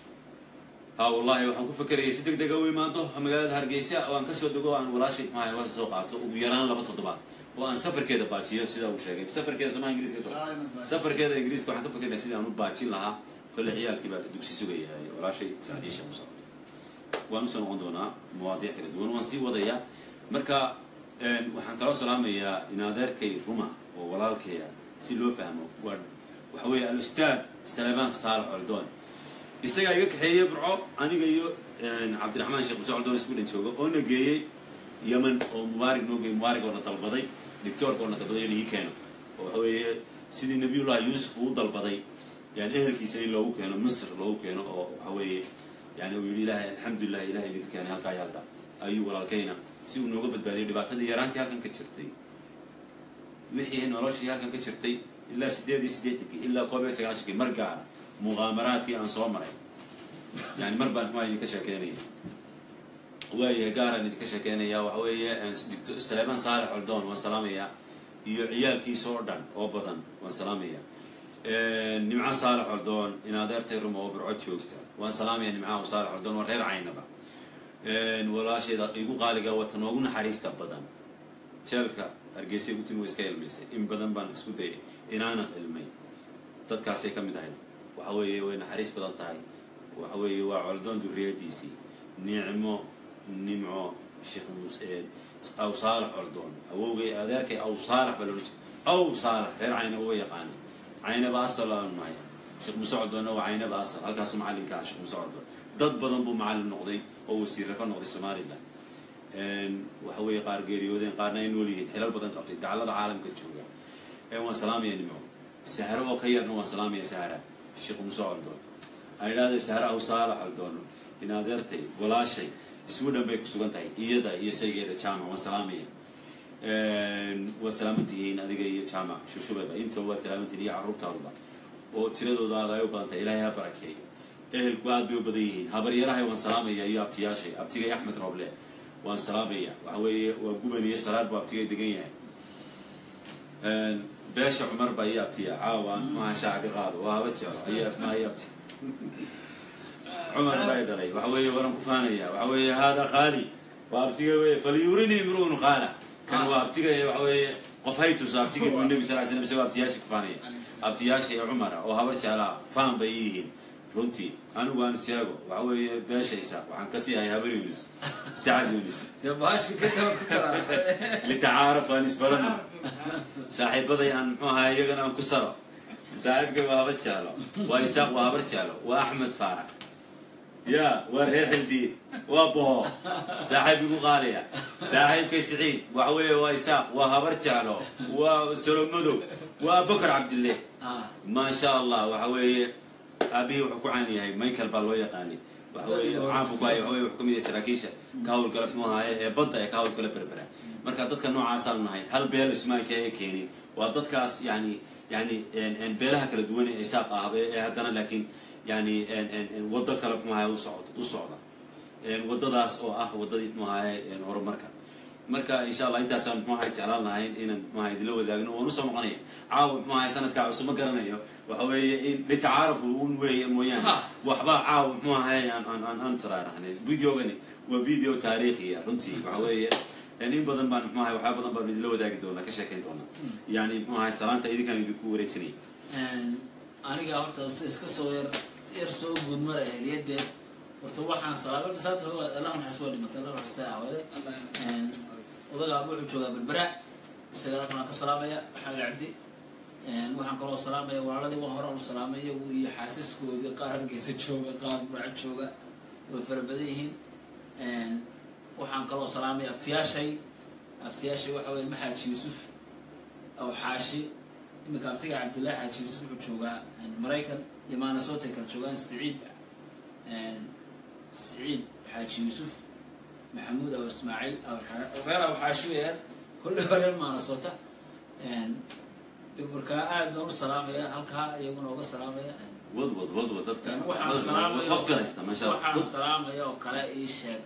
ha wallahi waxaan ku fakerayay si deg dega u imaanto magaalada hargeysa oo aan kasoo dego aan walaashay maxaa wasa soo qaato ugu yaraan laba toddobaad oo aan safarkeeda baajiyo sida uu sheegay safarkeeda somaa ingiriiska soo Ah, inaad baajiso. safarkeeda ingiriiska waxaan ka fakeraya sidii aan u baajin lahaa kolle ciyaalkii baa dugsi sugaya walaashay saadiisha ku socoto waan usoo noqon doonaa mawaadiic kala duwan waan sii wadayaa marka een, waxaan kaloo salaamayaa in adeerkay ruma oo walaalkaya si loo fahmo waa waxa weeye al-ustaad salamaan saalax oldoon isagaa iga kaxeeyey burco aniga iyo een, cabdiraxmaan sheekh muse oldoon isku dhan jooga oo na geeyey yemen oo mubaarig noo geeyey mubaarig oo na dalbaday dictoorka oo na dalbaday in ii keeno oo waxa weeye sidii nabiyullahi yuusuf uu dalbaday yani ehelkiisa in loogu keeno misr loogu keeno oo waxa weeye yani uu yidhi ilaahay alxamdulilah ilahay idinka keenay halkaa iyo halkaa ayuu walaalkayna si uu nooga badbaadiyay dhibaatadii yaraantii halkan ka jirtay wixii noloshii halkan ka jirtay ilaa sideed iyo siddeetankii ilaa koob iyo sagaashankii mar gaara muqaamaraadkii aan soo maray yani mar baan ma idinka sheekeynaya waayahay gaaraan idinka sheekeynaya waxa weeye dictor saleeman saalex oldoon waan salaamayaa iyo ciyaalkiisa oo dhan oo badan waan salaamaya nimco saalex oldoon in adeertay ruma oo burco joogta waan salaamaya nimcaha saalex oldoon waa reer caynaba walaasheeda igu qaaliga wata noogu naxariista badan jeelka hargeysay ugu timi way iska ilmaysay in badan baan isku dayay inaanan ilmay dadkaasay ka mid ahayd waxa weeye way naxariis badan tahay waxa weeye waa coldoon duriyadiisii nicmo nimco sheekh muuse aw saalax coldoon awowgay adeerkay aw saalax baa loola jeeda aw saalax reer cayna uga yaqaana caynaba asal aanu nahay sheekh muuse coldoonna waa caynaba asal halkaasu macallinka ah sheekh muuse coldoon dad badan buu macallin noqday oo wasiirra ka noqday somaliland waxa weeye qaar geeriyoodeen qaarna ay nool yihiin xilal badan qabtay dacallada caalamka jooga waan salaamaya nimco saharo oo ka yarna waan salaamaya sahara sheekh muuse coldoon aan idhahday sahara aw saalax coldoon in adeertay walaashay isgu dhan bay ku sugan tahay iyada iyo saygeeda jaamac waan salaamaya waad salaamantihiin adiga iyo jaamac shushubeba inta waad salaamantihiin iyo carruurtaaduba oo tiradooda aad ay u badan tahay ilaahay ha barakeeyo ehelku aad bay u badan yihiin habaryarahay waan salaamaya iyo abtiyaashay abtigay axmed rooble waan salaamaya waxa weeye waa guban iyo salaad buu abtigay degan yahay beesha cumar baa iyo abtiya caawa maha shaaca ka qaado waa haba jeclo ayaa maa iyo abti cumar baa dhalay waxa weeye waran ku faanaya waxa weeye hada khaali waa abtiga wey falyurinii imruun qaala kan waa abtiga waxa weeye qof haytus abtiga buu nebi sal slam isagoo abtiyaasha ku faanaya abtiyaasha ee cumara oo habar jeclaa faan bay yihiin runtii anigu aan isheego waxa weeye beeshaysa waxaan kasii ahay habar yunis sacad yunis dee baashi ka daba ku taraa litacaaraf aan isbarano saaxiibaday aan muxuu ahaa iyagana aan ku saro saaxiibkay waa habar jeclo waa isaaq waa habar jeclo waa axmed faarax ya waa reer xildiid waa boho saaxiib igu qaaliya saaxiibkay siciid waxa weeye waa isaaq waa habar jeclo waa solomadow waa abubakar cabdille maa sha allah waxa weeye aabihii wuxuu ku caan yahay michael baa loo yaqaanay waxa weeye caanku ku haya waxa weye wuxuu ka mid yahay saraakiisha ka hawlgala muxuu ahaaye ee badda ee ka hawlgala berbera marka dadka noocaasaan nahay hal beel ismaanka ee keenin waa dadkaas yani yani beelaha kala duwan ee isaaq ah ee haddana laakiin yani waddo kale muxuu ahaye usocd u socda waddadaas oo ah waddadii muxuu ahaye horumarka marka insha allah intaasaan muxuu ahay jeclaan lahayn inaan muxuu ahay idila wadaagno waan usoo noqonaya caawa muxuu ahay sanadkaa cusub ma garanayo waxa weeye in litacaarafu un weeye mooyaane waxba caawa muxuu ahay aan aan aan aan taraarahnay videogani waa video taariikhiya runtii waxa weeye in badan baan muxuu ahay waxyaa badan baan idila wadaagi doonaa ka sheekayn doonaa yani muxuu ahay salaanta idinkaan idinku wareejinaya aniga horta si iska soo yar yar soo guud mara ehliyadeed horta waxaan salaamay masaata allah naxas waa dhimatay allah naxasta ahwade odagaa wuxuu joogaa berbera isagana waxaan ka salaamaya xaali cabdi waxaan kaloo salaamaya walaaladii waa horaan u salaamay iyagu iyo xaasaskoodii qaar hargeysa jooga qaar buraca jooga way fara badan yihiin waxaan kaloo salaamaya abtiyaashay abtiyaashay waxa weye maxaaji yuusuf aw xaashi iminka abtiga cabdullaahi xaaji yuusuf wuxuu joogaa maraykan iyo maanasoota kala joogaan siciid siciid xaaji yuusuf maxamuud aw ismaaciil reer aw xaashi weeyaan kolley waa reer maanasoota markaa aad baan u salaamaya halkaa iyaguna uga salaamaya wad wad wad wad dadka waxaan salaamaya waqti haysta maasha waxaan allah salaamaya oo kale ii sheeg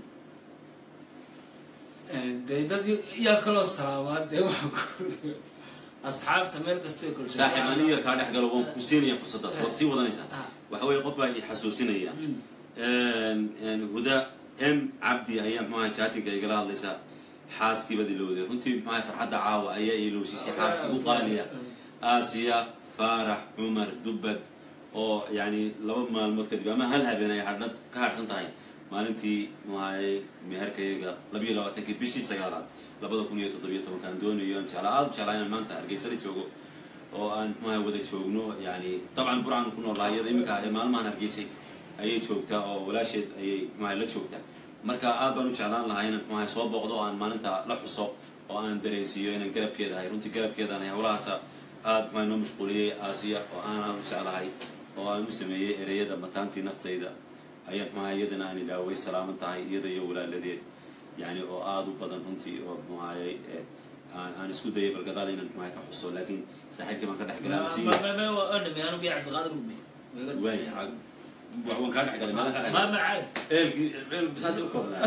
dee dad yaa kaloo salaamaa dee waxaan ku asxaabta meel kastoo kala jooga saaxiib ani yar kaa dhex galo waan ku siinaya fursaddaas waad sii wadanaysaa Ah. waxa weeye qof baa i xasuusinaya Mm. huda m cabdi ayaa muxuaha jaatinka igala hadlaysaa xaaskii baad ilowday runtii muxuaha farxadda caawa ayaa ilowsiisay xaaskii u qaaliya aasiya faarax cumar dubbad oo yani laba maalmood kadib ama hal habeen ay hadhad ka hadhsan tahay maalintii muxuahay meherkayaga labiyo labaatankii bishii sagaalaad labada kun iyo toddobiyo tobankaan doonayo aan jeclaa aada u jeclaa inaan maanta hargeysala joogo oo aan muxuaha wada joogno yani dabcan burcan ku noolaa iyada iminka ee maalmahan hargeysay ayay joogtaa oo walaasheed ayay muxuaha la joogtaa marka aad baan u jeclaan lahaa inaan muxuaha soo booqdo oo aan maalinta la xuso oo aan dareensiiyo inaan garabkeeda ahay runtii garabkeedaan ahay howlahaasa aad muxuaha noo mashquuliyey aasiya oo aan aad u jeclahay oo aan u sameeyey ereyada mataantii naftayda ayaa muxuaha iyadana aan idhaa way salaaman tahay iyada iyo walaaladeed yani oo aada u badan runtii oo muxuahay aan aan isku dayay balgadaal inaan muxuaha ka xuso laakiin saaxiibkii baan ka dhex galaa si dhame anugii cabdiqaadir gudbe waay waan kaa dhex galay maalan kaa dhex ma galay macay eelkii eel saas u koobnaa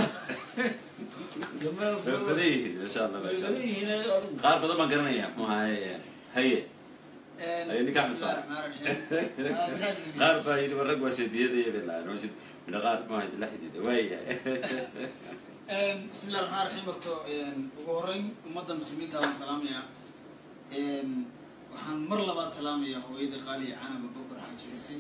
way badan yihiin insha allah masha allah qaar badan baan garanayaa muxuahay haye Ay, ninka Axmed Faarax. qaar baa yidhi war rag waa seediyada iyo bilaa rashid midha qaar muxuahay la xidhiidha waayahay bismi illah raxmaan raxiim horto ugu horeyn ummadda muslimiinta waan salaamayaa waxaan mar labaad salaamayaa hooyada qaaliya canaba bokor xaaji xise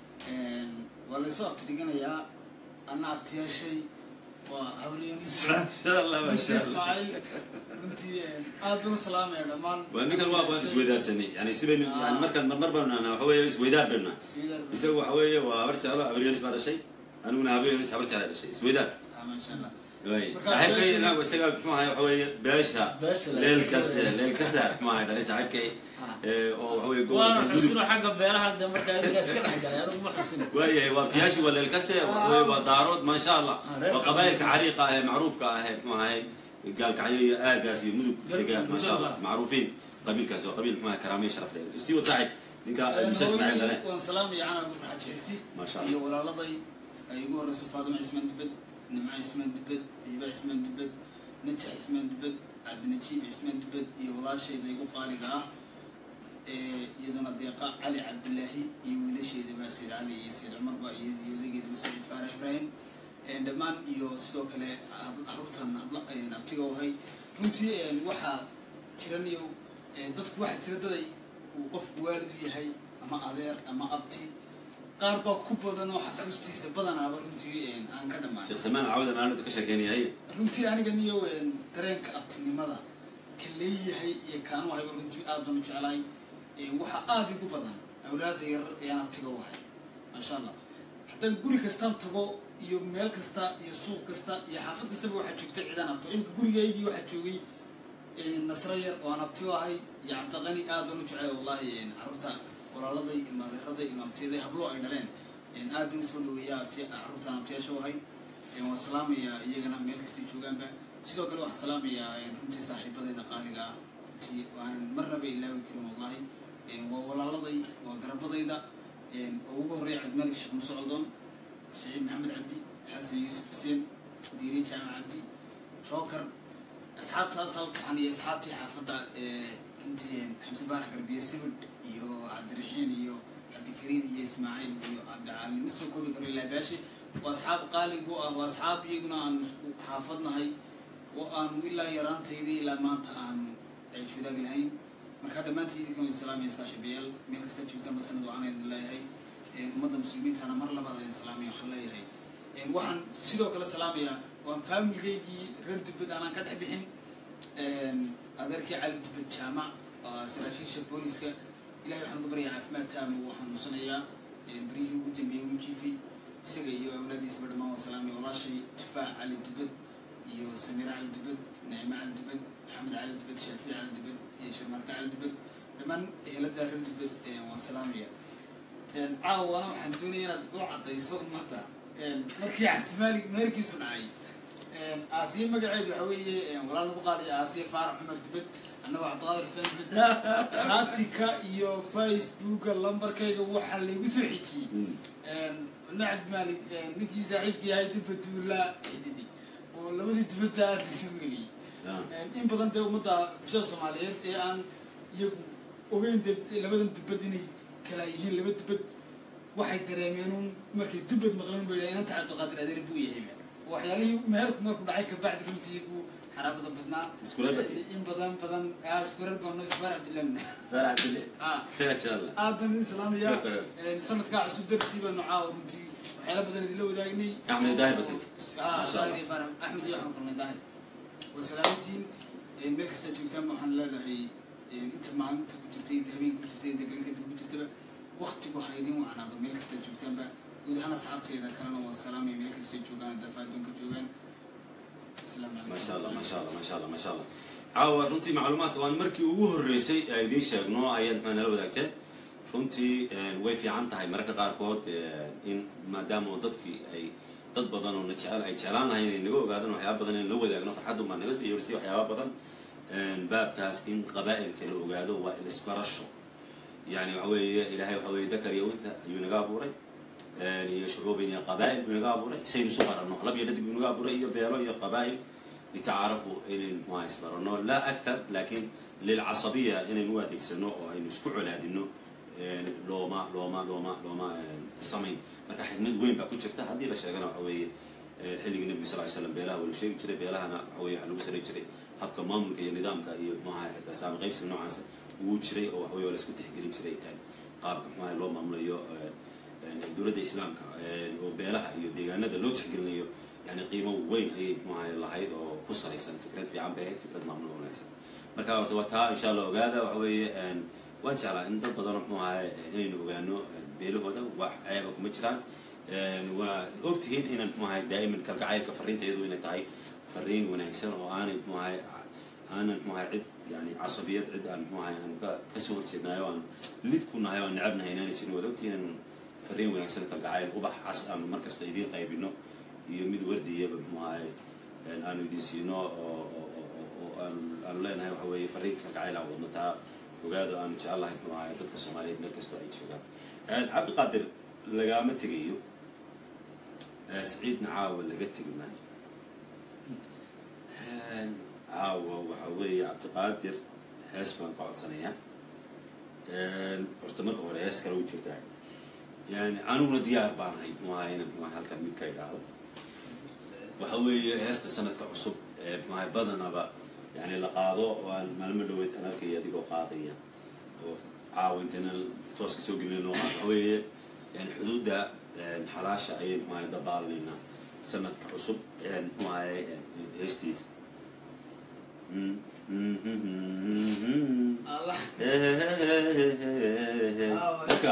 waa laysoo abtidhiganayaa anna abtiyaashay waa habryonis masha allah masha allah ismaaciil runtii aad baan u salaamaya dhammaan waa ninkan waa waan isweydaarsanay yani sibaynu yani markaan marmar baanu nahnaa waxa weeye isweydaar baynu nahay Isweydaar baan- isagu waxa weeye waa habar jeclo habaryonis baa dhashay aniguna habaryonis habar jecla dhashay isweydaar Ah, masha allah waay Marka saaxiibkay beesha- inagu isaga muxuu ahay waxa weeye beesha Beesha leelkas Leelkas- leelkasaar muxuu ahay dhalay saaxiibkay Ah. ee, oo waxa weeye waana gobolka gudub xusino xagga beelaha de markaa idinkaas ka dhex galay anigu ma xusino waayahay waa abtiyaashii waa leelkase waxa weeye waa daarood maasha allah Ah, reer waa qabaayilka cariiqa ah ee macruufka ah ee muxuu ahay gaalkacyo iyo aagaas iyo mudug Galka degaan maasha allah Mudug. macruufiin qabiilkaasi waa qabiil muxuu ahay karaamiyo sharaf leh sii wad saaxiib ninka musa ismaaciil dhale waan salaamaya canaba bokor xaaji xise maasha allah iyo walaaladay ay ugu horeyso faadima cismaan dubed nimco cismaan dubed hiba cismaan dubed najax cismaan dubed cabdinajiib cismaan dubed iyo walaashayda igu qaaliga ah ee iyaduna deeqa cali cabdilaahi iyo wiilasheedaba sayid cali iyo sayid cumarba iyo iyo odageedaba sayid faarax ibraahim Een, dhammaan iyo sidoo kale hab- carruurtan habla een, abtiga wahay runtii een, waxaa jiran iyo een, dadku waxaa jira dad ay uu qofku waalid u yahay ama adeer ama abti qaar baa ku badan oo xasuustiisa badanaaba runtii een, aan ka dhammaan sheekh samaan cawda maalintu ka sheekeynaya runtii aniga niyo een, dareenka abtinimada ka leeyahay iyo kaanu hayba runtii aad baan u jeclahay Een, waxaa aada igu badan awlaada yarar ayaan abtiga wahay maasha allah haddaan guri kastaan tago iyo meel kasta iyo suuq kasta iyo xaafad kastaba waxaa joogta cidaan abto imka gurigaygii waxaa joogay een, nasro yar oo aan abtigo ahay iyo cabdiqani aad baan u jeclay wallahi een, carruurta walaaladay ilmaaderaday ilmaabtiyaday hablo ay dhaleen een, aad baan usoo dhaweeyaa abti carruurtaan abtiyaasha wahay Een, waan salaamayaa iyagana meel kastay joogaanba sidoo kale waxaan salaamayaa een, runtii saaxiibadayda qaaliga ah runtii waan marnaba ilaawi karin wallahi Een, waa walaaladay waa garabadayda Een, oo ugu horreeya cabdimalik sheekh muuse coldoon saciid maxamed cabdi xasan yuusuf xuseen diiri jaamac cabdi jookar asxaabtaas halkaxan iyo asxaabtii xaafadda ee runtii een, xamse baarax garbiye sibid iyo cabdiraxiin iyo cabdikariim iyo ismaaciil iyo cabdicali ma soo koobi karo ilaa baashi waa asxaab qaaligu ah waa asxaab iyaguna aanu isku xaafadnahay oo aanu ilaa yaraantaydii ilaa maanta aanu ciish wadaag lahayn marka dhammaantiin idinkan way salaamaya saaxiibayaal meel kasta joogtaan ba sanad wacan idin leeyahay Een, ummadda muslimiintana mar labaad idin salaamaya waxaan leeyahay Een, waxaan sidoo kale salaamayaa waan faamilkaygii reer dubbad aanaan ka dhex bixin Een, adeerkii cali dubbad jaamac oo saraakiisha booliska ilahay waxaan uga baryaa caafimaad taama wuu xanuunsanayaa Een, beryihii ugu dambeeyey wuu jiifay isaga iyo awlaadiisaba dhammaan waa salaamaya walaashay tufaax cali dubbad iyo samiira cali dubbad nacime cali dubbad maxamed cali dubbad shaafici cali dubbad iyo sharmarka cali dubbad dhammaan ehelada reer dubad waan salaamaya caawana waxaan doonaya inaad u cadayso ummadda markii cabdimaalik meerkiisu dhacay aasiya magaceedu waxa weeye walaal lagu qaadayo aasiya faarax cumar dubad annagoo cabdiqaadir islaan dubad shaatika iyo facebooka lambarkayga waxaa laygu soo xijiyey ina cabdimaalik ninkii saaxiibkii ahay dubba duulaa xididi oo labadii dubadda aada laysugu geliyey in badan dee ummadda bulshada soomaaliyeed ee aan iyagu ogeyn dee labadan dubad inay kala yihiin laba dubad waxay dareemeen un markay dubad maqleen ba yidhaha inanta cabdiqaadir adeer buu yahay waxyaalihii meherku markuu dhacay kabacdi runtii iyagu xaraabada badnaa Iskureer baa tihi? in badan badan iskureer baano isbaar cabdillah faarax dile ha maasha allah aadan islaamiya sanadkaa cusub dartii baanu caawa runtii waxyaala badan idinla wadaagnay Axmed Daahir baad tagtay? Ah, Masha Allah. Daahir iyo Faarax. axmed iyo axmed kulmay daahir way salaamantiin meel kastaa joogtaan waxaan leedahay inta maalinta ku jirtay inta habeenka ku jirtay inta galinka ku jirtaba waqtigu waxaa idin wacnaado meel kastaa joogtaanba guud ahaan asxaabteeda kalena waa salaamay meel kastay joogaan daafa adduunka joogaan asalaamu calaykum maasha allah maasha allah maasha allah maasha allah caawa runtii macluumaadka waan markii ugu horreysay ee idiin sheegno ayaad maxaa nala wadaagteen runtii way fiican tahay mararka qaarkood in maadaama dadkii ay dad badan oo na jecel ay jeclaan lahay inay naga ogaadaan waxyaaba badan in la wadaagno farxaddu baa naga sii yeerisay waxyaaba badan baabkaas in qabaa'ilka la ogaado waa ilisbarasho yani waxa weeye ilaahay waxa weeye dakar iyo untha ayuu naga abuuray iyo shucuubin iyo qabaa'il buu naga abuuray saynu isu baranno lab iyo dhadig buu naga abuuray iyo beelo iyo qabaa'il litacaarafu inaynu muha isbaranno laa akthar laakiin lilcasabiya inaynu u adeegsano oo aynu isku colaadino looma looma looma looma samayn marka xigmad weyn baa ku jirta haddii la sheegana waxa weeye xilligii nebiga sal ly slam beelaha waa la sheegi jiray beelahana waxa weye waxa lagu saray jiray habka maamulka iyo nidaamka iyo muxaha xitaa saami qaybsiga noocaasa wuu jiray oo waxa weye waa la isku tixgelin jiray qaabka muxaha loo maamulayo dowladda islaamka oo beelaha iyo deegaanada loo tixgelinayo yani qiimo weyn ayay muxaha lahayd oo ku salaysan fikrad fiican bay ahayd fikrad maamul wanaagsan marka horta waa taa insha allah ogaada waxa weeye waan jeclaa in dad badan muxuu ahay inaynu ogaano beelahooda wax ceeba kuma jiraan waa ogtihiin inaan muxuu ahay daa'iman kalgacaylka fariinteedu inay tahay fariin wanaagsan oo aanay muxuu ahay aanan muxuu ahay cid yani casabiyad cid aan muxuu ahay aan ka kasoo horjeednayo aan lid ku nahay oo aan necabnahay inaanay jirin waad ogtihiin inaan fariin wanaagsan kalgacayl ubax cas aanu markasta idiin qaybino iyo mid wardiyaba muxuu ahay aanu idiin siino oo oo aanu aanu leenahay waxa weeye fariin kalgacayl aan wadno taa ogaado aanu jecelahay muxuu ahay dadka soomaaliyeed meel kastoo ay joogaan cabdiqaadir lagaama tegayo siciidna caawa laga tegi maayo caawa waxa weeye cabdiqaadir hees baan ka codsanayaa horta marka hore hees kale u jirtaa yani aniguna diyaar baan ahay muxuu ahay inaan muxuu ahay halkan mid ka idhaahdo waxa weeye heesta sanadka cusub ee muxuu ahay badanaba yani la qaado oo aan maalmo dhaweyd aan arkaya adigoo qaadaya oo caawa intayna tooska soo gelinayno waxa weeye yani xuduudda xalaasha ayay muxuu ahay dabaalinaynaa sanadka cusub muxuu ahay heestiisa allah dadka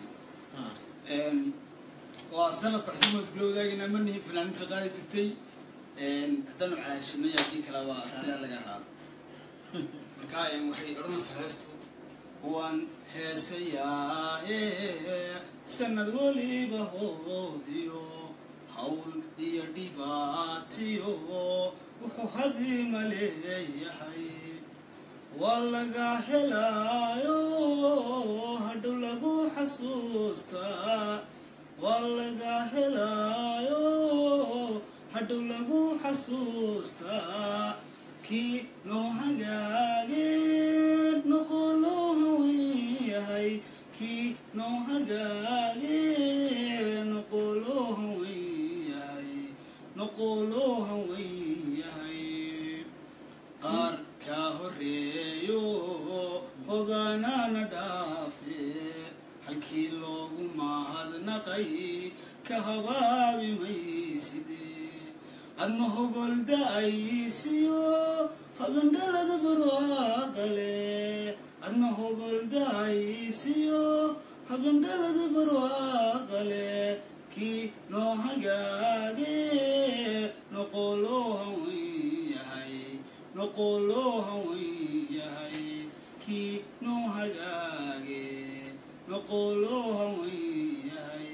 waa sanadka cusub ood kula wadaagayna manihi fanaaninta qaadi jirtay haddaanu calaashinay haddii kale waa raallia laga raado marka waxay odhanaysaa heestu waan heesayaa sanad weliba hoodiyo hawl iyo dhibaatiyo wuxuu hadiima leeyahay waa laga helaayo hadhow lagu xasuustaa waa laga helaayo hadhow lagu xasuustaa kii noo hagaageen noqoloha wen yahay kii noo hagaageen noqoloha wen yahay noqoloha wen yahay qaar kaa horeeyo hodaanaana dhaafe halkii loogu mahadnaqay ka habaabi mayside adna hogolda-aysiyo habendhalada barwaaqale adna hogolda-aysiyo habendhalada barwaaqale kii noo hagaage noqoloha wen yahay noqoloha wen yahay kii noo hagaage noqoloo hawen yahay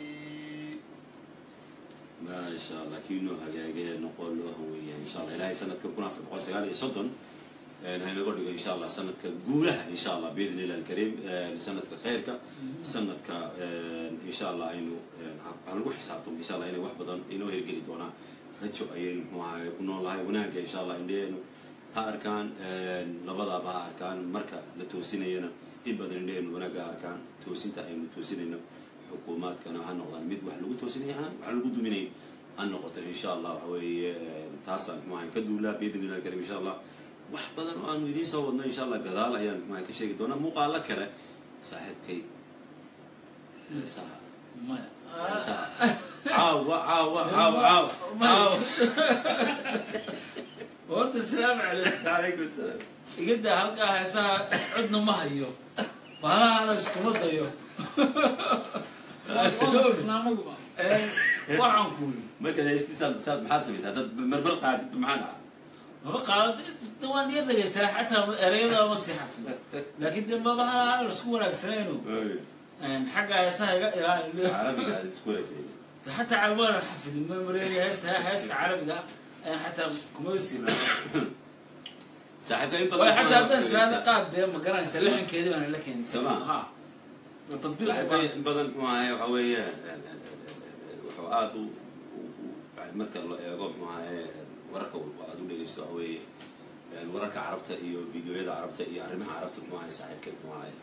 maasha allah kii noo hagaagee noqon loo haweeya insha allah ilaahay sanadka kun afar boqol sagaal iyo soddon haynaga dhigo insha allah sanadka guulaha insha allah biidn illah alkariim sanadka khayrka sanadka insha allah aynu halagu xisaabtamo insha allah inay wax badan inoo hirgeli doonaan rajo ayaynu muxuu ahaye ku noolahay wanaagga insha allah indheenu ha arkaan labadaaba ha arkaan marka la toosinayana in badan indheenu wanaagga ha arkaan toosinta aynu toosinayno xukuumaadkana ha noqdaan mid wax lagu toosinaya ha wax lagu duminay ha noqoto insha allah waxa weeye taasaan muxuu ahaye ka duulaa biidn illah alkariim insha allah wax badan oo aanu idiin soo wadno insha allah gadaal ayaan muxuu ka sheegi doonaa muuqaalo kale saaxiibkay heesaha maya heesaha caawa caawa caawa caawa caawa horta salaamu calaykum calaykum salaam igada halkaa heesaha codna ma hayo bahalahana iskuma dayo anaguba waxaan kuuli marka heestii saad saad maxaad samaysaa dad marmar qaadid maxaa dhaca maba qaado waan yar dhagaystaa xataa ereyada ma si xafid laakiin de maba halahala isku wanaagsanayno xagga heesaha iga ilaali carabiga aad isku wanaagsan حتى عربان حفظ ما مريني هست هست عربي يعني حتى كوميرسي saaxiibka in ولا حتى هذا badan هذا قاد ما قرا يسلحن كذا انا لكن سمع. ها تطبيق saaxiibka in badan muxuu ahaye waxa weeye wuxuu aada u u- yani marka la eego muxuu ahaye wararka walba aada u dhegeysto waxa weeye wararka carabta iyo videoyada carabta iyo arrimaha carabta muxuu ahaye saaxiibka muxuu ahaye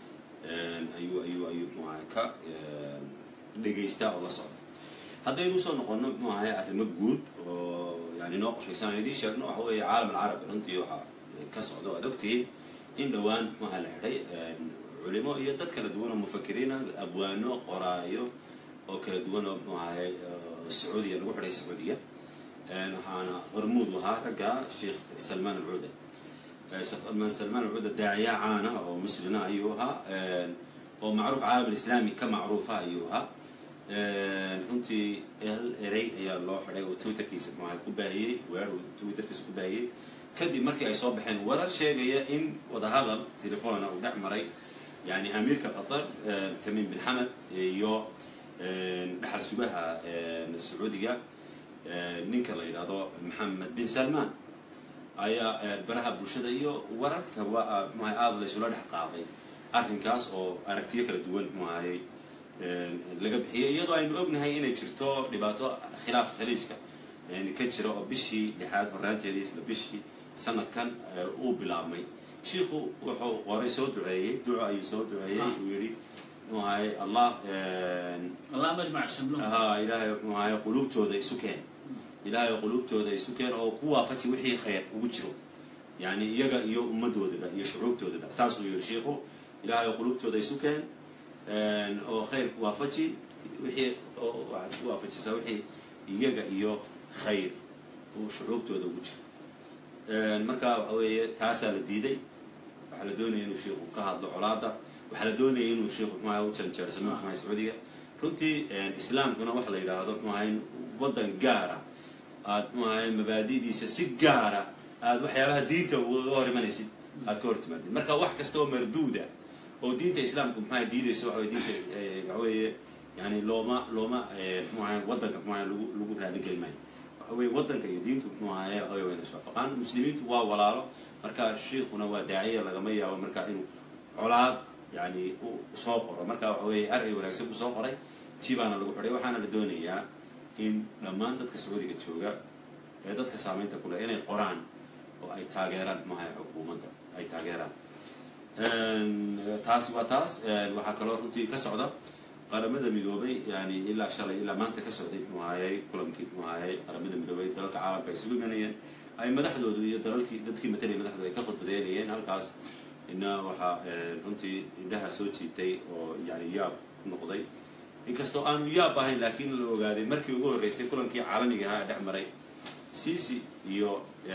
ayuu ayuu ayuu muxuu ahaye ka dhegeystaa oo la socda haddaynu usoo noqono muxuu ahaye arrimo guud oo yani noo qorshaysan aan idiin sheegno waxa weeye caalam alcarabi runtii waxaa ka socda waad ogtihiin in dhowaan muxuaha la xidhay culimo iyo dad kala duwan oo mufakiriina abwaano qoraayo oo kala duwan oo muxuu ahaye sacuudiya lagu xidhay sacuudiya waxaana hormuud u ahaa ragga sheekh salmaan alcuuda sheekh salmaan alcuuda daaciya caana oo muslina ayuu ahaa oo macruuf caalam alislaami ka macruufa ayuu ahaa runtii hal erey ayaa loo xidhay oo twitterkiisa muxuaha ku baahiyey weer uu twitterkiisa ku baahiyey kadib markii ay soo baxeen warar sheegaya in wadahadal telefona uu dhex maray yani amiirka qatar tamiim bin xamed iyo dhaxal sugaha sacuudiga ninka la yidhaahdo maxamed bin salman ayaa baraha bulshada iyo wararka waa muxuaha aada laysula dhex qaaday arrinkaas oo aragtiyo kala duwan muxuahayey laga bixiyay iyadoo aynu ognahay inay jirto dhibaato khilaaf khaliijka ka jira oo bishii lixaad horaanteedii isla bishii sanadkan uu bilaabmay shiikhu wuxuu qoray soo duceeyey duco ayuu soo duceeyey uu yidhi muxuu ahaye allah الله مجمع شملهم ha ilaahay muxuu ahaye quluubtooda isu keen ilaahay quluubtooda isu keen oo ku waafaji wixii khayr ugu jiro yani iyaga iyo ummadoodaba iyo shucuubtoodaba saasuu yidhi shiikhu ilaahay quluubtooda isu keen oo khayr ku waafaji wixii oo waxaad ku waafajisaa wixii iyaga iyo khayr uu shucuubtooda ugu jiro marka waxa weeye taasaa la diiday waxaa la doonaya inuu shiikhu ka hadlo colaada waxaa la doonaya inuu shiikhu muxuaha u janjeersamo muxuaha sacuudiga runtii islaamkuna waxa la yidhaahdo muxuaha in waddan gaara aad muxuaha mabaadidiisa si gaara aad waxyaabaha diinta uga hor imanaysid aad ka hor timaadid marka wax kasta oo marduuda oo diinta islaamka muxuaha diidayso waxa weye diinta waxa weeye yani looma looma muxuaha waddanka muxuaha lagu lagu raaligeli maayo waxa weye waddanka iyo diintu muxuu ahaye waxa weye wayna iswaafaqaan muslimiintu waa walaalo marka shiikhuna waa daaciya lagama yaabo marka inuu colaad yani u soo qoro marka waxa weeye array wanaagsan buu soo qoray tii baana lagu xidhay waxaana la doonayaa in dhammaan dadka sacuudiga jooga ee dadka saamaynta ku leh inay qoraan oo ay taageeraan maaha xukuumadda ay taageeraan taas waa taas waxaa kaloo runtii ka socda qaramada midoobay yani ilaa shalay ilaa maanta ka socday muxuu ahayey kulankii muxuu ahayey qaramada midoobay dalalka caalamka ay isugu imanayeen ay madaxdoodu iyo dalalkii dadkii matalaya madaxdoodu ay ka khudbadeynayeen halkaas ina waxaa runtii indhaha soo jiitay oo yani yaab ku noqday inkastoo aanu yaab ahayn laakiin la ogaaday markii ugu horreysay kulankii caalamiga ahaa ee dhex maray cici iyo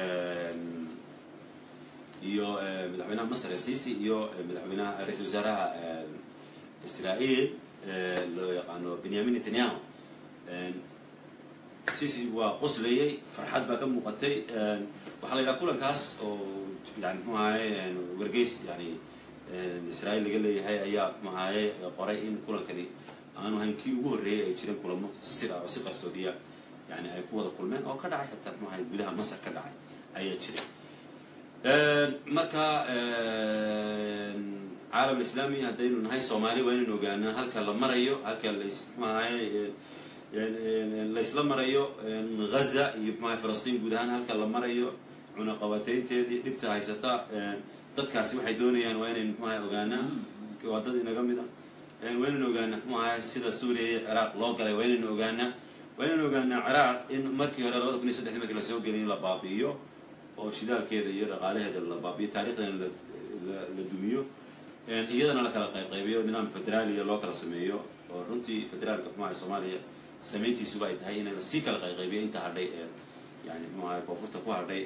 iyo madaxweynaha masr cici iyo madaxweynaha ra-isul wasaaraha israael loo yaqaano benyamin netanyahu cici waa qoslayey farxad baa ka muuqatay waxaa la yidhaha kulankaas oo yani muxuu ahaye wargeys yani israa'iil laga leeyahay ayaa maxaaye qoray in kulankani aanu ahayn kii ugu horreeyay ay jireen kulamo sida oo si qarsoodiya yani ay ku wada kulmeen oo ka dhacay xitaa maxahay gudaha masar ka dhacay ayaa jiray marka caalam islaami haddaynu nahay soomaali waa inaynu ogaanaa halka la marayo halka las maxaaye laysla marayo ghaza iyo maxaa falastiin guud ahaan halka la marayo cunaqabateynteedii dhibta haysata dadkaasi waxay doonayaan waa inaynu maxaa ogaanaa waa dad inaga mida waa inaynu ogaanaa maxaa sida suuriya iyo ciraaq loo galay waa inaynu ogaanaa waa inaynu ogaanaa ciraaq in markii hore labada kun iyo saddexdii markii lasoo geliyay in la baabi'iyo oo shidaalkeeda iyo dhaqaalaheeda la baabiyo taarikhdeena la dumiyo iyadana la kala qaybqaybiyo nidaam federaaliya loo kala sameeyo oo runtii federaalka maxaa soomaaliya samayntiisuba ay tahay in lasii kala qayqaybiyo inta hadhay ee yani maxaa koonfurta ku hadhay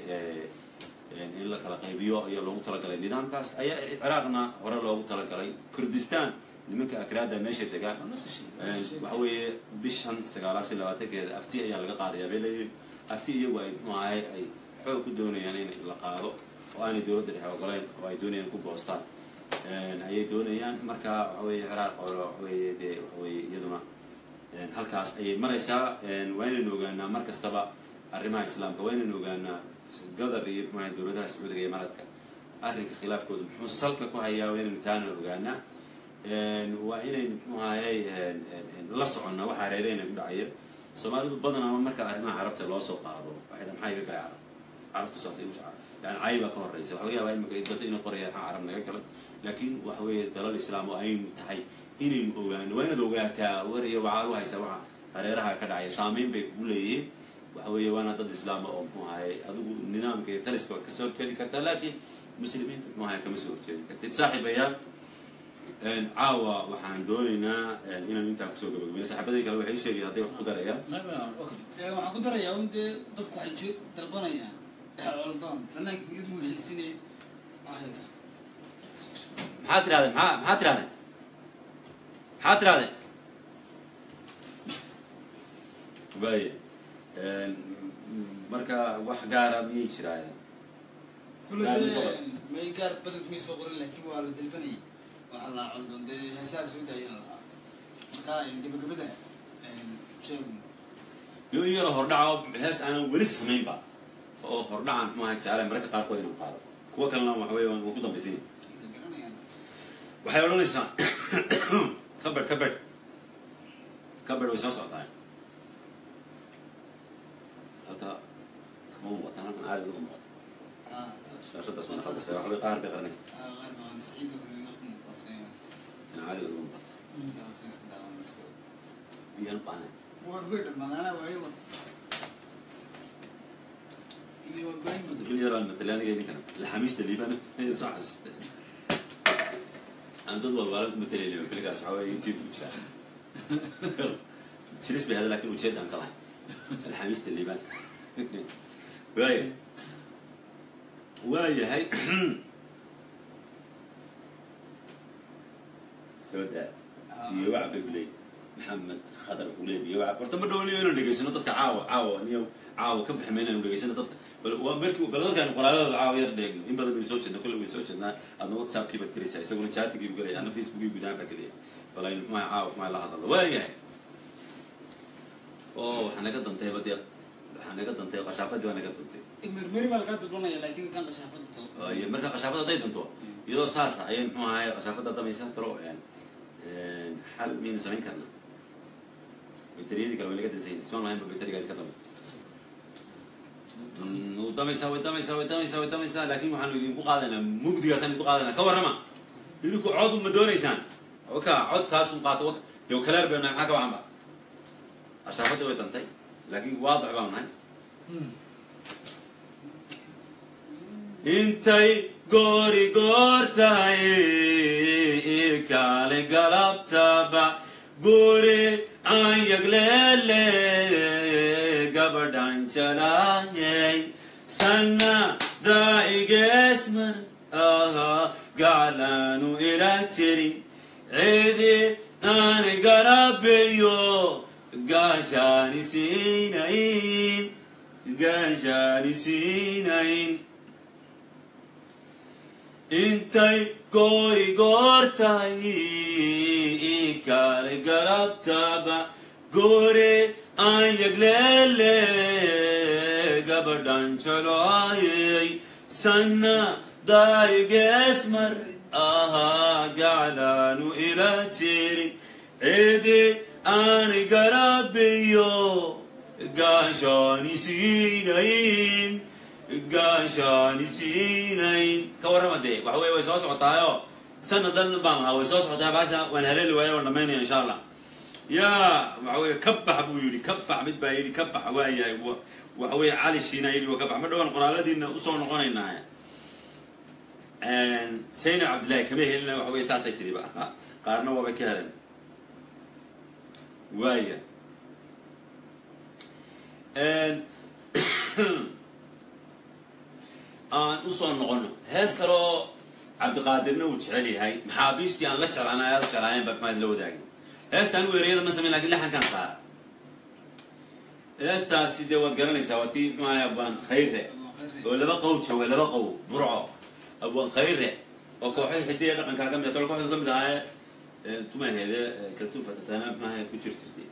in la kala qaybiyo ayaa loogu talagalay nidaamkaas ayaa ciraaqna hore loogu talagalay kurdistan nimanka akraada meesha degaan waxa weeye bishan sagaalaad iyo labaatankeeda afti ayaa laga qaadayaa bay leeyihin afti iyagu ay maxaahay ay xoog ku doonayaan in la qaado oo aanay dowladda dhexe ogolayn oo ay doonayaan ku goostaan ayay doonayaan marka waxa weeye ciraaq oo waxa weeye dee waxa weeye iyaduna halkaas ayay maraysaa waa inaynu ogaanaa mar kastaba arrimaha islaamka waa inaynu ogaanaa gadar iyo maxaa dowladaha sacuudiga iyo maradka arrinka khilaafkooda muxuu salka ku hayaa waa inaynu taana ogaanaa waa inaynu muxuahayay la soconnaa waxa hareereyna ku dhacaya soomaalidu badanaa marka arrimaha carabta loo soo qaado waxay dhan maxaa iga galay carab carabtu saas ay yani cay baa ka horreysa waxa laga yaabaa imika dad inay qorayaan maxaa carab naga galay laakiin waxa weeye dalal islaam oo aynu tahay inaynu ogaano waa inaad ogaataa wariyo waxaad u haysaa waxa hareeraha ka dhacaya saameyn bay kugu leeyihiin waxa weeye waana dad islaama oo muxuu ahaye adigu nidaamka iyo taliska waad kasoo horjeedi kartaa laakiin muslimiinta muxuu ahaye kama soo horjeedi kartid saaxiibayaal caawa waxaan doonaynaa inaan intaa kusoo gabagabayna saxaabadii kale waxay sheegayaan hadday wax ku darayaan waxaan ku darayaa un dee dadku waxay dalbanayaan coldoon fanaanka weli muu haysinay hayso maxaad tirahdeen maa maxaad tirahdeen maxaad tirahdeen waaya marka wax gaara miyay jiraayeen kule Gaar ma soo dee may gaar badanku may soo qorin laakiin waa la dalbanayay waxaa la coldoon dee heesaha soo daayana lahaa marka gabagabada sheegu yo yaro hordhaco hees aanan weli samaynba oo hordhacan maaha jeclahay mararka qaarkood inaan qaado kuwa kalena waxa weeye waan ku dambaysinya garanayaan waxay odhanaysaa kabedh kabedh kabedh way soo socotaa halka kama muuqata halkan caadi uga muuqata ah shaashadaas wana qaldasay waxa way qaar bay qaranaysa ah qaar baan saciid oo kale ku muuqaasay in caadi uga muuqata intaas isku daawanaysa biyaan baanay waa good madana waayo wad iyo waa goyn badan bil yaraan matalaaniga ninkan laxamiista liibana soo xasuustay aan dad walbaala ku matalayna bilgaas waxa weeye youtube ku jiraa jiris bay hada laakiin ujeed aan ka lahay alxamiista liibaan waaya waayahay soo daa iyo wacab bay kuleeyi maxamed khadar kuleeyi iyo wacab horta ma dhowliyo inaan dhegaysano dadka caawa caawa niyo caawa ka baxi mayna inu dhegaysano dadka bal waa markii bal dadkaan qoraaladooda caawa yar dheegno in badan baynu soo jeedna kolle baynu soo jeednaa adna whatsappkii baad gelaysaa isaguna chatigii buu gelaya adna facebookii gudahaan baa gelaya bal aynu maa caawa maa la hadalno waayahay oo waxaa naga dantay ba dee waxaa naga dantay qashaafadii waa naga dantay mirmiri baa lagaa dalbanaya laakiin kan qashaafada to iyo marka qashaafada hadday danto iyadoo saasa ayay muxuu ahaye qashaafada damaysan karo xal miyaynu samayn karna bayteriyadii kale way laga dansayin ismaan lahayn ba bayterigaadi ka damay way damaysaa way damaysaa way damaysaa way damaysaa laakiin waxaanu idinku qaadaynaa mugdigaasaan idinku qaadaynaa ka warrama idinku cod ma doonaysaan oka codkaasun qaato dee kaleer baynu nahay maxaa ka wacanba qashaafadii way dantay laakiin waadac baanu nahay intay goori goor tahay irkaale galabtaba guri aan yagleele gabadhan jalaayay sanna daa'igeesmar ahaa gaclaanu ila jirin cidi aan garabeyo gaashaani siinayn gaashaani siinayn intay goori goortay ikale garabtaba goore aan yagleele gabadhan jaloayay sanna daarigeesmar ahaa gaclaanu ila jirin cidi aani garabiyo gaashaani siinayn gaashaani siinayn ka warrama dee waxa weye way soo socotaayo sanadan baan ahaa way soo socotaa baasha waan haleeli waaya waan dhamaynaya insha allah yaa waxa weye ka bax buu yidhi ka bax mid baa yidhi ka bax waayahay waxa weye cali shiina yidhi waa ka bax ma dhowaan qoraaladiina usoo noqonaynaa saynab cabdillahi kama helina waxa weye saasay tiri ba qaarna waabay ka helen waaya aan usoo noqono hees kaloo cabdiqaadirna uu jecel yahay maxaabiistii aan la jeclaan aad jeclaayeen ba maxaad la wadaagay heestaan weeriyada ma samayn lakin laxankaan saara heestaasi dee waad garanaysaa waa tii maaya abwaan khayre oo laba qow jooga laba qow burco abwaan khayre oo kooxay hidiya dhaqankaa kamid kale kooxda kamid ahaaye tumaheede kaltuufatatana maaha ku jir jirtay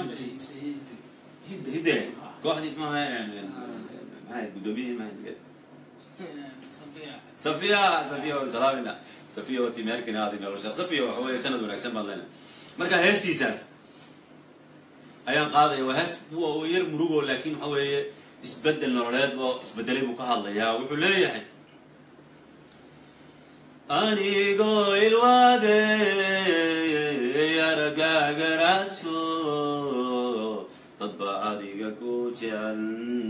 hidde kooxdii maaha maxaa guddoomiyihii maaha safiya safiya waan salaamina safiya wati meherkina aadi nolosha safiya waxa weeye sanad wanaagsan baan lena marka heestiisaas ayaan qaadaya waa hees waa yar murugo laakin waxa weeye isbedel nololeed oo isbedelay buu ka hadlayaa wuxuu leeyahay anigoo ilwaade yaragaagaraadso dadba adiga ku jecel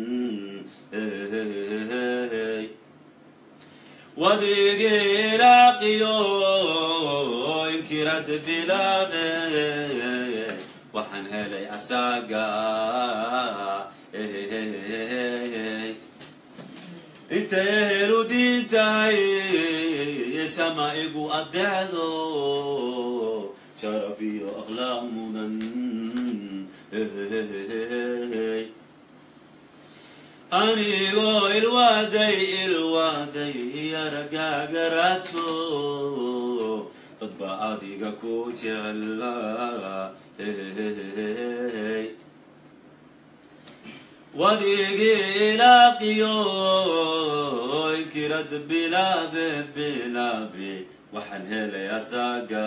wadigilaaqiyo inkirad bilaabe waxaan helay asaaga intay helu diintahay sama igu adeecdo sharaf iyo akhlaaq mudan anigoo ilwaaday ilwaaday yaragaagaraadso dadba adiga ku jecla wadigii ilaaqiyo inkirad bilaabe bilaabe waxaan helay asaaga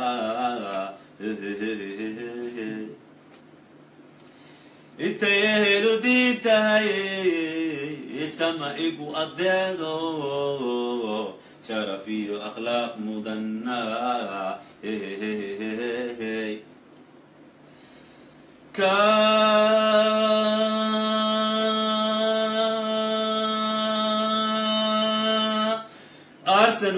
intay ehelu diintahay sama igu adeedo sharaf iyo akhlaaq mudana arsan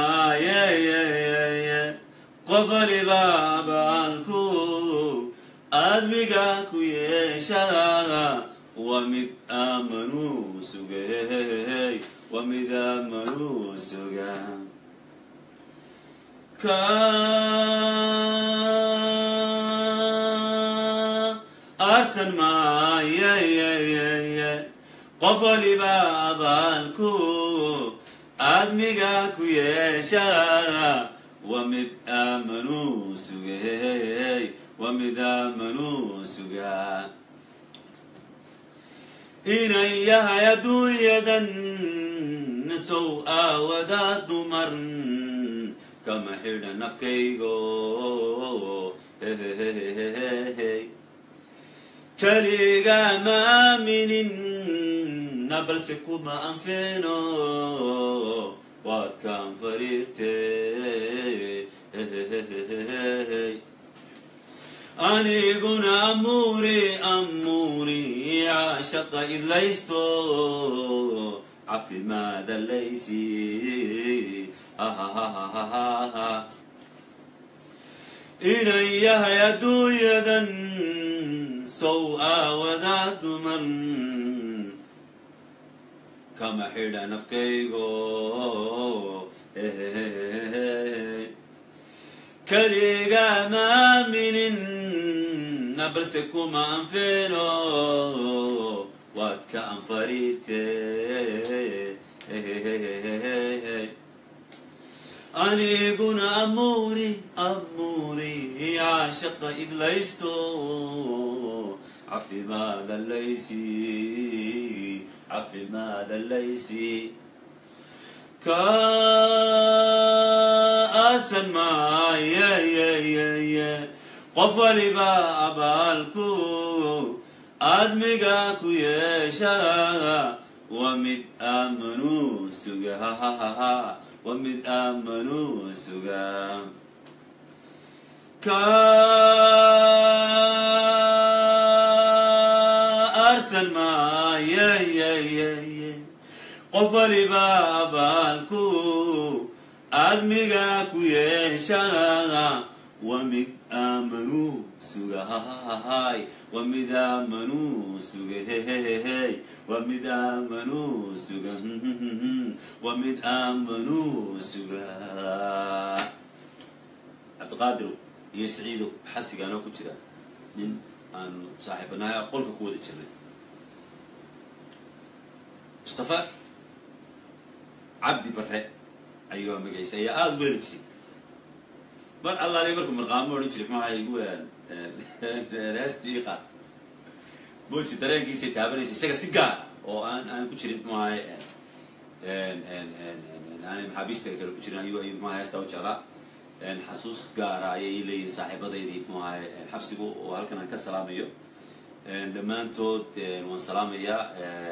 maaye qofaliba baalku aadmiga ku yeesha waa mid aamanuu sugay waa mid aamanuu suga ka arsan maaye qof waliba abaalku aadmiga ku yeesha waa mid aamanuu sugay waa mid aamanuu sugaa inan yahay adduunyadan sow aawada dumar kama xidha nafkaygo keliga ma aaminin na balse kuma anficno waad kaan fariirte aniguna amuuri amuuri caashaqa idlaysto cafimaada laysi inan yahay adduunyadan sow aawada duman kama xidha nafkaygo keliga ma aaminin na balse kuma anfino waad ka anfariirte aniguna amuuri amuuri caashaqa idlaysto cafimaada laysi cafimaada laysi ka aasan maayeyeyeye qof waliba abaalku aadmiga ku yeesha wa mid aamanuu suga wa mid aamanuu suga ka arsan maayeyeyeye qof waliba abaalku aadmiga ku yeesha wa mid aamanuu suga wa mid aamanuu suga hehehe wa mid aamanuu suga wa mid aamanuu suga cabdiqaadirow iyo saciidow xabsigaanoo ku jira nin aanu saaxiibanahay qolka ku wada jirnay mustafa cabdi bare ayuu magaciisa ayaa aada u weeli jiray mar allaali marku marqaamo odhan jiray muxuu ahay igu heesta ii qaad mooji dareenkiisay taabanaysa isaga si gaar oo aan aan ku jirin muxuu ahay aanay maxaabiista kale ku jirin ayuu ayuu muxuu ahay heestaa u jeclaa xasuus gaara ayay ii leeyihin saaxiibadaydii muxuu ahay xabsigu oo halkan aan ka salaamayo dhammaantood waan salaamayaa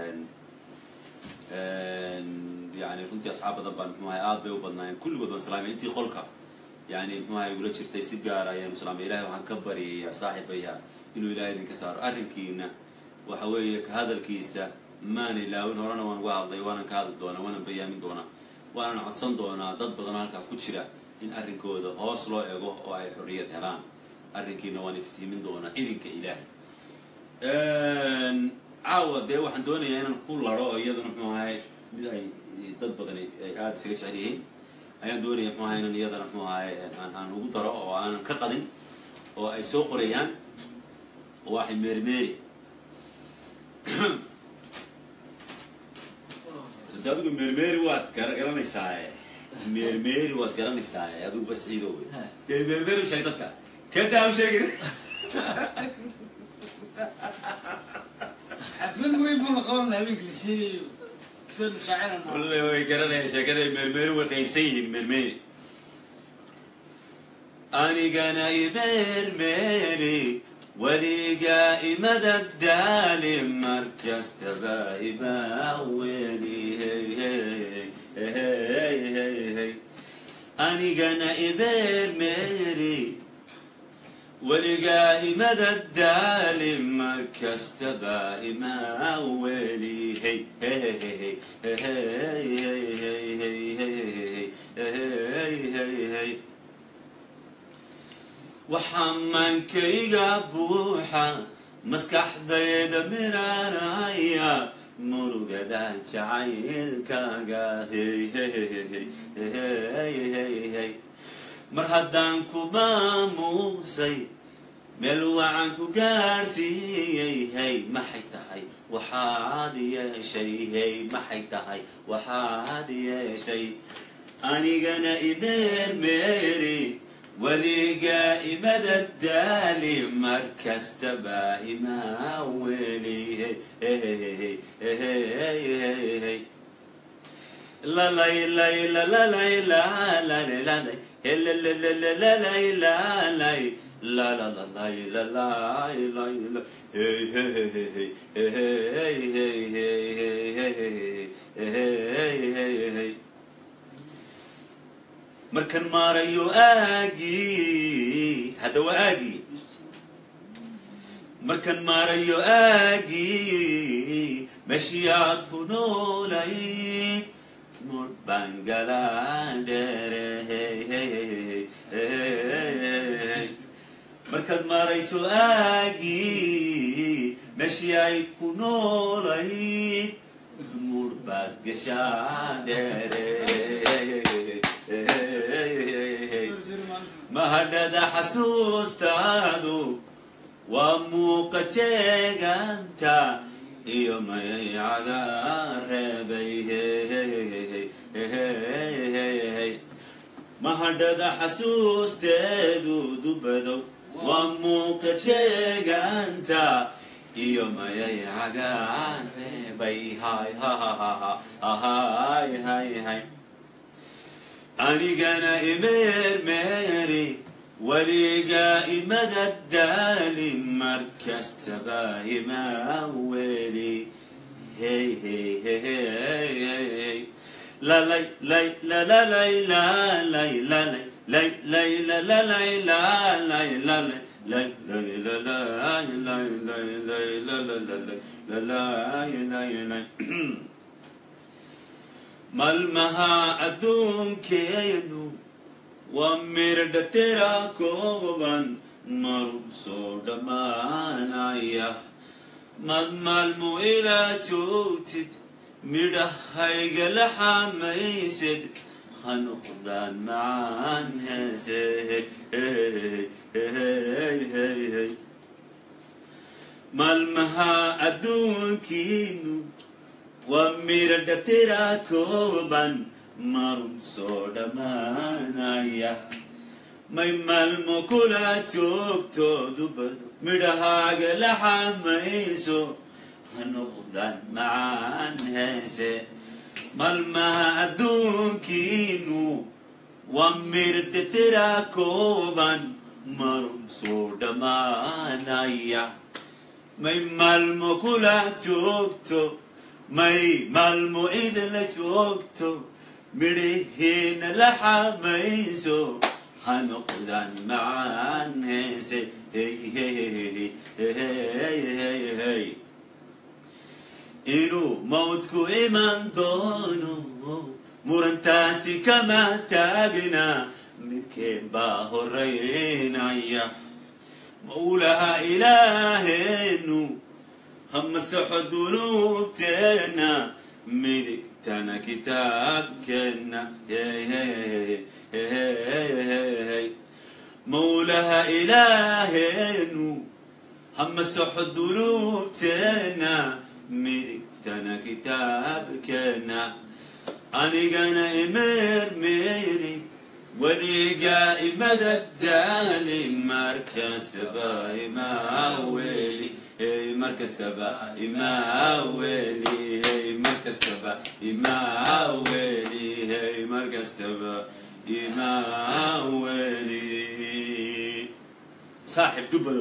yani runtii asxaab badan baan muxuu ahay aad bay u badnaayeen kulligood waan salaamaya intii qolka yani muxuu ahay igula jirtay si gaara ayaanu salaamaya ilahay waxaan ka baryayaa saaxiibaya inuu ilahay idinka saaro arrinkiina waxa weeye ka hadalkiisa maan ilaawin horena waan uga hadlay waanan ka hadli doonaa waanan bayaamin doonaa waanan codsan doonaa dad badanoo halkaa ku jira in arrinkooda hoos loo ego oo ay xorriyad helaan arrinkiina waan iftiimin doonaa idinka ilaahay caawa dee waxaan doonayaa inaan ku laro oo iyaduna muxuu ahay mid ay dad badani ay aada isaga jecel yihiin ayaan doonaya muxuu ahay inan iyadana muxuu ahay aan aan ugu daro oo aanan ka qadin oo ay soo qorayaan oo waxay meerimeeri de adigu meermeeri waad garanaysaa meermeeri waad garanaysaa adigu bas ciido wey dee meermeeri u sheeg dadka kadaa u sheegin xaflad weyn buu la qaban habeenka la sheegayo sida shaacirana kulle way garanayaan sheekada meermeeri way qaybsan yihiin meermeeri anigana imeermeeri weligaa imada daali markastaba imaaweli anigana imeermeeri weligaa imada daali markastaba imaaweli waxaa maankayga buuxa maskaxdayda miraanaya murugada jacaylkaaga mar haddaan ku maamuusay meel wacan ku gaadhsiiyey hey maxay tahay waxaad yeeshay hey maxay tahay waxaad yeeshay anigana imeermeeri weligaa imada daali markastaba imaa weli lalay lay lalalay lalay lalay helelelelelelay lalay lalalay lalay lay hey hey hey hey hey hey hey hey hey markan maarayo aagii hadda waa aagii markan maarayo aagii meshii aad ku noolayd mur baan galaandhere markaad maarayso aagii meshii ay ku noolayd mur baad gashaandhere mahadhada xasuustaadu waa muuqa jeeganta iyo mayayaga reebay mahadhada xasuusteedu dubadow waa muuqa jeegaanta iyo mayay cagaan reebay hay hay hay hay anigana imeermeeri weligaa imadadaali markastaba imaa weli hey hey hey hey hey hey la lay lay la la lay la lay la lay lay lay la la lay la lay la lay lay lay la lay lay lay lay la la la lay la lay lay lay malmaha adduunkeenu waa mirdha tira kooban marub soo dhammaanaya mad maalmo ilaa joogtid midhahayga la xamaysid ha noqdaan macaan heese maalmaha adduunkiinu waa miradha tira kooban marub soo dhammaanaya may maalmo kula joogto dubado midhahaaga la xamayso ha noqdaan macaan heese maalmaha adduunkiinu waa miradha tira kooban marub soo dhammaanaya may maalmo kula joogto may maalmo idla joogto midhaheena la xamayso ha noqdaan macaan heese hey hey hey hey hey hey inuu mawdku iman doono murantaasi kama taagna midkeen baa horeynaya mawlaha ilaaheenu hamasaxo dunuubteena midigtana kitaabkeenna mawlaha ilaaheenu hamasaxo dunuubteena midigtana kitaabkeenna anigana imeermeeri weligaa imadadaali markastaba imaaweli hey markastaba imaaweli hey markastaba imaaweli hey markastaba imaaweli saaxib dubadow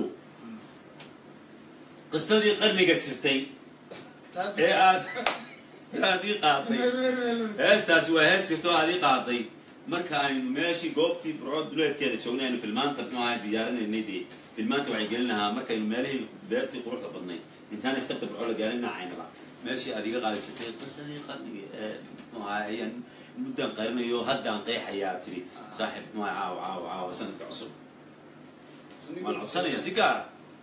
qisadii qarniga jirtay ee aad aad ii qaaday heestaasi waa hees jirto aad ii qaaday marka aynu meeshii goobtii burcood duleedkeeda joognay aynu filmaanta muxuu ahaa diyaarinaynay dee filmaanta waxay gelin lahaa markaynu meelihii beertii quruxda badnayd intaan istabta burco la gaarin nacaynaba meeshii aad iga qaadi jirtay qisadii qarnigi ee muxuu ahaa ayaan muddaan qarinayo haddaan qeexayaa tiri saaxib muxuu ahaa caawa caawa caawa sanadka cusub waan codsanayaa si gaara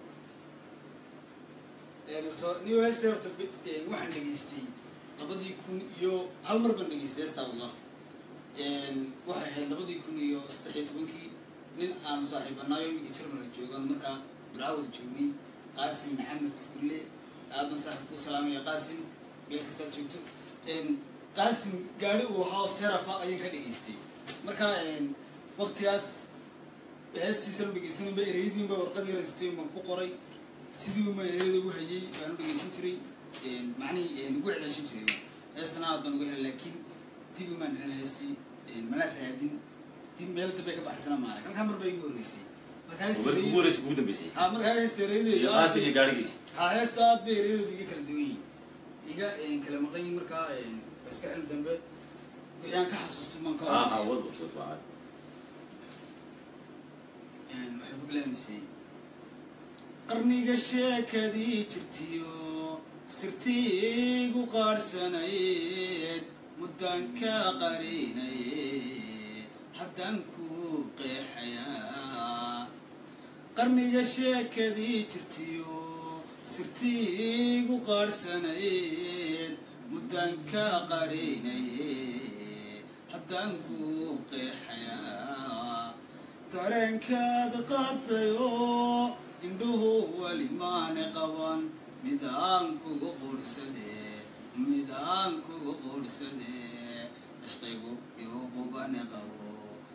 horta new hesta horta waxaan dhegaystay labadii kun iyo hal mar baan dhegaystay heestaa wallah waxay ahayd labadii kun iyo saddex iyo tobankii nin aanu saaxiibanaayo iminka jarmalka joogaan markaa burcawada joognay qaasim maxamed iskulle aadan saaxib ku salaamaya qaasim meel kastaad joogto qaasim gaari uu ahaa serafa ayaan ka dhegaystay marka waktigaas heestiisana dhegeysanayba ereyadiinba warqad yaraystay baan ku qoray sidii uma ereyada ugu hayay baan u dhegeysan jiray macnihii ugu celeeshan jiray heestana aad baan uga helay laakiin dib umaan dhelin heestii mana raadin dib meel dambe ka baxaysana maarag halkaa mar baa igu horreysay marka heesta markii ugu horreysay ugu dambeysay ha markaa heesta iyo ereyadeeda qaasin iyo gaadhigiisi ha heesta aad bay ereyadeedu iga kala duwan yihin iga kala maqan yihin markaa iska xil dambe wixii aan ka xasuusto maan ka aa aa oranaya. wad wad waa waxay ku bilaabmaysay qarniga sheekadii jirtiyo sirtiigu qaadhsanayd muddaan ka qarinaye haddaan ku qeexayaa qarniga sheekadii jirtiyo sirtiigu qaadhsanayd muddaan ka qarinaye haddaan ku qeexayaa dareenkaada qaadayo indhuhu weli maane qaban midaan kugu qurhsadee midaan kugu qurhsadee ishqigu iyo qubane qabo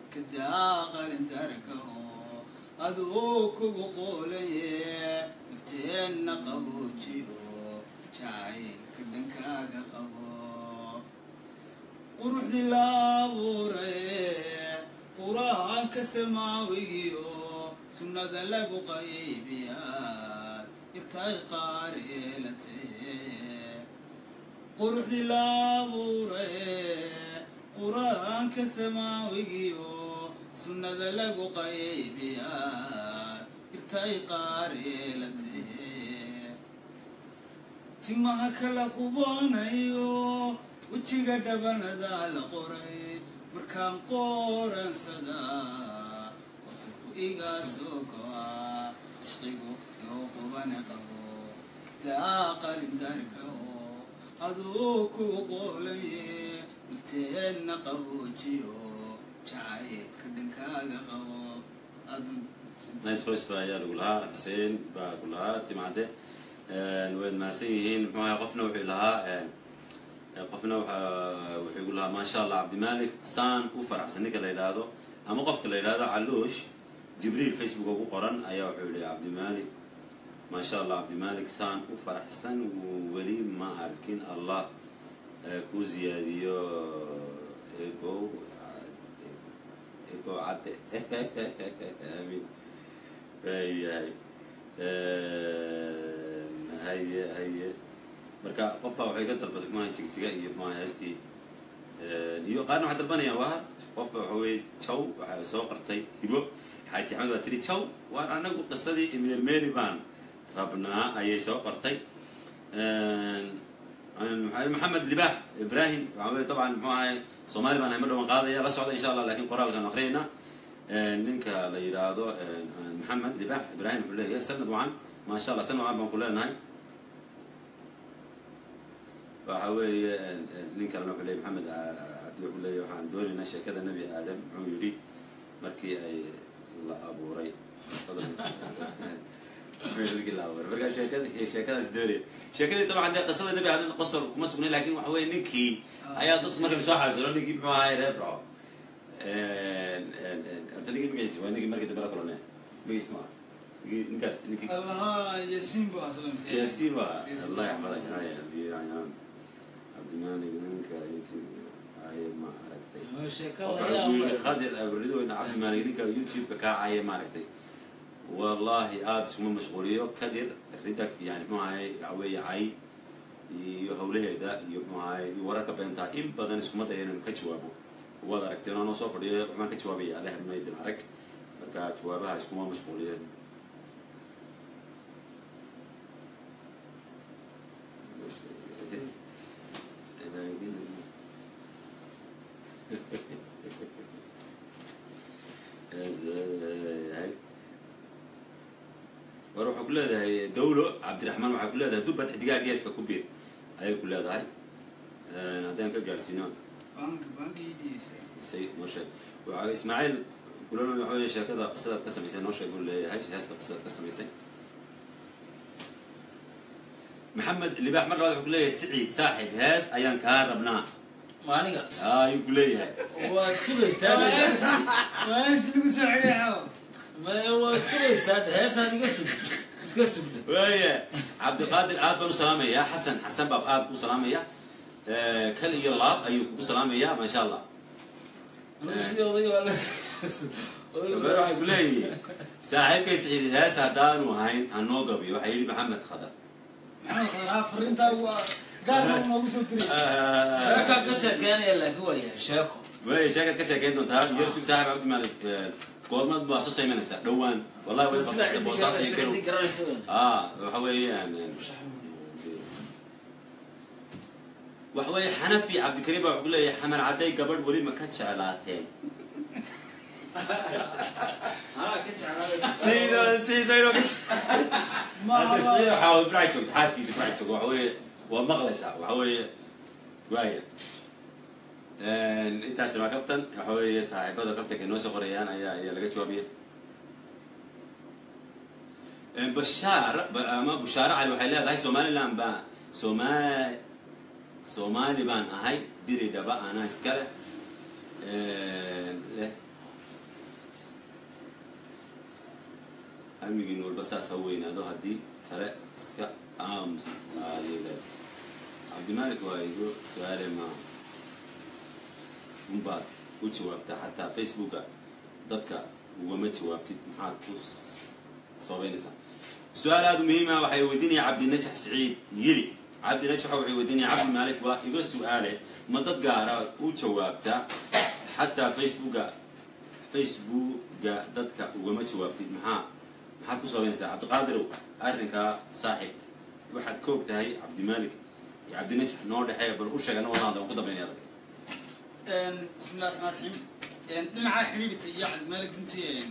kadaa qalindarka oo aduu kugu qoolaye nafteenna qaboojiyo jacaylka dhankaaga qabo quruxdii la abuuraye qur-aanka samaawigiyo sunnada lagu qaybiyaa irtay qaar yeelatee quruxdii la abuuraye qur-aanka samaawigiyo sunnada lagu qaybiyaa irtay qaar yeelatee timaha kala qubanayo wejiga dhabanada la qoray markaan qoransadaa wasalku iga soo go'a cishqigu yoo qubana qabo daa qalindarka oo aduu kugu qoolaye nafteenna qaboojiyo jacaylka dhankaaga qabo adu nice voice baa ayaa lagu lahaa xuseen baa lagu lahaa timcadde waad mahadsan yihiin muxuu ahay qofna wuxuu lahaa qofna waxa wuxuu igu lahaa maasha allah cabdimalik saan u faraxsan ninka la yidhaahdo ama qofka la yidhaahdo caluush jibriil facebook ugu qoran ayaa wuxuu yihi cabdimalik maasha allah cabdimalik saan u faraxsan weli ma arkin allah ku ziyaadiyo ebow ebow cadde amiin waayahay haye haye marka qofbaa waxay ka dalbaday maha jigjiga iyo maha heestii iyo qaarna waxay dalbanayaan waa qofba waxa weye jaw waxaa soo qortay hibo xaaji axmed baa tiri jaw waan anagu qisadii meelmeeli baan rabnaa ayay soo qortay maxamed libaax ibrahim waxa weye dabcan muxuu ahay soomaali baan ahay ma dhawan qaadaya la socda insha allah lakin qoraalkaan aqriyayna ninka la yidhaahdo maxamed libaax ibrahim wuxuu leeyahay sanad wacan maasha allah sanad wacan baan ku leenahay waxa weeye nin kalena wuxuu leeyay maxamed cabdi wuxuu leeyahy waxaan doonaynaa sheekada nebi aadam muxuu yidhi markii ay la abuuray markii la abuuray markaa sheekada sheekadaas doonaya sheekadii dabcan dee qisada nebi aadam qosol kuma sugnay lakin waxa weye ninkii ayaa dadku markan soo xaasilo ninkii muxuu ahay reer dhaco horta ninkii magaciisi waa ninkii markii dambe la kulane magaciis ma ninkaas ninkii allaha yaasiin bu aslam yaasiin ba allah yaxfadak haya cabdimaalig ninka ay ma aragtay khadir abridweyne cabdimaalig ninka youtube-ka kaacaya maaragtay wallahi aada iskuma mashquuliyo kadir ridak yani muxuu ahay waxa weeye cay iyo hawlaheeda iyo muxuu ahay iyo wararka beentaa in badan iskuma daya inaan ka jawaabo waad aragteen anoo soo fadhiyo waxbaan ka jawaabaya alle hadmaydin arag marka jawaabaha iskuma mashquuliyeen war waxaa ku leedahay dawlo cabdiraxmaan waxaa ku leedahay duban xidigaha geeska ku biir ayay ku leedahay haddaan ka gaadhsiino bank bankiidii say noo sheeg waxa ismaaciil kulana waxa weye sheekada qisadaad ka samaysay noo sheeg buu leeyahay heesta qisadaad ka samaysay maxamed libaax mar labaad wuxuu ku leeyahay siciid saaxib hees ayaan kaa rabnaa maaniga ayuu ku leeyahay waad sugaysaa waas lagu soo celiyaa maya waad sugaysaa heesaad iga sug iska sugda waaya cabdiqaadir aad baan u salaamayaa xasan xasan baa aad ku salaamaya kal iyo laab ayuu kugu salaamayaa maasha allah sidii odayga waa la gabar waxay ku leeyihiin saaxiibkay siciid hees haddaanu ahayn hanoo gabiyo waxaa yidhi maxamed khadar maxamed khadraa fariintaa waa gaar baa noogu soo diray sheekaa ka sheekeynaya laakiin waa yahay sheeko waaya sheekaad ka sheekeyn doontaa yersug saaxib cabdimaalik goormad baa soo saymanaysaa dhowaan wallahi way sida baqaxda boosaas iyo garow ciddi garanaysa ah waxa weeyaan waxa weeye xanafi cabdikariim baa wuxuu ku leeyahay xamar cadday gabadh weli ma ka jeclaateen haa ka jeclaadaysa Sida sidayno ka maaha waxaa ibrahim joogto xaaskiisa ibrahim joogto waxa weeye waa maqlaysaa waxa weeye waaya intaasi waa kaftan waxa weeye saaxiibada kaftanka inoo soo qorayaan ayaa ayaa laga jawaabaya bashaar ba- ama bushaare cali waxay leedahay somaliland baa somaa soomaali baan ahay diri dhaba anaa iskale leh hamigiin walba saas ha weynaado haddii kale iska aams aalile cabdimalik waa igu su-aale ma unbaad u jawaabtaa xataa facebooka dadka ugama jawaabtid maxaad ku sababeynaysaa su-aal aada muhiima waxay weydiinaya cabdinajax siciid yili cabdinajax waxay weydiinaya cabdi malik waa iga su-aale ma dad gaara u jawaabtaa xataa facebooka facebooka dadka ugama jawaabtid maxaa maxaad ku sabaynaysaa cabdiqaadirow arrinkaa saaxib waxaad ka og tahay cabdimalik iyo cabdinajax noo dhexeeya bal u sheega nabadaada waan ku dambaynaya adag bismi illahi raxmaan raxiim dhinaca xidhiidhka iyo cabdimalik runtii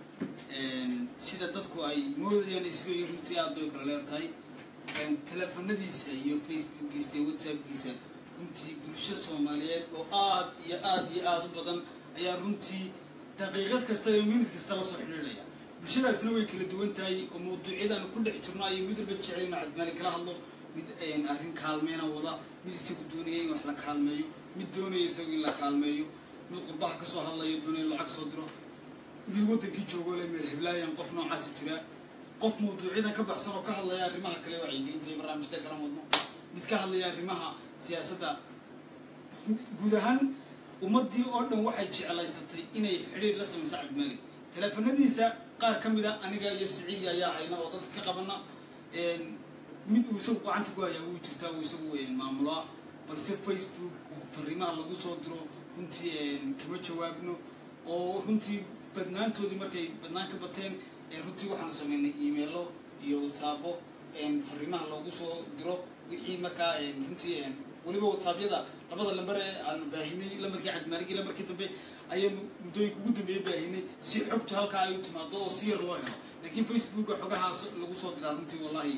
sida dadku ay moodayaan isleeyihin runtii aad bay kala leertahay teleefanadiisa iyo facebookiisa iyo whatsappkiisa runtii bulsho soomaaliyeed oo aad iyo aad iyo aad u badan ayaa runtii daqiiqad kasta iyo minid kasta la soo xidhiidhaya bulshadaasna way kala duwan tahay oo mawduucyadaan ku dhex jirno ayay mid walba jecel inu cabdimalik kala hadlo mid arrin kaalmeyna wada mid isagu doonaya in wax la kaalmeeyo mid doonaya isagu in la kaalmeeyo mid qurbaha kasoo hadlayo doonaya in lacag soo diro mid waddankii joogoo le meel hiblaayan qof noocaasi jira qof mawduucyadan ka baxsan oo ka hadlaya arrimaha kale wacyigelinta iyo barnaamijta kala wadno mid ka hadlaya arrimaha siyaasadda guud ahaan ummaddii oo dhan waxay jeclaysatay inay xidhiir la samayso cabdimalik teleefanadiisa qaar ka mid a aniga iyo siciidi ayaa hayna oo dadka ka qabana mid uu isagu gacanta ku hayaa wuu jirtaa uu isagu maamulaa balse facebook fariimaha lagu soo diro runtii kama jawaabno oo runtii badnaantoodii markay badnaan ka bateen runtii waxaanu sameynay emailo iyo whatsaabo fariimaha loogu soo diro wixii markaa runtii weliba whatsappyada labada lamber ee aanu baahinay lamarkii cabdimaalig iyo lamarkii dambe ayaanu muddooyinka ugu dambeeye baahinay si xogtu halkaa ay u timaado oo si yar loo helo laakiin facebooka xogahaas lagu soo diraa runtii wallahi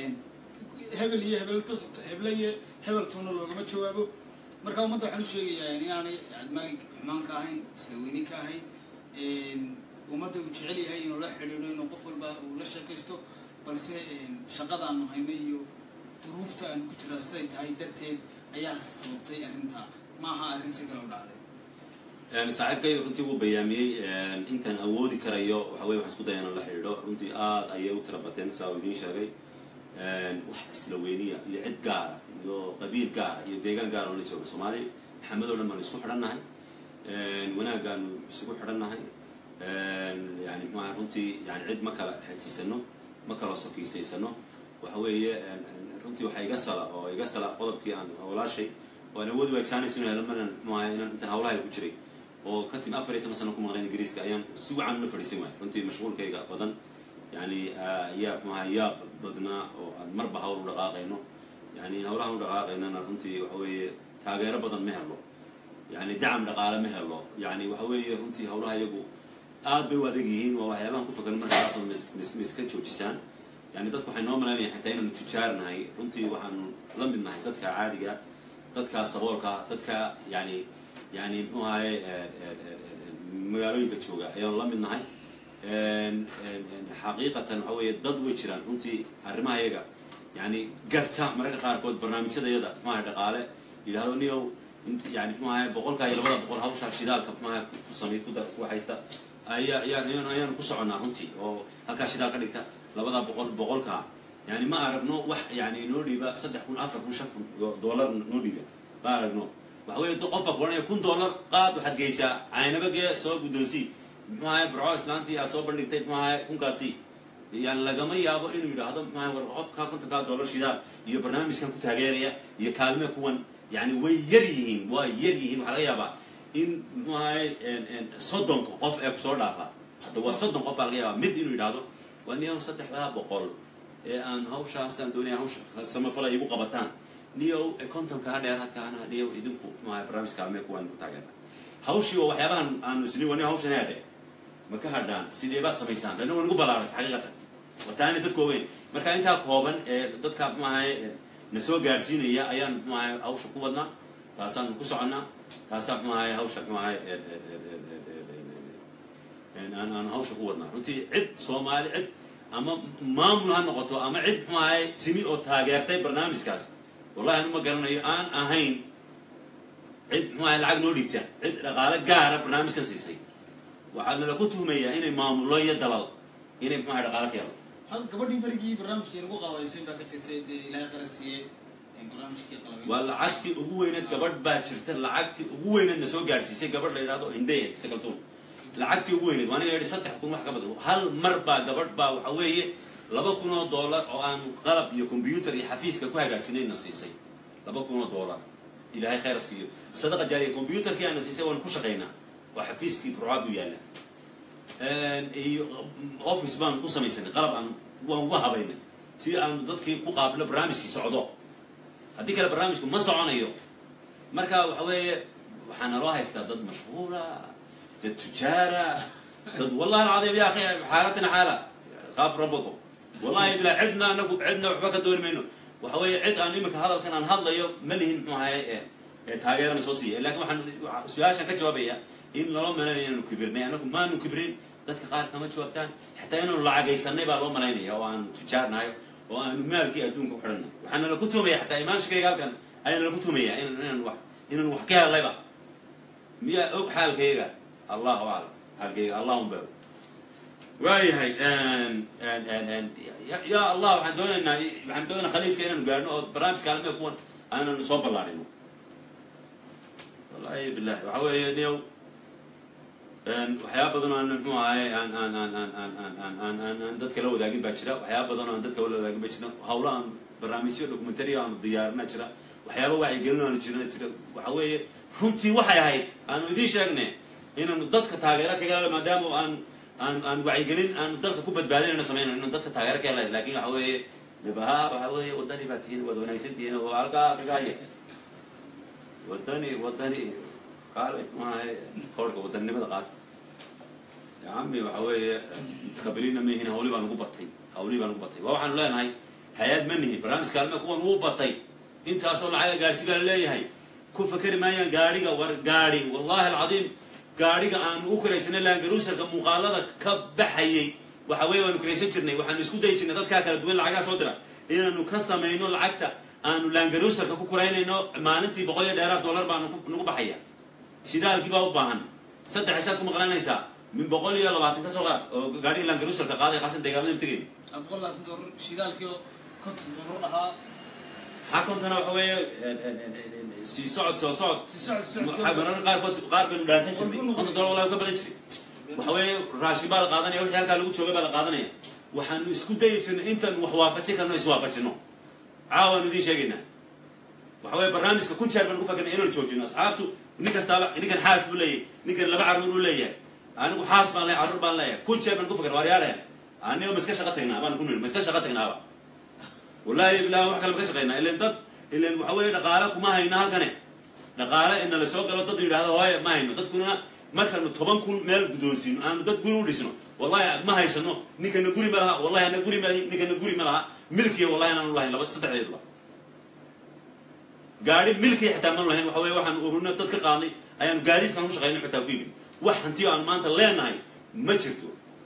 hebel iyo hebel heble iyo hebeltoona loogama jawaabo marka ummadda waxaan u sheegayaa inaanay cabdimaalig xumaan ka ahayn isla weyne ka ahayn ummadda uu jecel yahay inuu la xidhiidho inuu qof walba uu la sheekaysto balse shaqadaanu hayno iyo duruufta aanu ku jiraa siday tahay darteed ayaa sababtay arrintaa maaha arrin si kale u dhacday saaxiibkay runtii wuu bayaamiyey intaan awoodi karayo waxa weye waxaan isku daya inaan la xidhiidho runtii aad ayay u tira bateen saa uu idiin sheegay wax isla weyniya iyo cid gaara iyo qabiil gaara iyo deegaan gaara oo la joogo soomaali maxamed oo dhan baanu isku xidhannahay wanaagaanu isugu xidhannahay yani mxuaha runtii yani cid ma kala xejisano ma kala sokiisaysano waxa weeye runtii waxaa iga sala oo iga sala qodobkii aan walaashay oo aan awoodi waagsaanayso in helo maran mxuaha inaan intaan hawlahay ku jiray oo ka timi afar iyo toban sano ku maqlayn ingiriiska ayaan si wacan ula fadhiisan waaya runtii mashquulkayga badan yani yaa mxuaha yaa badnaa oo aan marba hawl u dhaqaaqayno yani hawlahan u dhaqaaqaynana runtii waxa weeye taageero badan ma helo yani dacam dhaqaale ma helo yani waxa weeye runtii hawlaha iyagu aad bay u adag yihiin waa waxyaabahan ku fakan marka qaarkood ma iska joojisaan yani dadku waxay noo malaynayan xataa inaanu tujaar nahay runtii waxaanu la mid nahay dadka caadiga dadka saboolka dadka yani yani mxuu ahaye magaalooyinka jooga ayaanu la mid nahay xaqiiqatan waxa weeye dad way jiraan runtii arrimaha iyaga yani garta mararka qaarkood barnaamijyadayada mxuaha dhaqaale yidhahdo niyow yani mxu ahay boqolkaa iyo labada boqol hawshaa shidaalka mxuaha ku samay ku haysta ayaa ayaan ayaanu ku soconnaa runtii oo halkaa shidaal ka dhigta labada boqol boqolkaa yani ma aragno wax yani noo dhiiba saddex kun afar kun shan kun dollar noo dhiiba ma aragno waxa weye qof baa kuohanaya kun dollar qaad waxaad geysaa caynaba gee soo guddoonsii mxu ahay burco islaantii aad soo bandhigtay mxu ahay kunkaasi yani lagama yaabo inuu yidhaahdo mxu ahay war qofkaa kontonkaa dollar shidaal iyo barnaamijkan ku taageeraya iyo kaalme kuwan yani way yar yihiin waa yar yihiin waxaa laga yaabaa in mxu ahay soddonka qof ee kusoo dhaafa hadda waa soddon qof baa laga yaabaa mid inuu yidhaahdo waa niyow saddexdaa boqol ee aan hawshaasaan doonaya hawsha samafala igu qabataan niyow kontonkaa dheeraadkaana niyow idinku mxuahay barnaamij kaalmee kuwaan ku taageerna hawshii oo waxyaabahan aanu isni wani hawshan heedhe ma ka hadhaan sidee baad samaysaan dana waa nagu ballaaray xaqiiqatan wataani dadku ogeyn marka intaa kooban ee dadka mxu ahay na soo gaadhsiinaya ayaan mxu ahay hawsha ku wadnaa taasaanu ku soconnaa taasaa mxu ahay hawsha mxu ahay aan aan hawsha ku wadnaa runtii cid soomaali cid ama maamul ha noqoto ama cid mxu ahay timi oo taageertay barnaamijkaas wallahi anu ma garanayo aan ahayn cid mxu ahay lacag noo dhiibta cid dhaqaale gaara barnaamijkan siisay waxaa nala ku tuhmayaa inay maamullo iyo dalal inay muxuaha dhaqaalo ka helo hal gabadhii berigii barnaamijkii lagu qabaysan baa ka jirtay dee ilaahay qarar siiyey barnaamijkii qalabay waa lacagtii ugu weyneed gabadh baa jirta lacagtii ugu weyneed na soo gaadhsiisay gabadh la yidhahdo hindeye sakaltuun lacagtii ugu weyneed waaniga yidhi saddex kun wax ka badan hal mar baa gabadh baa waxa weeye laba kun oo dollar oo aan qalab iyo combyuter iyo xafiiska ku hagaajinay na siisay laba kun oo dollar ilaahay khayr siiyo sadaqa jaariya combyuterkii aana siisay waan ku shaqaynaa oo xafiiskii burcaad u yaalla iyo office baan ku samaysanay qalab aan waan uga habaynay si aanu dadkii ku qaabilo barnaamijkii socdo haddii kale barnaamijku ma soconayo marka waxa weeye waxaa naloo haystaa dad mashhuura dad tujaara dad wallahi alcadiim ya akhi xaalatina xaala qaaf rabbakum wallahi bilaa cidna anagu cidna waxba ka dooni mayno waxa weeye cid aan iminka hadalkan aan hadlayo ma lihin muxuu ahaye ee taageerana soo siiya lakin waxaan su-aashaan ka jawaabaya in loo malaynayo inaanu kibirnay anagu maanu kibrin dadka qaar kama jawaabtaan xataa inaanu lacagaysanay baa loo malaynaya oo aanu tujaarnahay oo aanu maalkii adduunka ku xidhanay waxaana laku tuumaya xataa imaanshikayga halkan ayaana laku tuumaya inaan wax inaan wax ka hellayba miyaa og xaalkayga allahu aclam xaalkayga allahum ba waayahay ya allah waxaan doonaynaa waxaan doonaynaa khaliiska inaanu gaadhno oo barnaamij kaalmee kuwan aananu soo ballaarino wallahi billahi waxa weeye niyow waxyaaba badan oo aan muxuu ahaye aan aan aan aan aan aan aan aan aan aan dadka la wadaagin baa jira waxyaaba badan oo aan dadka la wadaagin baa jira hawlo aan barnaamijyo documentary aanu diyaarina jira waxyaaba wacyigelin aanu jirina jira waxa weeye runtii waxay ahayd aanu idiin sheegne inaanu dadka taageero ka hela maadaama aan aan aan wacyigelin aanu dalka ku badbaadinayno sameynayno inaan dadka taageero ka helayd laakin waxa weeye nabaha waxa weeye wadani baa tihiin waad wanaagsan tihiin oo halkaa kagaaye wadani wadani qaale maaha koorhka wadanimada qaata ya cami waxa weeye mutakabiliinna ma yihin hawli baa nagu batay hawlii baa nagu batay waa waxaanu leenahay hay-ad ma nihin barnaamij kaalme kuwan wuu batay intaasoo lacaga gaadhsi baa la leeyahay ku fakeri maayaan gaadhiga war gaadhi wallahi alcadiim gaadhiga aanu u koraysanay laangaruusalka muuqaalada ka baxayay waxa weeye waanu koraysan jirnay waxaanu isku dayi jirnay dadkaa kala duwan lacagaa soo dira inaanu ka samayno lacagta aanu laangaruusalka ku koraynayno maalintii boqol iyo dheeraad dollar baa nagu baxaya shidaalkii baa u baahan saddex heshaad ku maqlanaysaa min boqol iyo labaatan ka soo qaad oo gaadhiga laangaruusalka qaaday qasan deegaamada tegeyn boqol labaatan doolar shidaalkii oo konton doolar ahaa maxaa kontana waxa weeye sii socod soo socod si socod si socod mararka qaarkood qaar baynu dhaansan jirnay konton dollar wallahi ka badan jiray waxa weeye raashin baa la qaadanaya wixii halkaa lagu joogay baa la qaadanaya waxaanu isku dayi jirnay intaanu wax waafajin karno iswaafajino caawaanu idiin sheegaynaa waxa weeye barnaamijka kun jeer baan ku fakirnay inaanu joojino asxaabtu nin kastaaba ninkan xaas buu leeyahay ninkan laba carruur uu leeyahay anigu xaas baan leeyahay carruur baan leeyahay kun jeer baan ku fakir waaryaadhaya aniga ma iska shaqa tagnaa baan ku niri ma iska shaqa tagnaaba wallahi bilahi wax kale ma ka shaqaynaa ilan dad ilan waxa weeye dhaqaale kuma hayno halkane dhaqaale ina la soo galo dad yidhahdo hooye ma hayno dadkuna markaanu toban kun meel guddoonsiino aanu dad guri u dhisno wallahi ma haysano ninkana guri ma laha wallahi ana guri ma lahi ninkana guri ma laha milkiya wallahi inaanu lahayn laba saddexdeeduba gaari milkiya xitaa manu lahayn waxa weye waxaanu ururino dad ka qaadnay ayaanu gaadiidkaan ku shaqayno xitaa ku yimid wax hanti aanu maanta leenahay ma jirto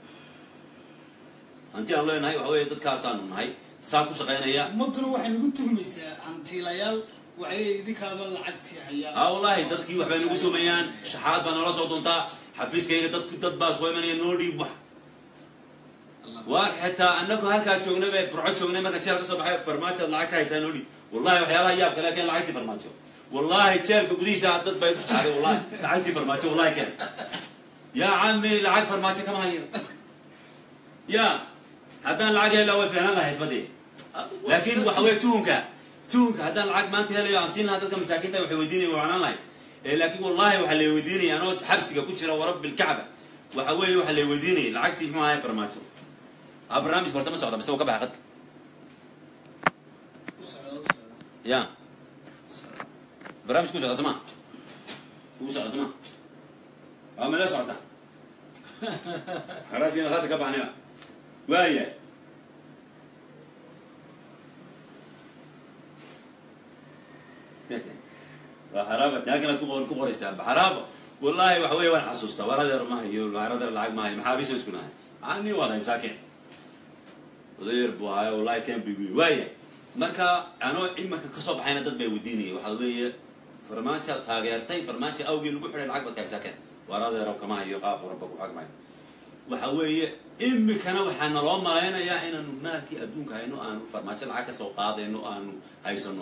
hanti aanu leenahay waxa weeye dadkaasaanu nahay saa ku shaqaynaya ummaduna waxay nagu tuhmaysaa hantiilayaal waxay leeyihin idinkaaba lacagtii hayaa aa wallahi dadkii waxbay nagu tuumayaan shaxaad baa noola soo doontaa xafiiskayga dadku dad baa soo imanaya noo dhiib wax waar xitaa anagu halkaa joognay bay burco joognay marka jeel ka soo baxay farmaajoad lacag ka haysaa noo dhiib wallahi waxyaabaha yaabka leh keen lacagtii farmaajo wallahi jeelka gudihiisa dad bay ku shaqaaday wallahi lacagtii farmaajo wallahi keen yaa cami lacag farmaajo kama hayo ya haddaan lacag heli lahaa way fiicnaan lahayd badee laakiin waxa weye tuhunka tuhunka haddaan lacag maanta helayo aan siin lahaa dadka masaakiinta waxay weydiinaya way wacnaan lahayd laakiin wallahi waxaa lay weydiinaya anoo xabsiga ku jira warab bilkacba waxa weeye waxaa lay weydiinaya lacagtii muxuu ahay farmaajo a barnaamijka horta ma socda mise wuu ka baxa qadka u socda u socda ya u socda barnaamijku socda soma uu socda soma waa mala socota haraasina hadda ka baxnayba waaya waa haraaba taaganaad ku ku qoraysaa haraaba wallahi waxa weeye waan xasuustaa waradeer ma hayo waradeer lacag ma hayo maxaa bisa isku nahay ani waad haysaa keen odayeer buu ahayo wallahi keen bigu waaya marka anoo imarka kasoo baxayna dad bay weydiinaya waxaa weeye farmaajoad taageertay farmaajo awgii lagu xidhay lacag baad ka haysaa keen waradeer kama hayo qaab rabba ku xag maayo waxa weeye imikana waxaa naloo malaynayaa inaanu maalkii adduunka hayno aanu farmaajo lacag ka soo qaadayno aanu haysano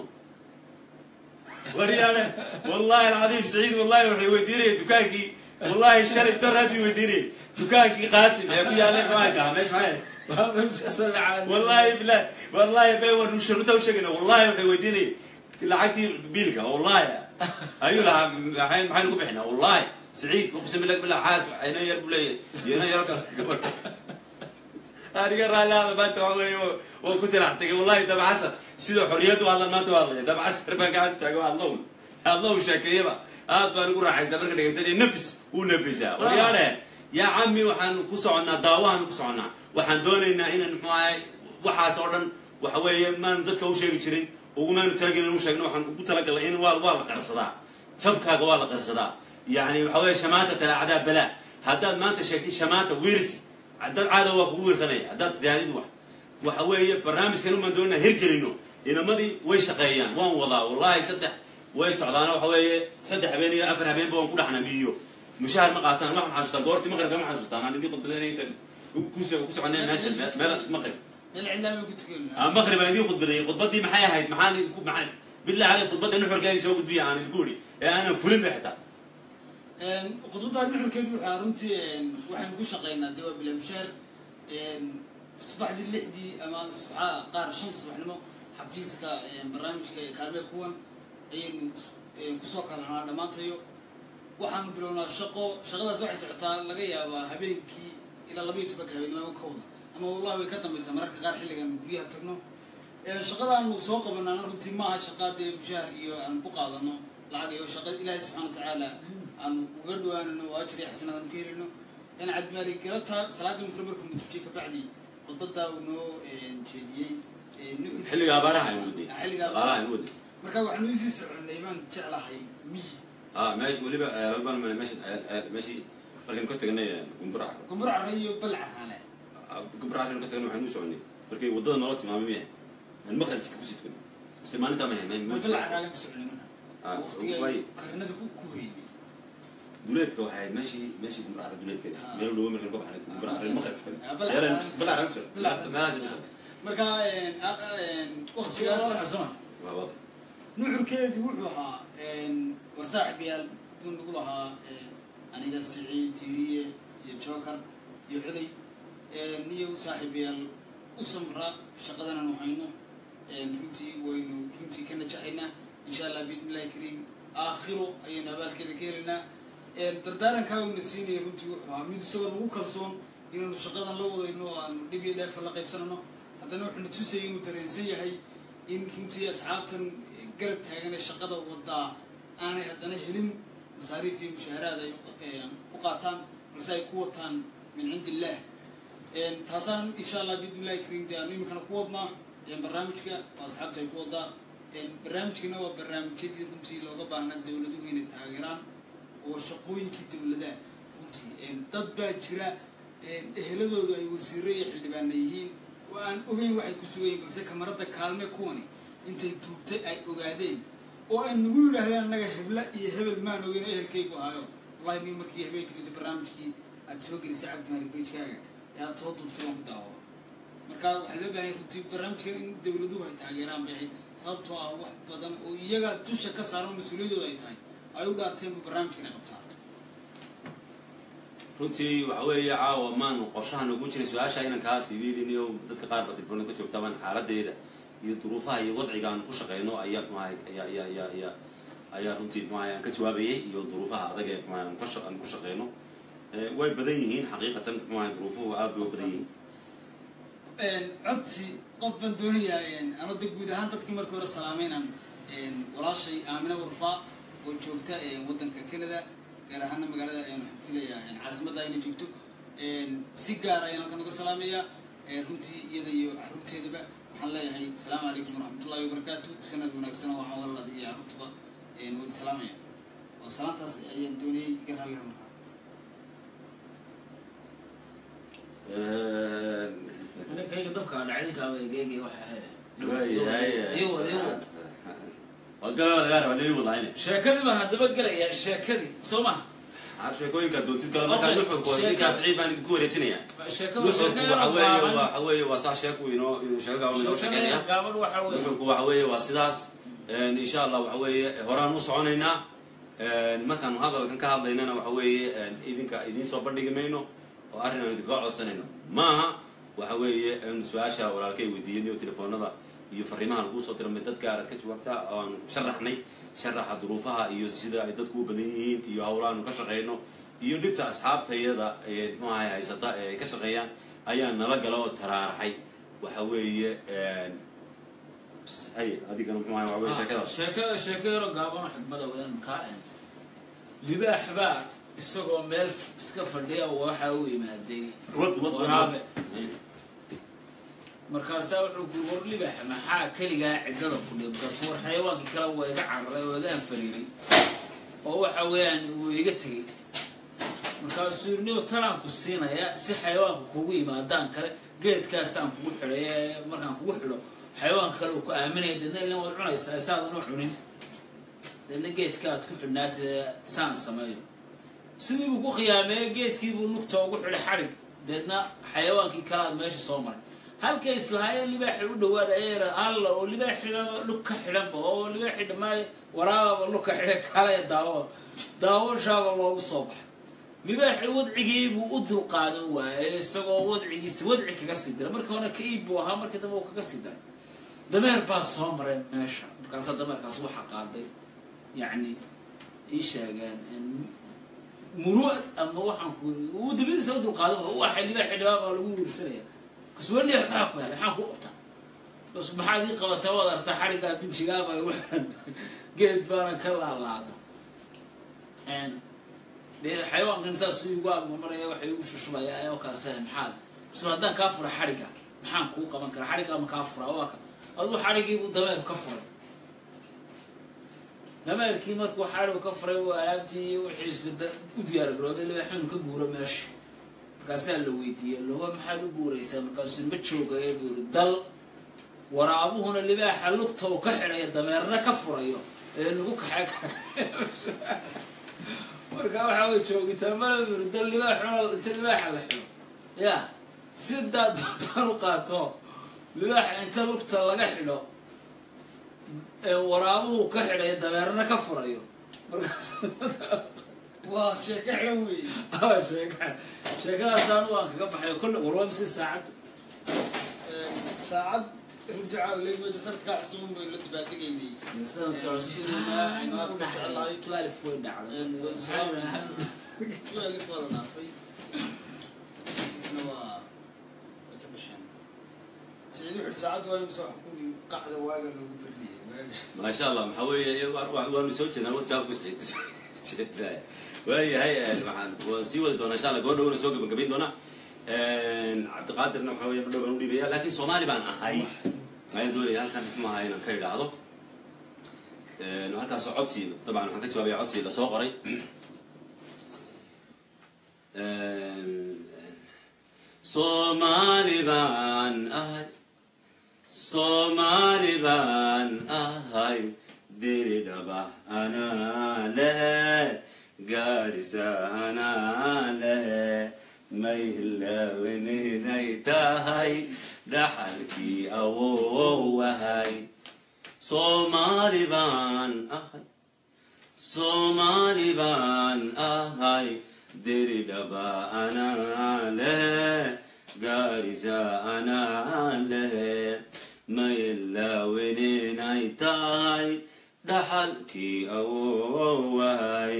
waryaale wallahi alcadiim saciid wallahi waxay weydiinaya dukaankii wallahi shalay daraad bay weydiinaya dukaankii qaasim ee ku yaallay maanka meesha maxay wallahi bilah wallahi bay waan sharuta u sheegayna wallahi waxay weydiinaya lacagtii biilka wallahi ayuu lahaa maxay maxaynu ku bixinaa wallahi saciid uqsim billah billah caas ayna yar buu leeyahay yena yaro kale gabar aniga raallihaada maanta waxa weeye waa ku tirax tagay wallahi dabcasar sida xorriyaddu hadlan maanta waa hadlaya dabcasar baan gacanta taago hadlown hadlow sheekeeyaba aad baan ugu raaxaysaa marka dhegaysanaya nafis uu nafisaa waryaale yaa cami waxaan ku soconnaa daawahan ku soconnaa waxaan doonaynaa inaan muxuu ahay waxaas oo dhan waxa weeye maanu dadka u sheegi jirin ugumaanu talagelin inu sheegno waxaan ugu talagalay in waa waa la qarsadaa jabkaaga waa la qarsadaa yani waxa weeye shamaata talaacdaa balaa haddaad maanta sheegtay shamaata wiirsi dad caada waa kugu wiirsanaya haddaad tidaadid wax waxa weeye barnaamijkan umaan doonaa hirgelino inamadii way shaqeeyaan waan wadaa wallahi saddex way socdaana waxa weeye saddex habeen iyo afar habeenba waan ku dhaxna miyo mushaahar ma qaataan waxaan xasuustaa goortii maqribka ma xasuustaan aan idin khudbadaynay ku soconay meesha meel maqrib meel cidlaa bay ku tukan ah maqrib aan idin khudbadeeyey khudbadii maxay ahayd maxaan idinku maxaan billah caleyk khudbadda nuxurka idin soo gudbiya aan idinku idhi ee aanan fulin ba xitaa khudbadda nuxurkeedu waxaa runtii waxaynu ku shaqaynaa dee waa bilamushaar subaxdii lixdii ama subaxaa qaar shanta subaxnimo xafiiska barnaamijka kaalme kuwan ayaynu kusoo kalhanaa dhammaantayo waxaanu bilownaa shaqo shaqadaas waxay socotaa laga yaabaa habeenkii ilaa labaiyo tobanka habeenimo kowda ama wallahi way ka dambaysaa mararka qaar xilligan guryaha tagno shaqadaanu soo qabanaana runtii maaha shaqa dee mushaahar iyo aan ku qaadano lacag iyo shaqa ilaahay subxana watacaala aanu uga dhawaanano oo ajir iyo xasanaad aan ku helino in cabdimaali galabta salaada maqrib markuu mutujiyey kabacdi khudbadaa uu noo jeediyey xilliga abaaraha aynu waday xilliga abaaraha aynu waday marka waxaanu isii soconay baan jeclahay miyi ah meesha weliba ceelban meesha meeshii markaynu ka tagnay gumbura gumbur cara iyo balca raale gumbura markaynu ka tagnay waxaynu u soconay markay waddada noola tilmaamay miyahay aan maqrib jidka ku sidkan mise maalintaa ma hayn balca raale ku soconay marka Ah, waqtiga way. karinada ku ku hoynay duleedka waxay ahayd meeshii meeshii gumbura cara duleedkeeda Ah. meel dhowo markaynu ka baxnay gumbura cara maqrib Ah, Balca Yeelan- Cara. balca cara ku socon. Balca Cara. meelahaas ku socon. marka waqtigaas waa wada nuxurkeedii wuxuu ahaa war saaxibayaal buu nagu lahaa aniga siciid tiiriye iyo joker iyo cuday niyo saaxiibayaal u samra shaqadan aanu hayno runtii waynu runtii ka najaxaynaa insha allah biidnillahi kariim aakhiro ayaynu abaalkeeda ka helaynaa dardaarankaa uuna siinaya runtii wuxuu ahaa mid isagoo nagu kalsoon inaanu shaqadan la wadayno oo aanu dhib iyo dheefa la qaybsanano haddana wuxuuna tusayay inuu dareensan yahay in runtii asxaabtan garab taagan ee shaqada wadaa aanay haddana helin masaariif iyo mushaaharaad ay u qaataan balse ay ku wataan min cindi illah taasaan insha allah biidnillahi kariim dee aanu iminkana ku wadnaa barnaamijka oo asxaabta ay ku wadaa barnaamijkana waa barnaamijyadii runtii looga baahnaa dawladuhu inay taageeraan oo shaqooyinkii dawladaha runtii dad baa jira eheladoodu ay wasiiro iyo xildhibaana yihiin oo aan ogeyn waxay ku sugayiin balse kamarada kaalme kuwani intay duubtay ay ogaadeen oo ay nagu yidhaahdeen annaga hebla iyo hebel maan ogeyn ehelkaygu ahaayo wallahi ni markii habeenkii dhintay barnaamijkii aad soo gelisay cabdimaalik bejkaaga ee aad soo duubtay waan ku daawado marka waxaa loo baahanya runtii barnaamijkan in dawladuhu ay taageeraan bay ahayd sababtoo ah wax badan oo iyaga dusha ka saaran mas-uuliyadooda ay tahay ay u dhaarteen bu barnaamijkan ay qabtaan runtii waxa weeye caawa maanu qorshaha nagu jiray su-aasha inan kaas idiidiniyo dadka qaar ba telefoonada ka joogtabaan xaaladeeda iyo duruufaha iyo wadciga aan ku shaqeyno ayaa muahay ayaa ayaa ayaa ayaa ayaa runtii muahay aan ka jawaabayay iyo duruufaha adag ee muahay aan ka shaq aan ku shaqeyno way badan yihiin xaqiiqatan muahay duruufuhu aad bay u badan yihiin codsi qof baan doonayaa anoo de guud ahaan dadkii markii hore salaameynaan walaashay aamina warfaa oo joogta waddanka canada gaar ahaana magaalada waxaan filayaa caasimadda ayna joogto si gaar ayaan halkan uga salaamayaa runtii iyada iyo caruurteedaba waxaan leeyahay asalaamu calaykum waraxmatullahi wabarakaatu sanad wanaagsan oo waxaan walaalada iyo caruurtaba wada salaamaya oo salaantaas ayaan doonayay iga raalliha markaa kayga dabka dhacdinkaaba egeegay waxa waayahay iwad iwad waa gabaa lagaa raba leeyi wadlaayne sheekadii baan haddaba gelayaa sheekadii soo ma sheekooyinka doontid kale markaa Okay, nuxurku sheeka- ninkaas ciid baan idinku wareejinaya sheeko nuxurku sheeko waxa weeye gaaban waxa weeye waa saa sheeku inoo sheega inoo sheekeynaya sheekada gaaban waxa weeye nuxurku waxa weeye waa sidaas insha allah waxa weeye horaan u soconaynaa markaanu hadalkan ka hadlaynana waxa weeye idinka idiin soo bandhigi mayno oo arrin aan idinkaga codsanayno maaha waxa weeye su-aasha walaalkay weydiiyeen iyo telefoonada iyo fariimaha lagu soo diramay dad gaarad ka jawaabta oo aanu sharaxnay sharaxa duruufaha iyo sida ay dadku u badan yihiin iyo hawlaanu ka shaqayno iyo dhibta asxaabtayada ee muxuahay haysata ee ay ka shaqeeyaan ayaa nala gala oo taraaraxay waxa weeye hay adigana muxuahay waxa weye sheekada sheekada sheeko yaro gaaban oo xigmada wadaan kaa en libaax baa isagoo meel iska fadhiya waxa u yimaaday wad wad waraabe markaasaa wuxuu ku war libaax maxaa keligaa ciddada ku dhib markaas war xayawaankii kale waa iga cararay oo iga anfariiray oo waxa weeyaan wuu iga tegey markaasuu yidhi niw tanaan ku siinaya si xayawaanka kugu yimaadaan kale geedkaasaan kugu xidhay ee markaan kugu xidho xayawaanka kale uu ku aaminaya deedna ilan waad cunaysaa saadan u cunin deedna geedka aad ku xidhnaatee saan sameeyo sidii buu ku khiyaameeyey geedkii buu lugta ugu xidhay xadhig deedna xayawaankii kale aad meesha soo maray halkay islahaayeen libaaxi u dhawaada ayara alla oo libaaxigaba lug ka xidhanba oo libaaxi dhammaay waraababa lug ka xidhay kale daawo daawashaaba loogu soo baxay libaaxi wadcigii buu u dulqaadan waayey isagoo wadcigiisi wadci kaga sii diray markii hore ka iib buu ahaa markii dambe uu kaga sii daray dameer baa soo maray meesha markaasaa dameerkaas waxa qaaday yacni ii sheegeen muruad ama waxaan ku uu dameerisa u dulqaadan waay waxay libaaxi dhawaa baa lagu wiirsanaya kas weli maxaa ku helay maxaan ku qabtaa bas maxaad ii qabataa waad artaa xariggaa binjigaaba waxaan geed baana ka laalaada dee xayawaankan saas igu agmamaraya waxay igu shushubaya oo kaase maxaad sur haddaan kaa fura xarigga maxaan kuu qaban karaa xariggaa ma kaa furaa waa ka aduu xarigiibuu dameer ka furay dameerkii markuu xarigu ka furay uu alaabtii iyo wixiisi u diyaar garoobay libaaxinu ka guuro meesha markaasaa la weydiiyey loba maxaad u guuraysaa markaasuu ma joogaya buu yiri dal waraabuhuna libaaxa lugta uu ka xidhayo dameerna ka furayo ee lagu kaxay marka waxaa way joogitaa mala yiri dal libaaxuna inta libaaxa la xidho ya sidaa doontaan u qaato libaaxa inta lugta laga xidho ee waraabuhu ka xidhayo dameerna ka furayo markaas waa sheeko xidhan weeye aa sheeka sheekadaasaan waan kaga baxay kolle warwaa mise saacad saacad rujacaa leegmada sanadkaa cusubun baynu la dabaaldegaynay sanadka cusub u dhacday twelve way dhacday twelve waa la dhaafay isna waa way ka baxeen siciid wuxuu saacad waa imsa wax ku qacda waaga loogu berliyey waaga maasha allah maxaa weeye waanu soo jeednaa whatsapp ku waayahay waxaan waan sii wadi doonaa insha allah gabadha wana soo gabagabayn doonaa cabdiqaadirna waxa weeye madhow baan u dhiibaya laakiin soomaali baan ahay ayaan doonaya halkan maaha inaan ka idhaahdo halkaasoo codsi dabcan waxaan ka jawaabaya codsi lasoo qoray soomaali baan ahay soomaali baan ahay diri dhaba anaa lehe gaarisa anaa lehe maylaweninay tahay dhaxalkii awowahay soomaali baan ahay soomaali baan ahay diri dhaba anaa lehe gaarisa anaa lehe maylaweninay tahay dhaxalkii awowahay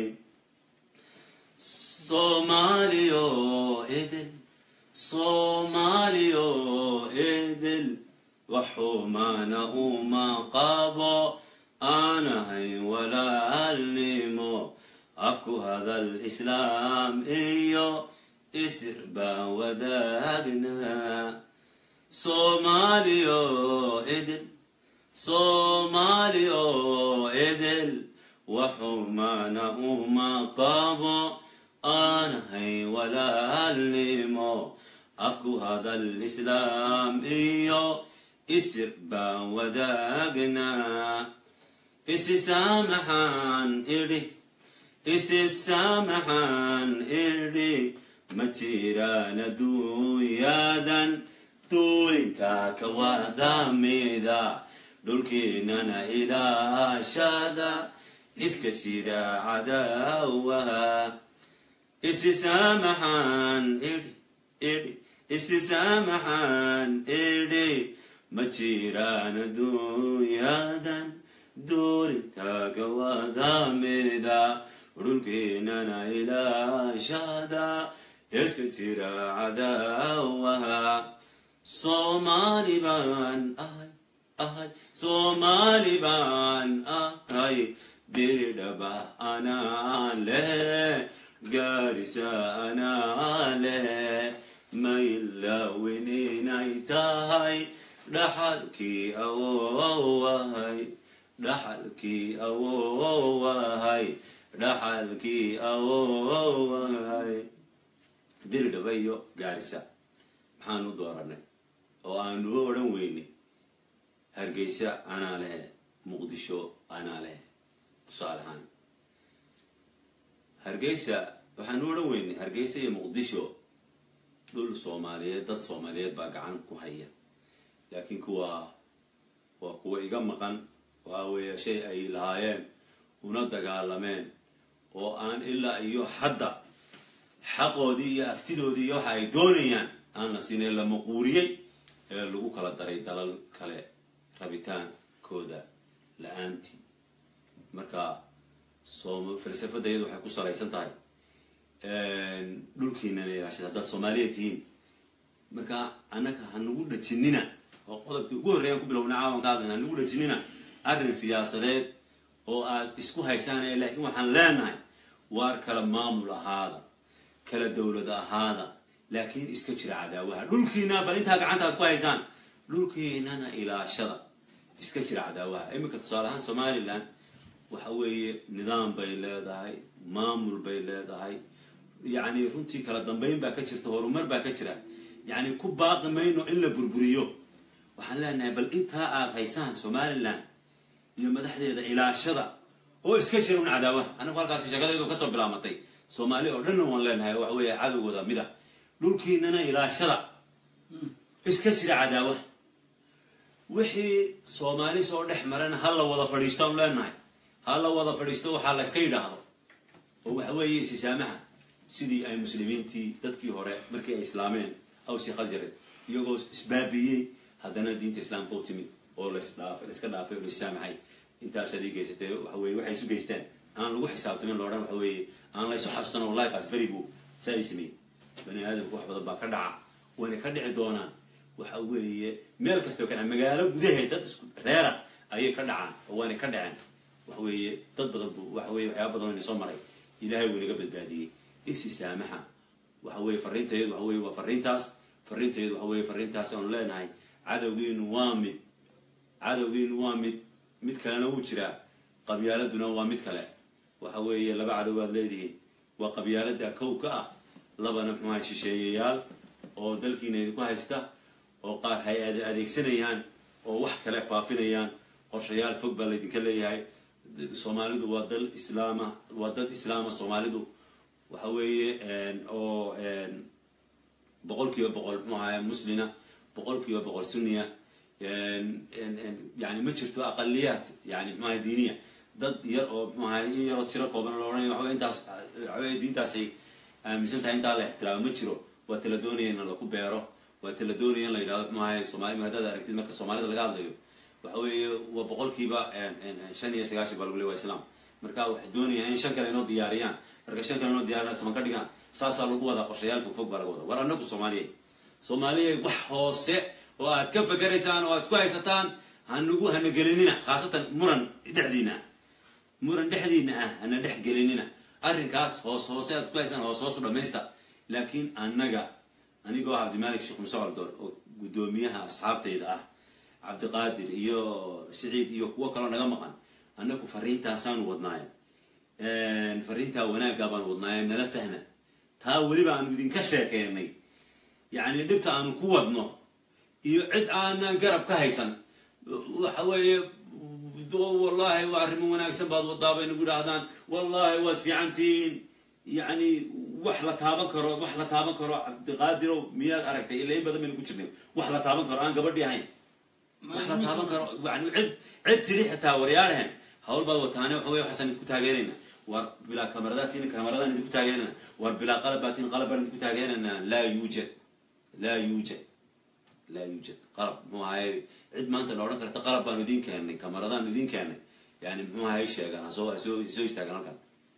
soomaaliyo idil soomaaliyo idil waxumaana uma qabo aanahay walaalnimo afku hadal islaam iyo isir baan wadaagnaa soomaaliyo idil soomaaliyo idil waxumaana uma qabo aanahay walaalnimo afku hadal islaam iyo isir baan wadaagnaa isi saamaxaan idhi isi saamaxaan idhi ma jiraan adduunyadan duulintaa ka wadamida dhulkeenana ilaashada iska jira cadaawaha isi saamaxaan idhi idhi isi saamaxaan idhi ma jiraan adduunyadan duulintaaga wadamida dhulkeenana ilaashada iska jira cadaawaha soomaali baan ahay ahay soomaali baan ahay diridhaba anaa leh gaarisa anaa leh maylawinay tahay dhaxalkii awowahay dhaxalkii awowahay dhaxalkii awowahay diridhaba iyo gaarisa maxaan u dooranay oo aanu u odhan weynay hargeysa anaa lehe muqdisho anaa lehe tusaale ahaan hargeysa waxaan u odhan weynay hargeysa iyo muqdisho dhul soomaaliyeed dad soomaaliyeed baa gacan ku haya laakiin kuwa waa kuwa iga maqan waxa weeye shay ay lahaayeen una dagaalameen oo aan ilaa iyo hadda xaqoodii iyo aftidoodii iyo waxa ay doonayaan aan la siinay la maquuriyey ee lagu kala daray dalal kale rabitaankooda la-aantii marka soom falsafadda iyadu waxay ku salaysan tahay dhulkiinana ilaashada haddaad soomaaliya tihiin marka annaga hanagu dhajinina oo qodobkii ugu horreeyaan ku bilowna caawan ka hadlayna hanagu dhajinina arrin siyaasadeed oo aad isku haysaan ee laakiin waxaan leenahay waar kala maamul ahaada kala dowlad ahaada laakiin iska jira cadaawaha dhulkiina bal intaa gacanta aad ku haysaan dhulkiinana ilaashada iska jira cadaawaha iminka tusaale ahaan somalilan waxa weeye nidaam bay leedahay maamul bay leedahay yacni runtii kala dambayn baa ka jirta horumar baa ka jira yacni ku baaqi mayno in la burburiyo waxaan leenahay bal intaa aad haysaan somalilan iyo madaxdeeda ilaashada oo iska jira un cadaawaha anagu halkaas sheekadeedu kasoo bilaamatay soomaali oo dhanna waan leenahay waxa weeye cadowgooda mida dhulkiinana ilaashada iska jira cadaawaha wixii soomaali soo dhex marana ha la wada fadhiisto aan leenahay ha la wada fadhiisto waxaa la iska yidhaahdo oo waxa weeye isisaamaha sidii ay muslimiintii dadkii hore markii ay islaameen awsi khasyareed iyagoo isbaabiyey haddana diinta islaamka u timid oo lasdhaafay laiska dhaafay oo laissaamaxay intaas adii geysatee waxa weye waxay isu geysteen aan lagu xisaabtamin loodhan waxa weeye aan la isu xabsano wallahi kaas beri buu saa ay sameeyey bani aadamku wax badan baa ka dhaca wayna ka dhici doonaan waxa weeye meel kastaba ka dhaca magaalo gudaheed dad isku reera ayay ka dhacaan oo waana ka dhaceen waxa weeye dad badan bu waxa weye waxyaaba badan wayna soo maray ilaahay wuu inaga badbaadiyey isi saamaxa waxa weye fariintayadu waxa weye waa fariintaas fariintayadu waxa weye fariintaas aanu leenahay cadowgiinu waa mid cadowgiinu waa mid mid kalena wuu jiraa qabyaaladuna waa mid kale waxa weeye laba cadow aad leedihiin waa qabyaalada kow ka ah labana muxuaha shisheeyayaal oo dalkiina idinku haysta oo qaar hay ad adeegsanayaan oo wax kale faafinayaan qorshayaal fog baa laydinka leeyahay soomaalidu waa dal islaama waa dad islaama soomaalidu waxa weeye oo boqol kiiba boqol muxuu ahaye muslina boqol kiiba boqol sunniya yani ma jirto aqaliyaat yani muxuaha diiniya dad yar oo muxuaha in yaroo tiro kooban lo odhanaya waxawe intaas waxaweye diintaasay aaminsan tahay intaa la ixtiraamo ma jiro waa tala doonaya in laku beero waa tala doonaya in la yidhahdo muxuahay soomali haddaad aragtid marka soomaalida laga hadlayo waxa weeye waa boqolkiiba shan iyo sagaashan baa lagu le waa islam marka waxay doonayaan in shan kale inoo diyaariyaan marka shan kale inoo diyaariyaan toban ka dhigaan saasaa lagu wadaa qorshayaal fog fog baa laga wadaa war anagu soomaaliya soomaaliya wax hoose oo aad ka fakeraysaan oo aad isku haysataan hanagu hana gelinina khaasatan muran dhexdiina muran dhexdiina ah hana dhex gelinina arrinkaas hoos hoose aad isku haysaan hoos hoos u dhamaysta laakiin annaga anigoo cabdimalik sheekh muse caldoor oo guddoomiyaha asxaabtayda ah cabdiqaadir iyo siciid iyo kuwo kaloo naga maqan annagu fariintaasaanu wadnaaye fariintaa wanaaggaa baanu wadnaaye nala fahma taa weliba aanu idinka sheekeynay yacni dhibta aanu ku wadno iyo cid aanan garab ka haysan waxa weeye wallahi waa arrimo wanaagsan baad wadaa bay nagu idhaahdaan wallahi waad fiicantihiin yani wax la taaban karo wax la taaban karo cabdiqaadirow miyaad aragtay ila in badan baynu ku jirnay wax la taaban karo aan gabadhii ahayn wax la taaban karo yani cid cid tidhi xitaa waryaadhahen hawl baad wataane waxa wey waxaasaan idinku taageerayna war bilaa kamaradatiin kamaradaan idinku taageerayna war bilaa qalabaatiin qalab baan idinku taageerayna laa yuujad laa yuujad laa yuujad qalab muxuu ahaye cid maanta la odhan karta qalab baanu idiin keennay kamaradaan idiin keennay yani muxuu ahaye sheegaan soo soo soo istaagan halkan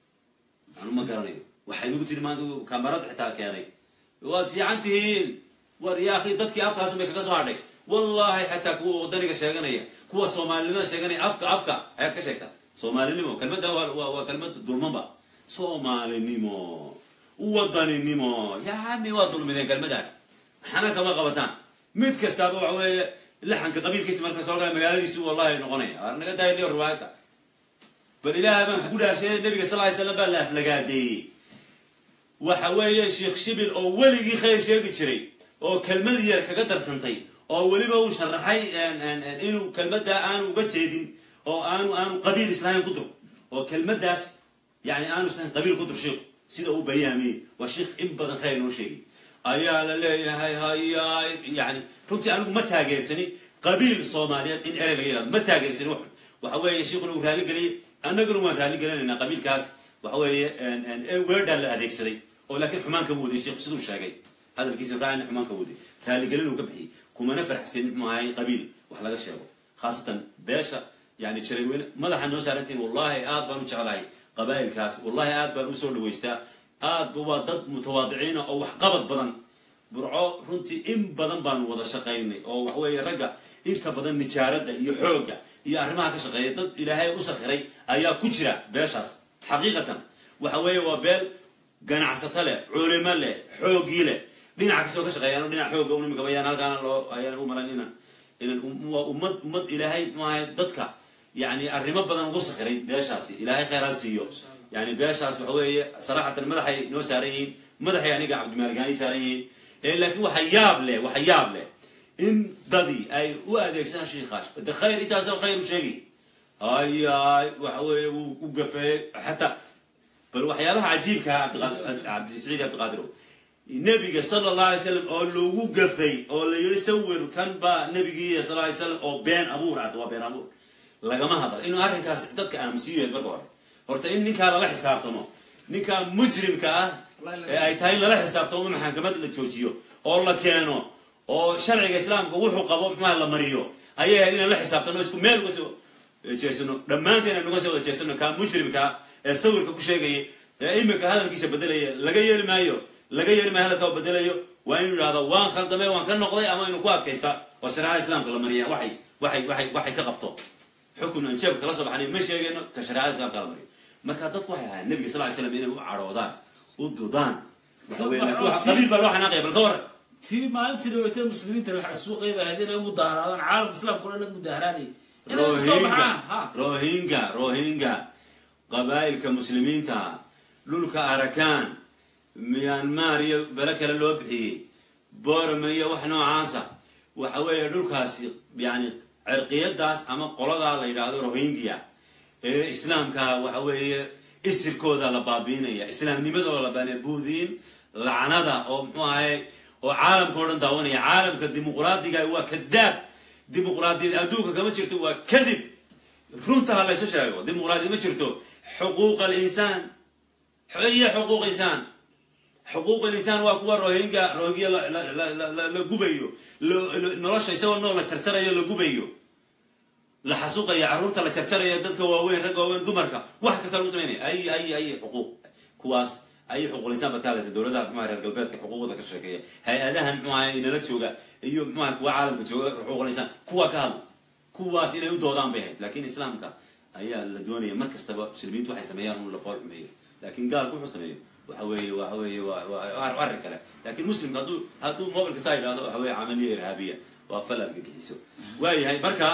anu ma garanayo waxay nagu tiri maanta kamarad xitaa keenay waad fiican tihiin war yaa akhi dadkii afkaas bay kaga soo hadhay wallahi xataa kuwa wadaniga sheeganaya kuwa soomaalinimada sheeganaya afka afka ayaad ka sheegtaa soomaalinimo kelmadda waa waa waa kelmad dulmanba soomaalinimo wadaninimo yaami waa dulmideen kelmadaas maxana kama qabataan mid kastaaba waxa weeye laxanka qabiilkiisa marka soo gala magaaladiisu wallahi noqonaya waa naga daayliyo riwaayadda bal ilaahay baan kugu dhaasheeye nabiga sal ly slam baa la aflagaadeeyey waxa weeye sheekh shibil oo weligii khayr sheegi jiray oo kelmad yar kaga darsantay oo weliba uu sharaxay inuu kelmadda aanu uga jeedin oo aanu aanu qabiil islahayn ku dur oo kelmaddaas yani aanu islahayn qabiil ku dur sheikhu sida uu bayaamiyey waa sheikh in badan khayr noo sheegay ayaa la leeyahay hayaay yani runtii anigu ma taageersani qabiil soomaaliyeed in erey laga yidhahdo ma taageersani wax waxa weeye sheikhuna uu raaligeliyey annaguna waan raaligelinaynaa qabiilkaas waxa weeye weerdhaa la adeegsaday oo laakiin xumaan kama waday sheikhu siduu sheegay hadalkiisa raacina xumaan ka waday raaligelin uu ka bixiyey kumana farxsin muxuu ahay qabiil wax laga sheego khaasatan beesha yani jareerweyne madaxa noo saarantiin wallahi aad baan u jeclahay qabaa'ilkaas wallahi aad baan usoo dhawaystaa aadba waa dad mutawaadiciina oo waxqabad badan burco runtii in badan baanu wada shaqaynay oo waxaweeye ragga inta badan nijaaradda iyo xoogga iyo arrimaha ka shaqeeya dad ilaahay u sakhiray ayaa ku jira beeshaas xaqiiqatan waxa weeye waa beel ganacsato leh culimo leh xooggii leh dhinaca kastoo ka shaqeeyaan dhinac xoogga unimika bayaan halkaana loo ayaan u malan inaan inaan waa ummad ummad ilaahay maahay dadka yani arrimo badan ugu sakhiray beeshaasi ilaahay kheyraa siiyo yani beeshaas waxa weeye saraxatan madaxay noo saaran yihiin madaxay aniga cabdimaaligaani saaran yihiin laakiin waxa yaab leh waxa yaab leh in dadii ay u adeegsadaan shiikaas de khayr intaasoo khayr u sheegay ayaay waxa weeye wuu u gafeeyey xataa bal waxyaabaha cajiibkaa cabdisaiid cabdiqaadirow nebiga sala allah alay slam oo lagu gafay oo la yihi sawir kan baa nebigii sal lay slam oo been abuur ad waa been abuur lagama hadal inuu arrinkaas dadka aamusiiyeed marka hore horta in ninkaa lala xisaabtamo ninkaa mujrimka ah ee ay tahay in lala xisaabtamo maxakamad la joojiyo oo la keeno oo sharciga islaamka wuxuu qabo muxuha la mariyo ayay ahayd inaan la xisaabtano isku meel uga soo jeesano dhammaanteen aan uga soo wada jeesano kaa mujrimkaa ee sawirka ku sheegaya ee iminka hadalkiisa bedelaya laga yeeli maayo laga yeeli maayo hadalka bedelayo waa inuu yidhahdo waan khaldamay waan ka noqday ama inuu ku adkaysta oo shareecada islaamka la mariya waxay waxay waxay waxay ka qabto xukun aan jeebka kala soo baxnay ma sheegayno ta shareecada islaamka la mariyo marka dadku waxay ahaayeen nabiga sal ly slam inay u cadhoodaan u dudaan waxa weye qabiil baa loo xanaaqaya bal ka warran tii maalintii dhaweytay muslimiinta wax suuqay baa hadii ay mudaaharaadaan caalamka islaamka o dhan la mudaaharaadaya inay soo baxaan ha rohinga rohinga qabaa'ilka muslimiinta dhulka arakaan myanmar iyo bele kale loo bixiyey borome iyo wax noocaasa waxa weeye dhulkaasi yani cirqiyadaas ama qoladaa la yidhaahdo rohingya ee islaamka waxa weeye isirkooda la baabiinaya islaamnimadooda la baanaya buudiin lacnada oo muxuu ahay oo caalamka o dhan daawanaya caalamka dimuqraadiga waa kadaab dimuqraadiyad adduunka kama jirto waa kadib runta ha laysu sheego dimuqraadiyad ma jirto xuquuq alinsaan iyo xuquuq insaan xuquuq alinsaan waa kuwa rohinga rohingya la gubayo nolosha isagoo nool la jarjarayo la gubayo la xasuuqayo carruurta la jarjarayo dadka waaweyn ragga waaweyn dumarka wax kasta lagu samaynaya ay ay ay xuquuq kuwaas ayay xuquuqlisaan baad ka hadlaysa dowladaha muxuha reer galbeedka xuquuqda ka sheekeeya hay-adahan muxuaha inala jooga iyo muxuha kuwa caalamka jooga xuquuqlisaan kuwa ka hadla kuwaas inay u doodaan bay ahayd lakin islaamka ayaa la doonaya mar kastaba muslimiintu waxay sameeyaan un la fool xumeeyo lakin gaalku wuxuu sameeyo waxa weeye waxa weeye waa arrin kale lakin muslimka hadduu hadduu mobilka saa yidhahdo waxa weye camaliya irhaabiya waa fal argagixiso waayahay marka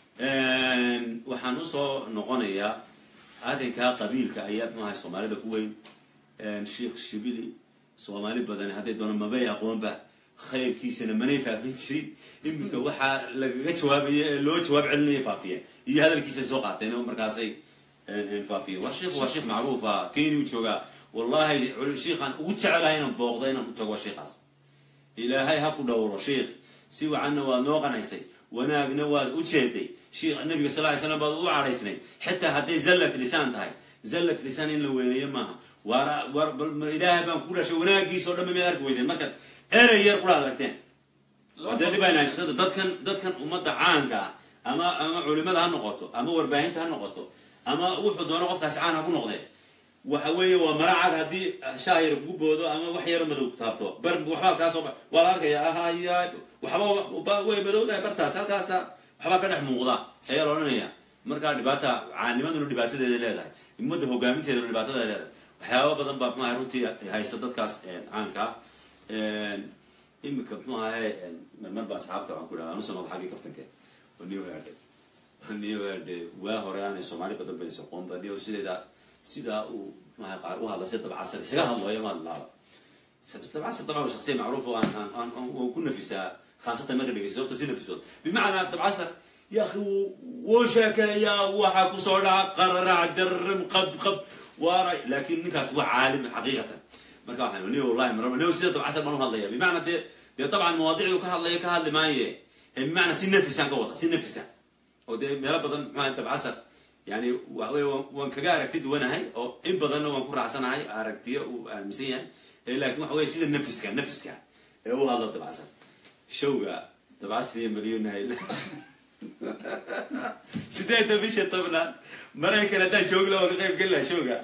waxaan usoo noqonayaa arrinkaa qabiilka ayaa muxuaha soomaalida ku weyn sheikh shibili soomaali badan hadday doona mabay aqoonba khayrkiisana manay faafin jirin iminka waxaa lagaga jawaabaya ee loo jawaab celinaya faafiyeen iyo hadalkiisay soo qaateen oo markaasay faafiyeen waa sheikh waa sheikh macruuf ah kenyuu joogaa wallahi shiikhaan ugu jecelahay inaan booqdo inaan u tago waa sheikhaas ilaahay ha ku dhowro sheikh si wacanna waad noo qanaysay wanaagna waad u jeeday sheikh nabiga sal ly slam baad u cadhaysnay xitaa hadday zallat lisaan tahay zallat lisaan in la weyneeyo maaha waar ilaahay baan ku dhashay wanaagiisa o dhan ba miad arki weydeen markaad erey yar kula aragteen wade dhibayna dadkan dadkan ummadda caanka ah ama ama culimada ha noqoto ama warbaahinta ha noqoto ama wuxuu doono qofkaasi caan ha ku noqdee waxa weeye waa maracad haddii shaah yar kugu boodo ama wax yaro madow ku taabto bar waxbaa kaa soo ba waa la arkaya ahaya waxba way madowdahay bartaas halkaasa waxbaa ka dhex muuqda ayaa la odhanaya markaa dhibaata caanimaduna dhibaatadeeda leedahay ummadda hogaaminteeduna dhibaatadeeda leedahay waxyaaba badan baa mxuaha runtii haysta dadkaas caankaa imika mxuu ahaye mar baa asxaabta waxaan ku dhaha anu sanad xaggii kaftanke oo new herde new herde waa hore aanay soomaali badan baysa qoonba new sideeda sidaa uu mxuaha qaar u hadla si dabcasar isaga hadlayo ma hadlaaba dabcasar dabcan waa shaksiya macruuf oo aan aan waan ku nafisaa khaasatan marka dhegeysa sababta si nafisood bimacnaa dabcasar ya akhi wuu sheekeeyaa waxa kusoo dhaca qararac daram qab qab waara laakin ninkaas waa caalim xaqiiqatan marka waxaan ni wallahi maraba ni sida dabcasar baan u hadlaya bimacnaa dee dee dabcan mawaadicdu ka hadlaya ka hadli maaye bimacnaa si nafisaan ka wada si nafisa oo dee meelo badan maxaa dabcasar yani waxawey waan kaga aragti duwanahay oo in badanna waan ku raacsanahay aragtiyo uu aaminsan yahay lakin waxa wey sida nafiska nafiska ee u hadla dabcasar showga dabcasar iyo malyonahay sideedda bisha tobnaad maraykan haddaan joogla waa ka qayb geli laha showga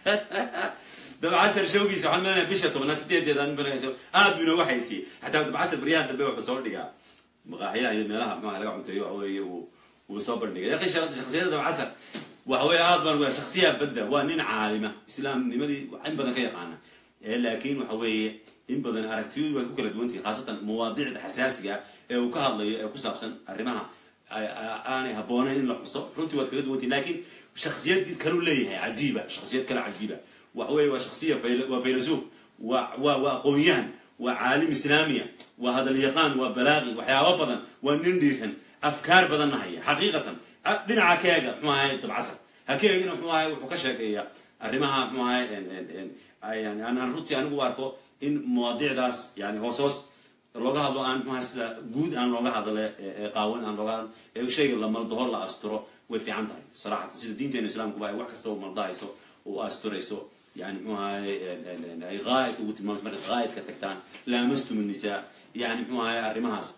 dabcasar showgiisa waxaan malanaya bisha tobnaad sideedeeda aad bu inooga haysiye xataa dabcasar baryahan dambe wuxuu soo dhigaa maqaaxiyaha iyo meelaha maxaa laga cunteeyo waxa weeye uu wuu soo bandhigay yaqi shaksiyada dabcasar waxa weye aad baan shaksiya badda waa nin caalima islaamnimadii in badan ka yaqaana laakin waxa weeye in badan aragtiyadu waad ku kala duwantihi khaasatan mawaadicda xasaasiga ee uu ka hadlayo ee ku saabsan arrimaha aanay habboonayn in la xuso runtii waad kaga duwantihi lakin shaksiyad kalu leeyahay cajiiba shaksiyad kale cajiiba waxa weye waa shaksiya waa faylasuuf wa wa waa aqoonyahan waa caalim islaamiya waa hadal yaqaan waa balaaqi waxyaaba badan waa nin dhiiran afkaar badanna haya xaqiiqatan dhinaca ka eega mxuu ahay dabcasar ha ka eegina mxuu ahay wuxuu ka sheekeeya arrimaha mxuu ahay yani aan runtii anigu arko in mawaadicdaas yani hoos hoos looga hadlo aan mxuaha sida guud aan looga hadle qaawan aan looga hadlo ee shayga la maldaho la asturo way fiican tahay saraxatan sida diinteena islaamkuba ay wax kasta u maldahayso oo asturayso yani mxuu ahay ay gaayid ugu tilmaamayso marka gaayidka tagtaan laamastum nisaa yani mxuu ahay arrimahaas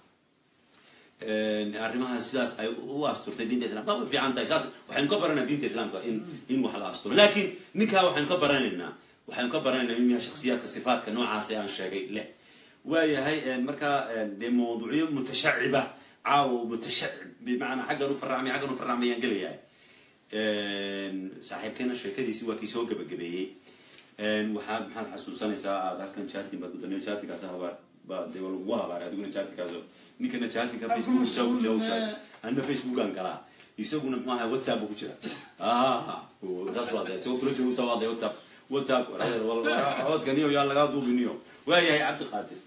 arrimahaas sidaas ay u asturtay diinta islamka way fiican tahay saas waxaynu ka baranaa diinta islaamka in in wax la asturo lakin ninkaa waxaynu ka baranaynaa waxaynu ka baranaynaa in yahay shaksiyaadka sifaadka noocaas ee aan sheegay leh waayahay markaa dee mawduucyo mutashaciba caawo mutashacib bimacnaa xaggan u faracmay xaggan u faracmayaan gelayahay saaxiibkeena sheekadiisi waa kii soo gabagabeeyey waxaad maxaad xasuusanaysaa aad halkan chartin baad gudaniyo chartinkaas habaar baa dee waa lagugu habaaray adiguna chartinkaas ninkana chartinka facebook sawshausha anna facebookan galaa isaguna muxuu ahay whatsapp ku jira saas waa dee isagoo kula joogusa waa dee whatsapp whatsapp codkaniyo yaa lagaa duubiniyo waayahay cabdiqaadir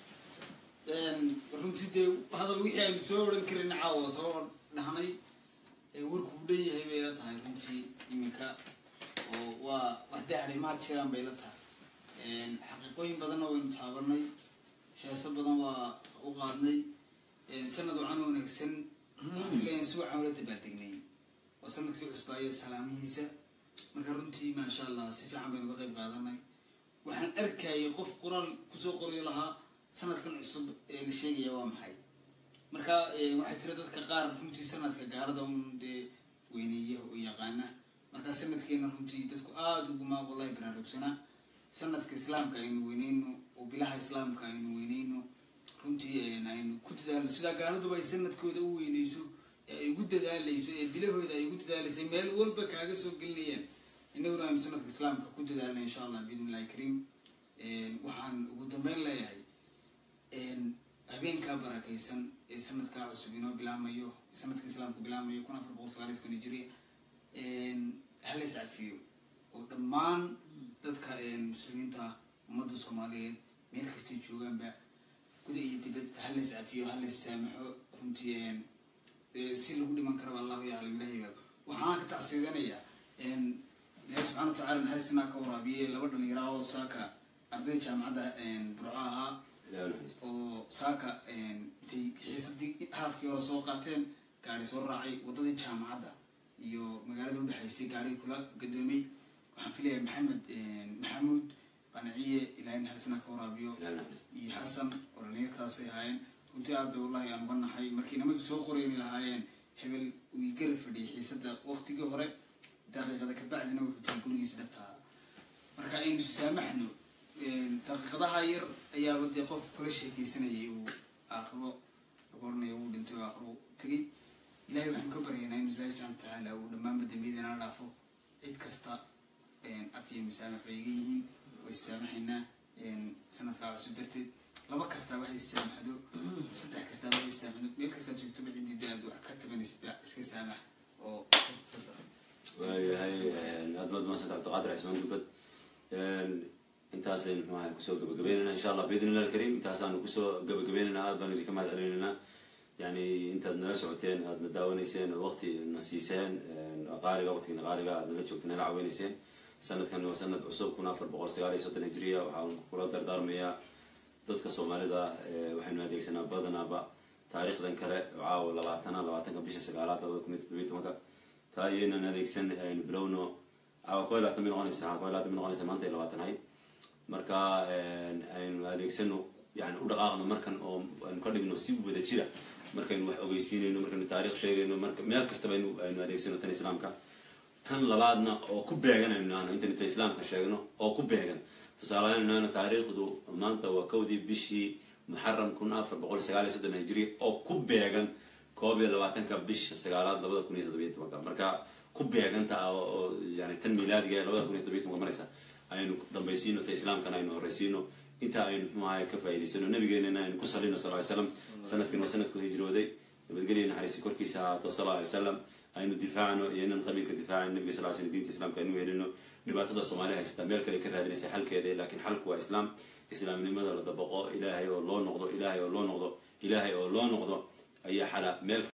runtii dee hadal wixii aynu soo odhan karin caawa soo dhahnay warku u dhan yahay bay la tahay runtii iminka oo waa wax dee arrimaad jiraan bay la tahay xaqiiqooyin badanna waynu taabanay heeso badan waa u qaadnay sanad wacan wanaagsan filayan si wacan ula dabaaldegnay waa sanadkii cusbaaya salaamihiisa marka runtii maasha allah si fiican baynu ka qayb qaadanay waxaan arkayay qof qoraal kusoo qorayo lahaa sanadkan cusub ee la sheegaya waa maxay marka waxaa jira dadka qaar runtii sanadka gaalada un dee weyneeya oo yaqaana marka sanadkeena runtii dadku aada uguma wallahi baraarugsanaa sanadka islaamka aynu weyneyno oo bilaha islaamka aynu weyneyno runtii aynu ku dadaalno sidaa gaaladuba ay sanadkooda u weyneyso ee ay ugu dadaalayso ee bilahooda ay ugu dadaalaysay meel walba kaaga soo gelinayaan inaguna aynu sanadka islaamka ku dadaalna insha allah biidn illahi kariim waxaan ugu dambeyn leeyahay habeenkaa barakaysan ee sanadkaa cusub inoo bilaamayo sanadka islaamku bilaamayo kun afar boqol sagaaliy sano jiriya hala is cafiyo oo dhammaan dadka muslimiinta ummadda soomaaliyeed meel kastay joogaanba guda iyo dibad halays cafiyo halays saamaxo runtii si lagu dhiman karaba allahu yaclam ilahi baa waxaan ka tacsiidanayaa ilahi subxana wa tacala naxariistinaa ka waraabiye laba dhalinyara oo saaka arday jaamacadda burco ahaa oo saaka intay xiisadii haafkii hore soo qaateen gaari soo raacay waddadii jaamacadda iyo magaalada udhexaysay gaarigii kula gadoomay waxaan filayaa maxamed maxamuud qanaciye ilahay naxariistinaa ka waraabiyo iyo xasan oo dhalinyartaasay ahaayeen runtii aad bay wallahi aan uga naxay markii nimadu soo qorayni lahaayeen hebel uu garab fadhiyay xiisada waqtigii hore daqiiqada kabacdina wuxuu tiri gurigiisa dhabtaa marka aynu saamaxno daqiiqadaha yar ayaaba dee qof kula sheekeysanayay uu aakhiro lagu oranaya wuu dhintay oo aakhiro tegay ilahay waxaan ka baryaynaa inu ilahi subxana watacaala uu dhammaanba dambiyadana dhaafo cid kasta af iyo musaamax bay iga yihiin way saamaxaynaa sanadkaa cusub darteed laba kastaa waxay saamaxdo saddex kastaa waxay saamaxdo meel kastaa joogtoba ciddii dee aad wax ka tabanaysid iska saamax oo fasax waayahay aad baad maasanta cabdiqaadir cismaan gulbad intaasaynu mxuaha kusoo gabagabeynayna insha allah biidn illah alkarim intaasaanu kusoo gabagabeynayna aad baan idinka mahad celinaynaa yani intaad nala socoteen aad na daawanayseen oo waqti na siiseen qaaliga waqtigina qaaliga aad nala joogteen nala caweynayseen sanadkan waa sanad cusub kun afar boqol sagaal iyo soddon hijriya waxaan kula dardaarmayaa dadka soomaalida waxaynu adeegsanaa badanaaba taariikhdan kale oo caawa labaatana labaatanka bisha sagaalaad labada kun iyo toddobiyi tobanka taa iyaynan adeegsan aynu bilowno caawa ko iyo labaatan bay noqonaysa ko iyo labaatan bay noqonaysa maanta iyo labaatan ahayd marka aynu adeegsano yani u dhaqaaqno markan oo aynu ka dhigno si wada jira markaynu wax ogeysiinayno markaynu taarikh sheegayno marka meel kastaba aynu aynu adeegsano tan islaamka tan labaadna oo ku beegan aynu nahno intaynu ta islaamka sheegno oo ku beegan tusaalehaan nahno taariikhdu maanta waa kowdii bishii muxaram kun afar boqol sagaal iyo soddon hijri oo ku beegan koob iyo labaatanka bisha sagaalaad labada kun iyo toddobiyi tobanka marka ku beeganta oo yani tan milaadiga ee labada kun iyo toddobiyi tobanka maraysa aynu dambaysiino ta islaamkana aynu horeysiino inta aynu muxuahay ka faa'idaysano nabigeenana aynu ku salino sal ly slam sanadkan waa sanadku hijrooday nabadgelya naxariisi korkiisa ahaato sal ly slam aynu difaacno iyo inan qabiilka difaacan nabiga sal slam diinta islaamka aynu helino dhibaatada soomaaliya haysata meel kale ka raadinaysa xalkeeda laakiin xalku waa islaam islaamnimada la dabaqo ilaahay oo loo noqdo ilaahay oo loo noqdo ilaahay oo loo noqdo ayaa xala meel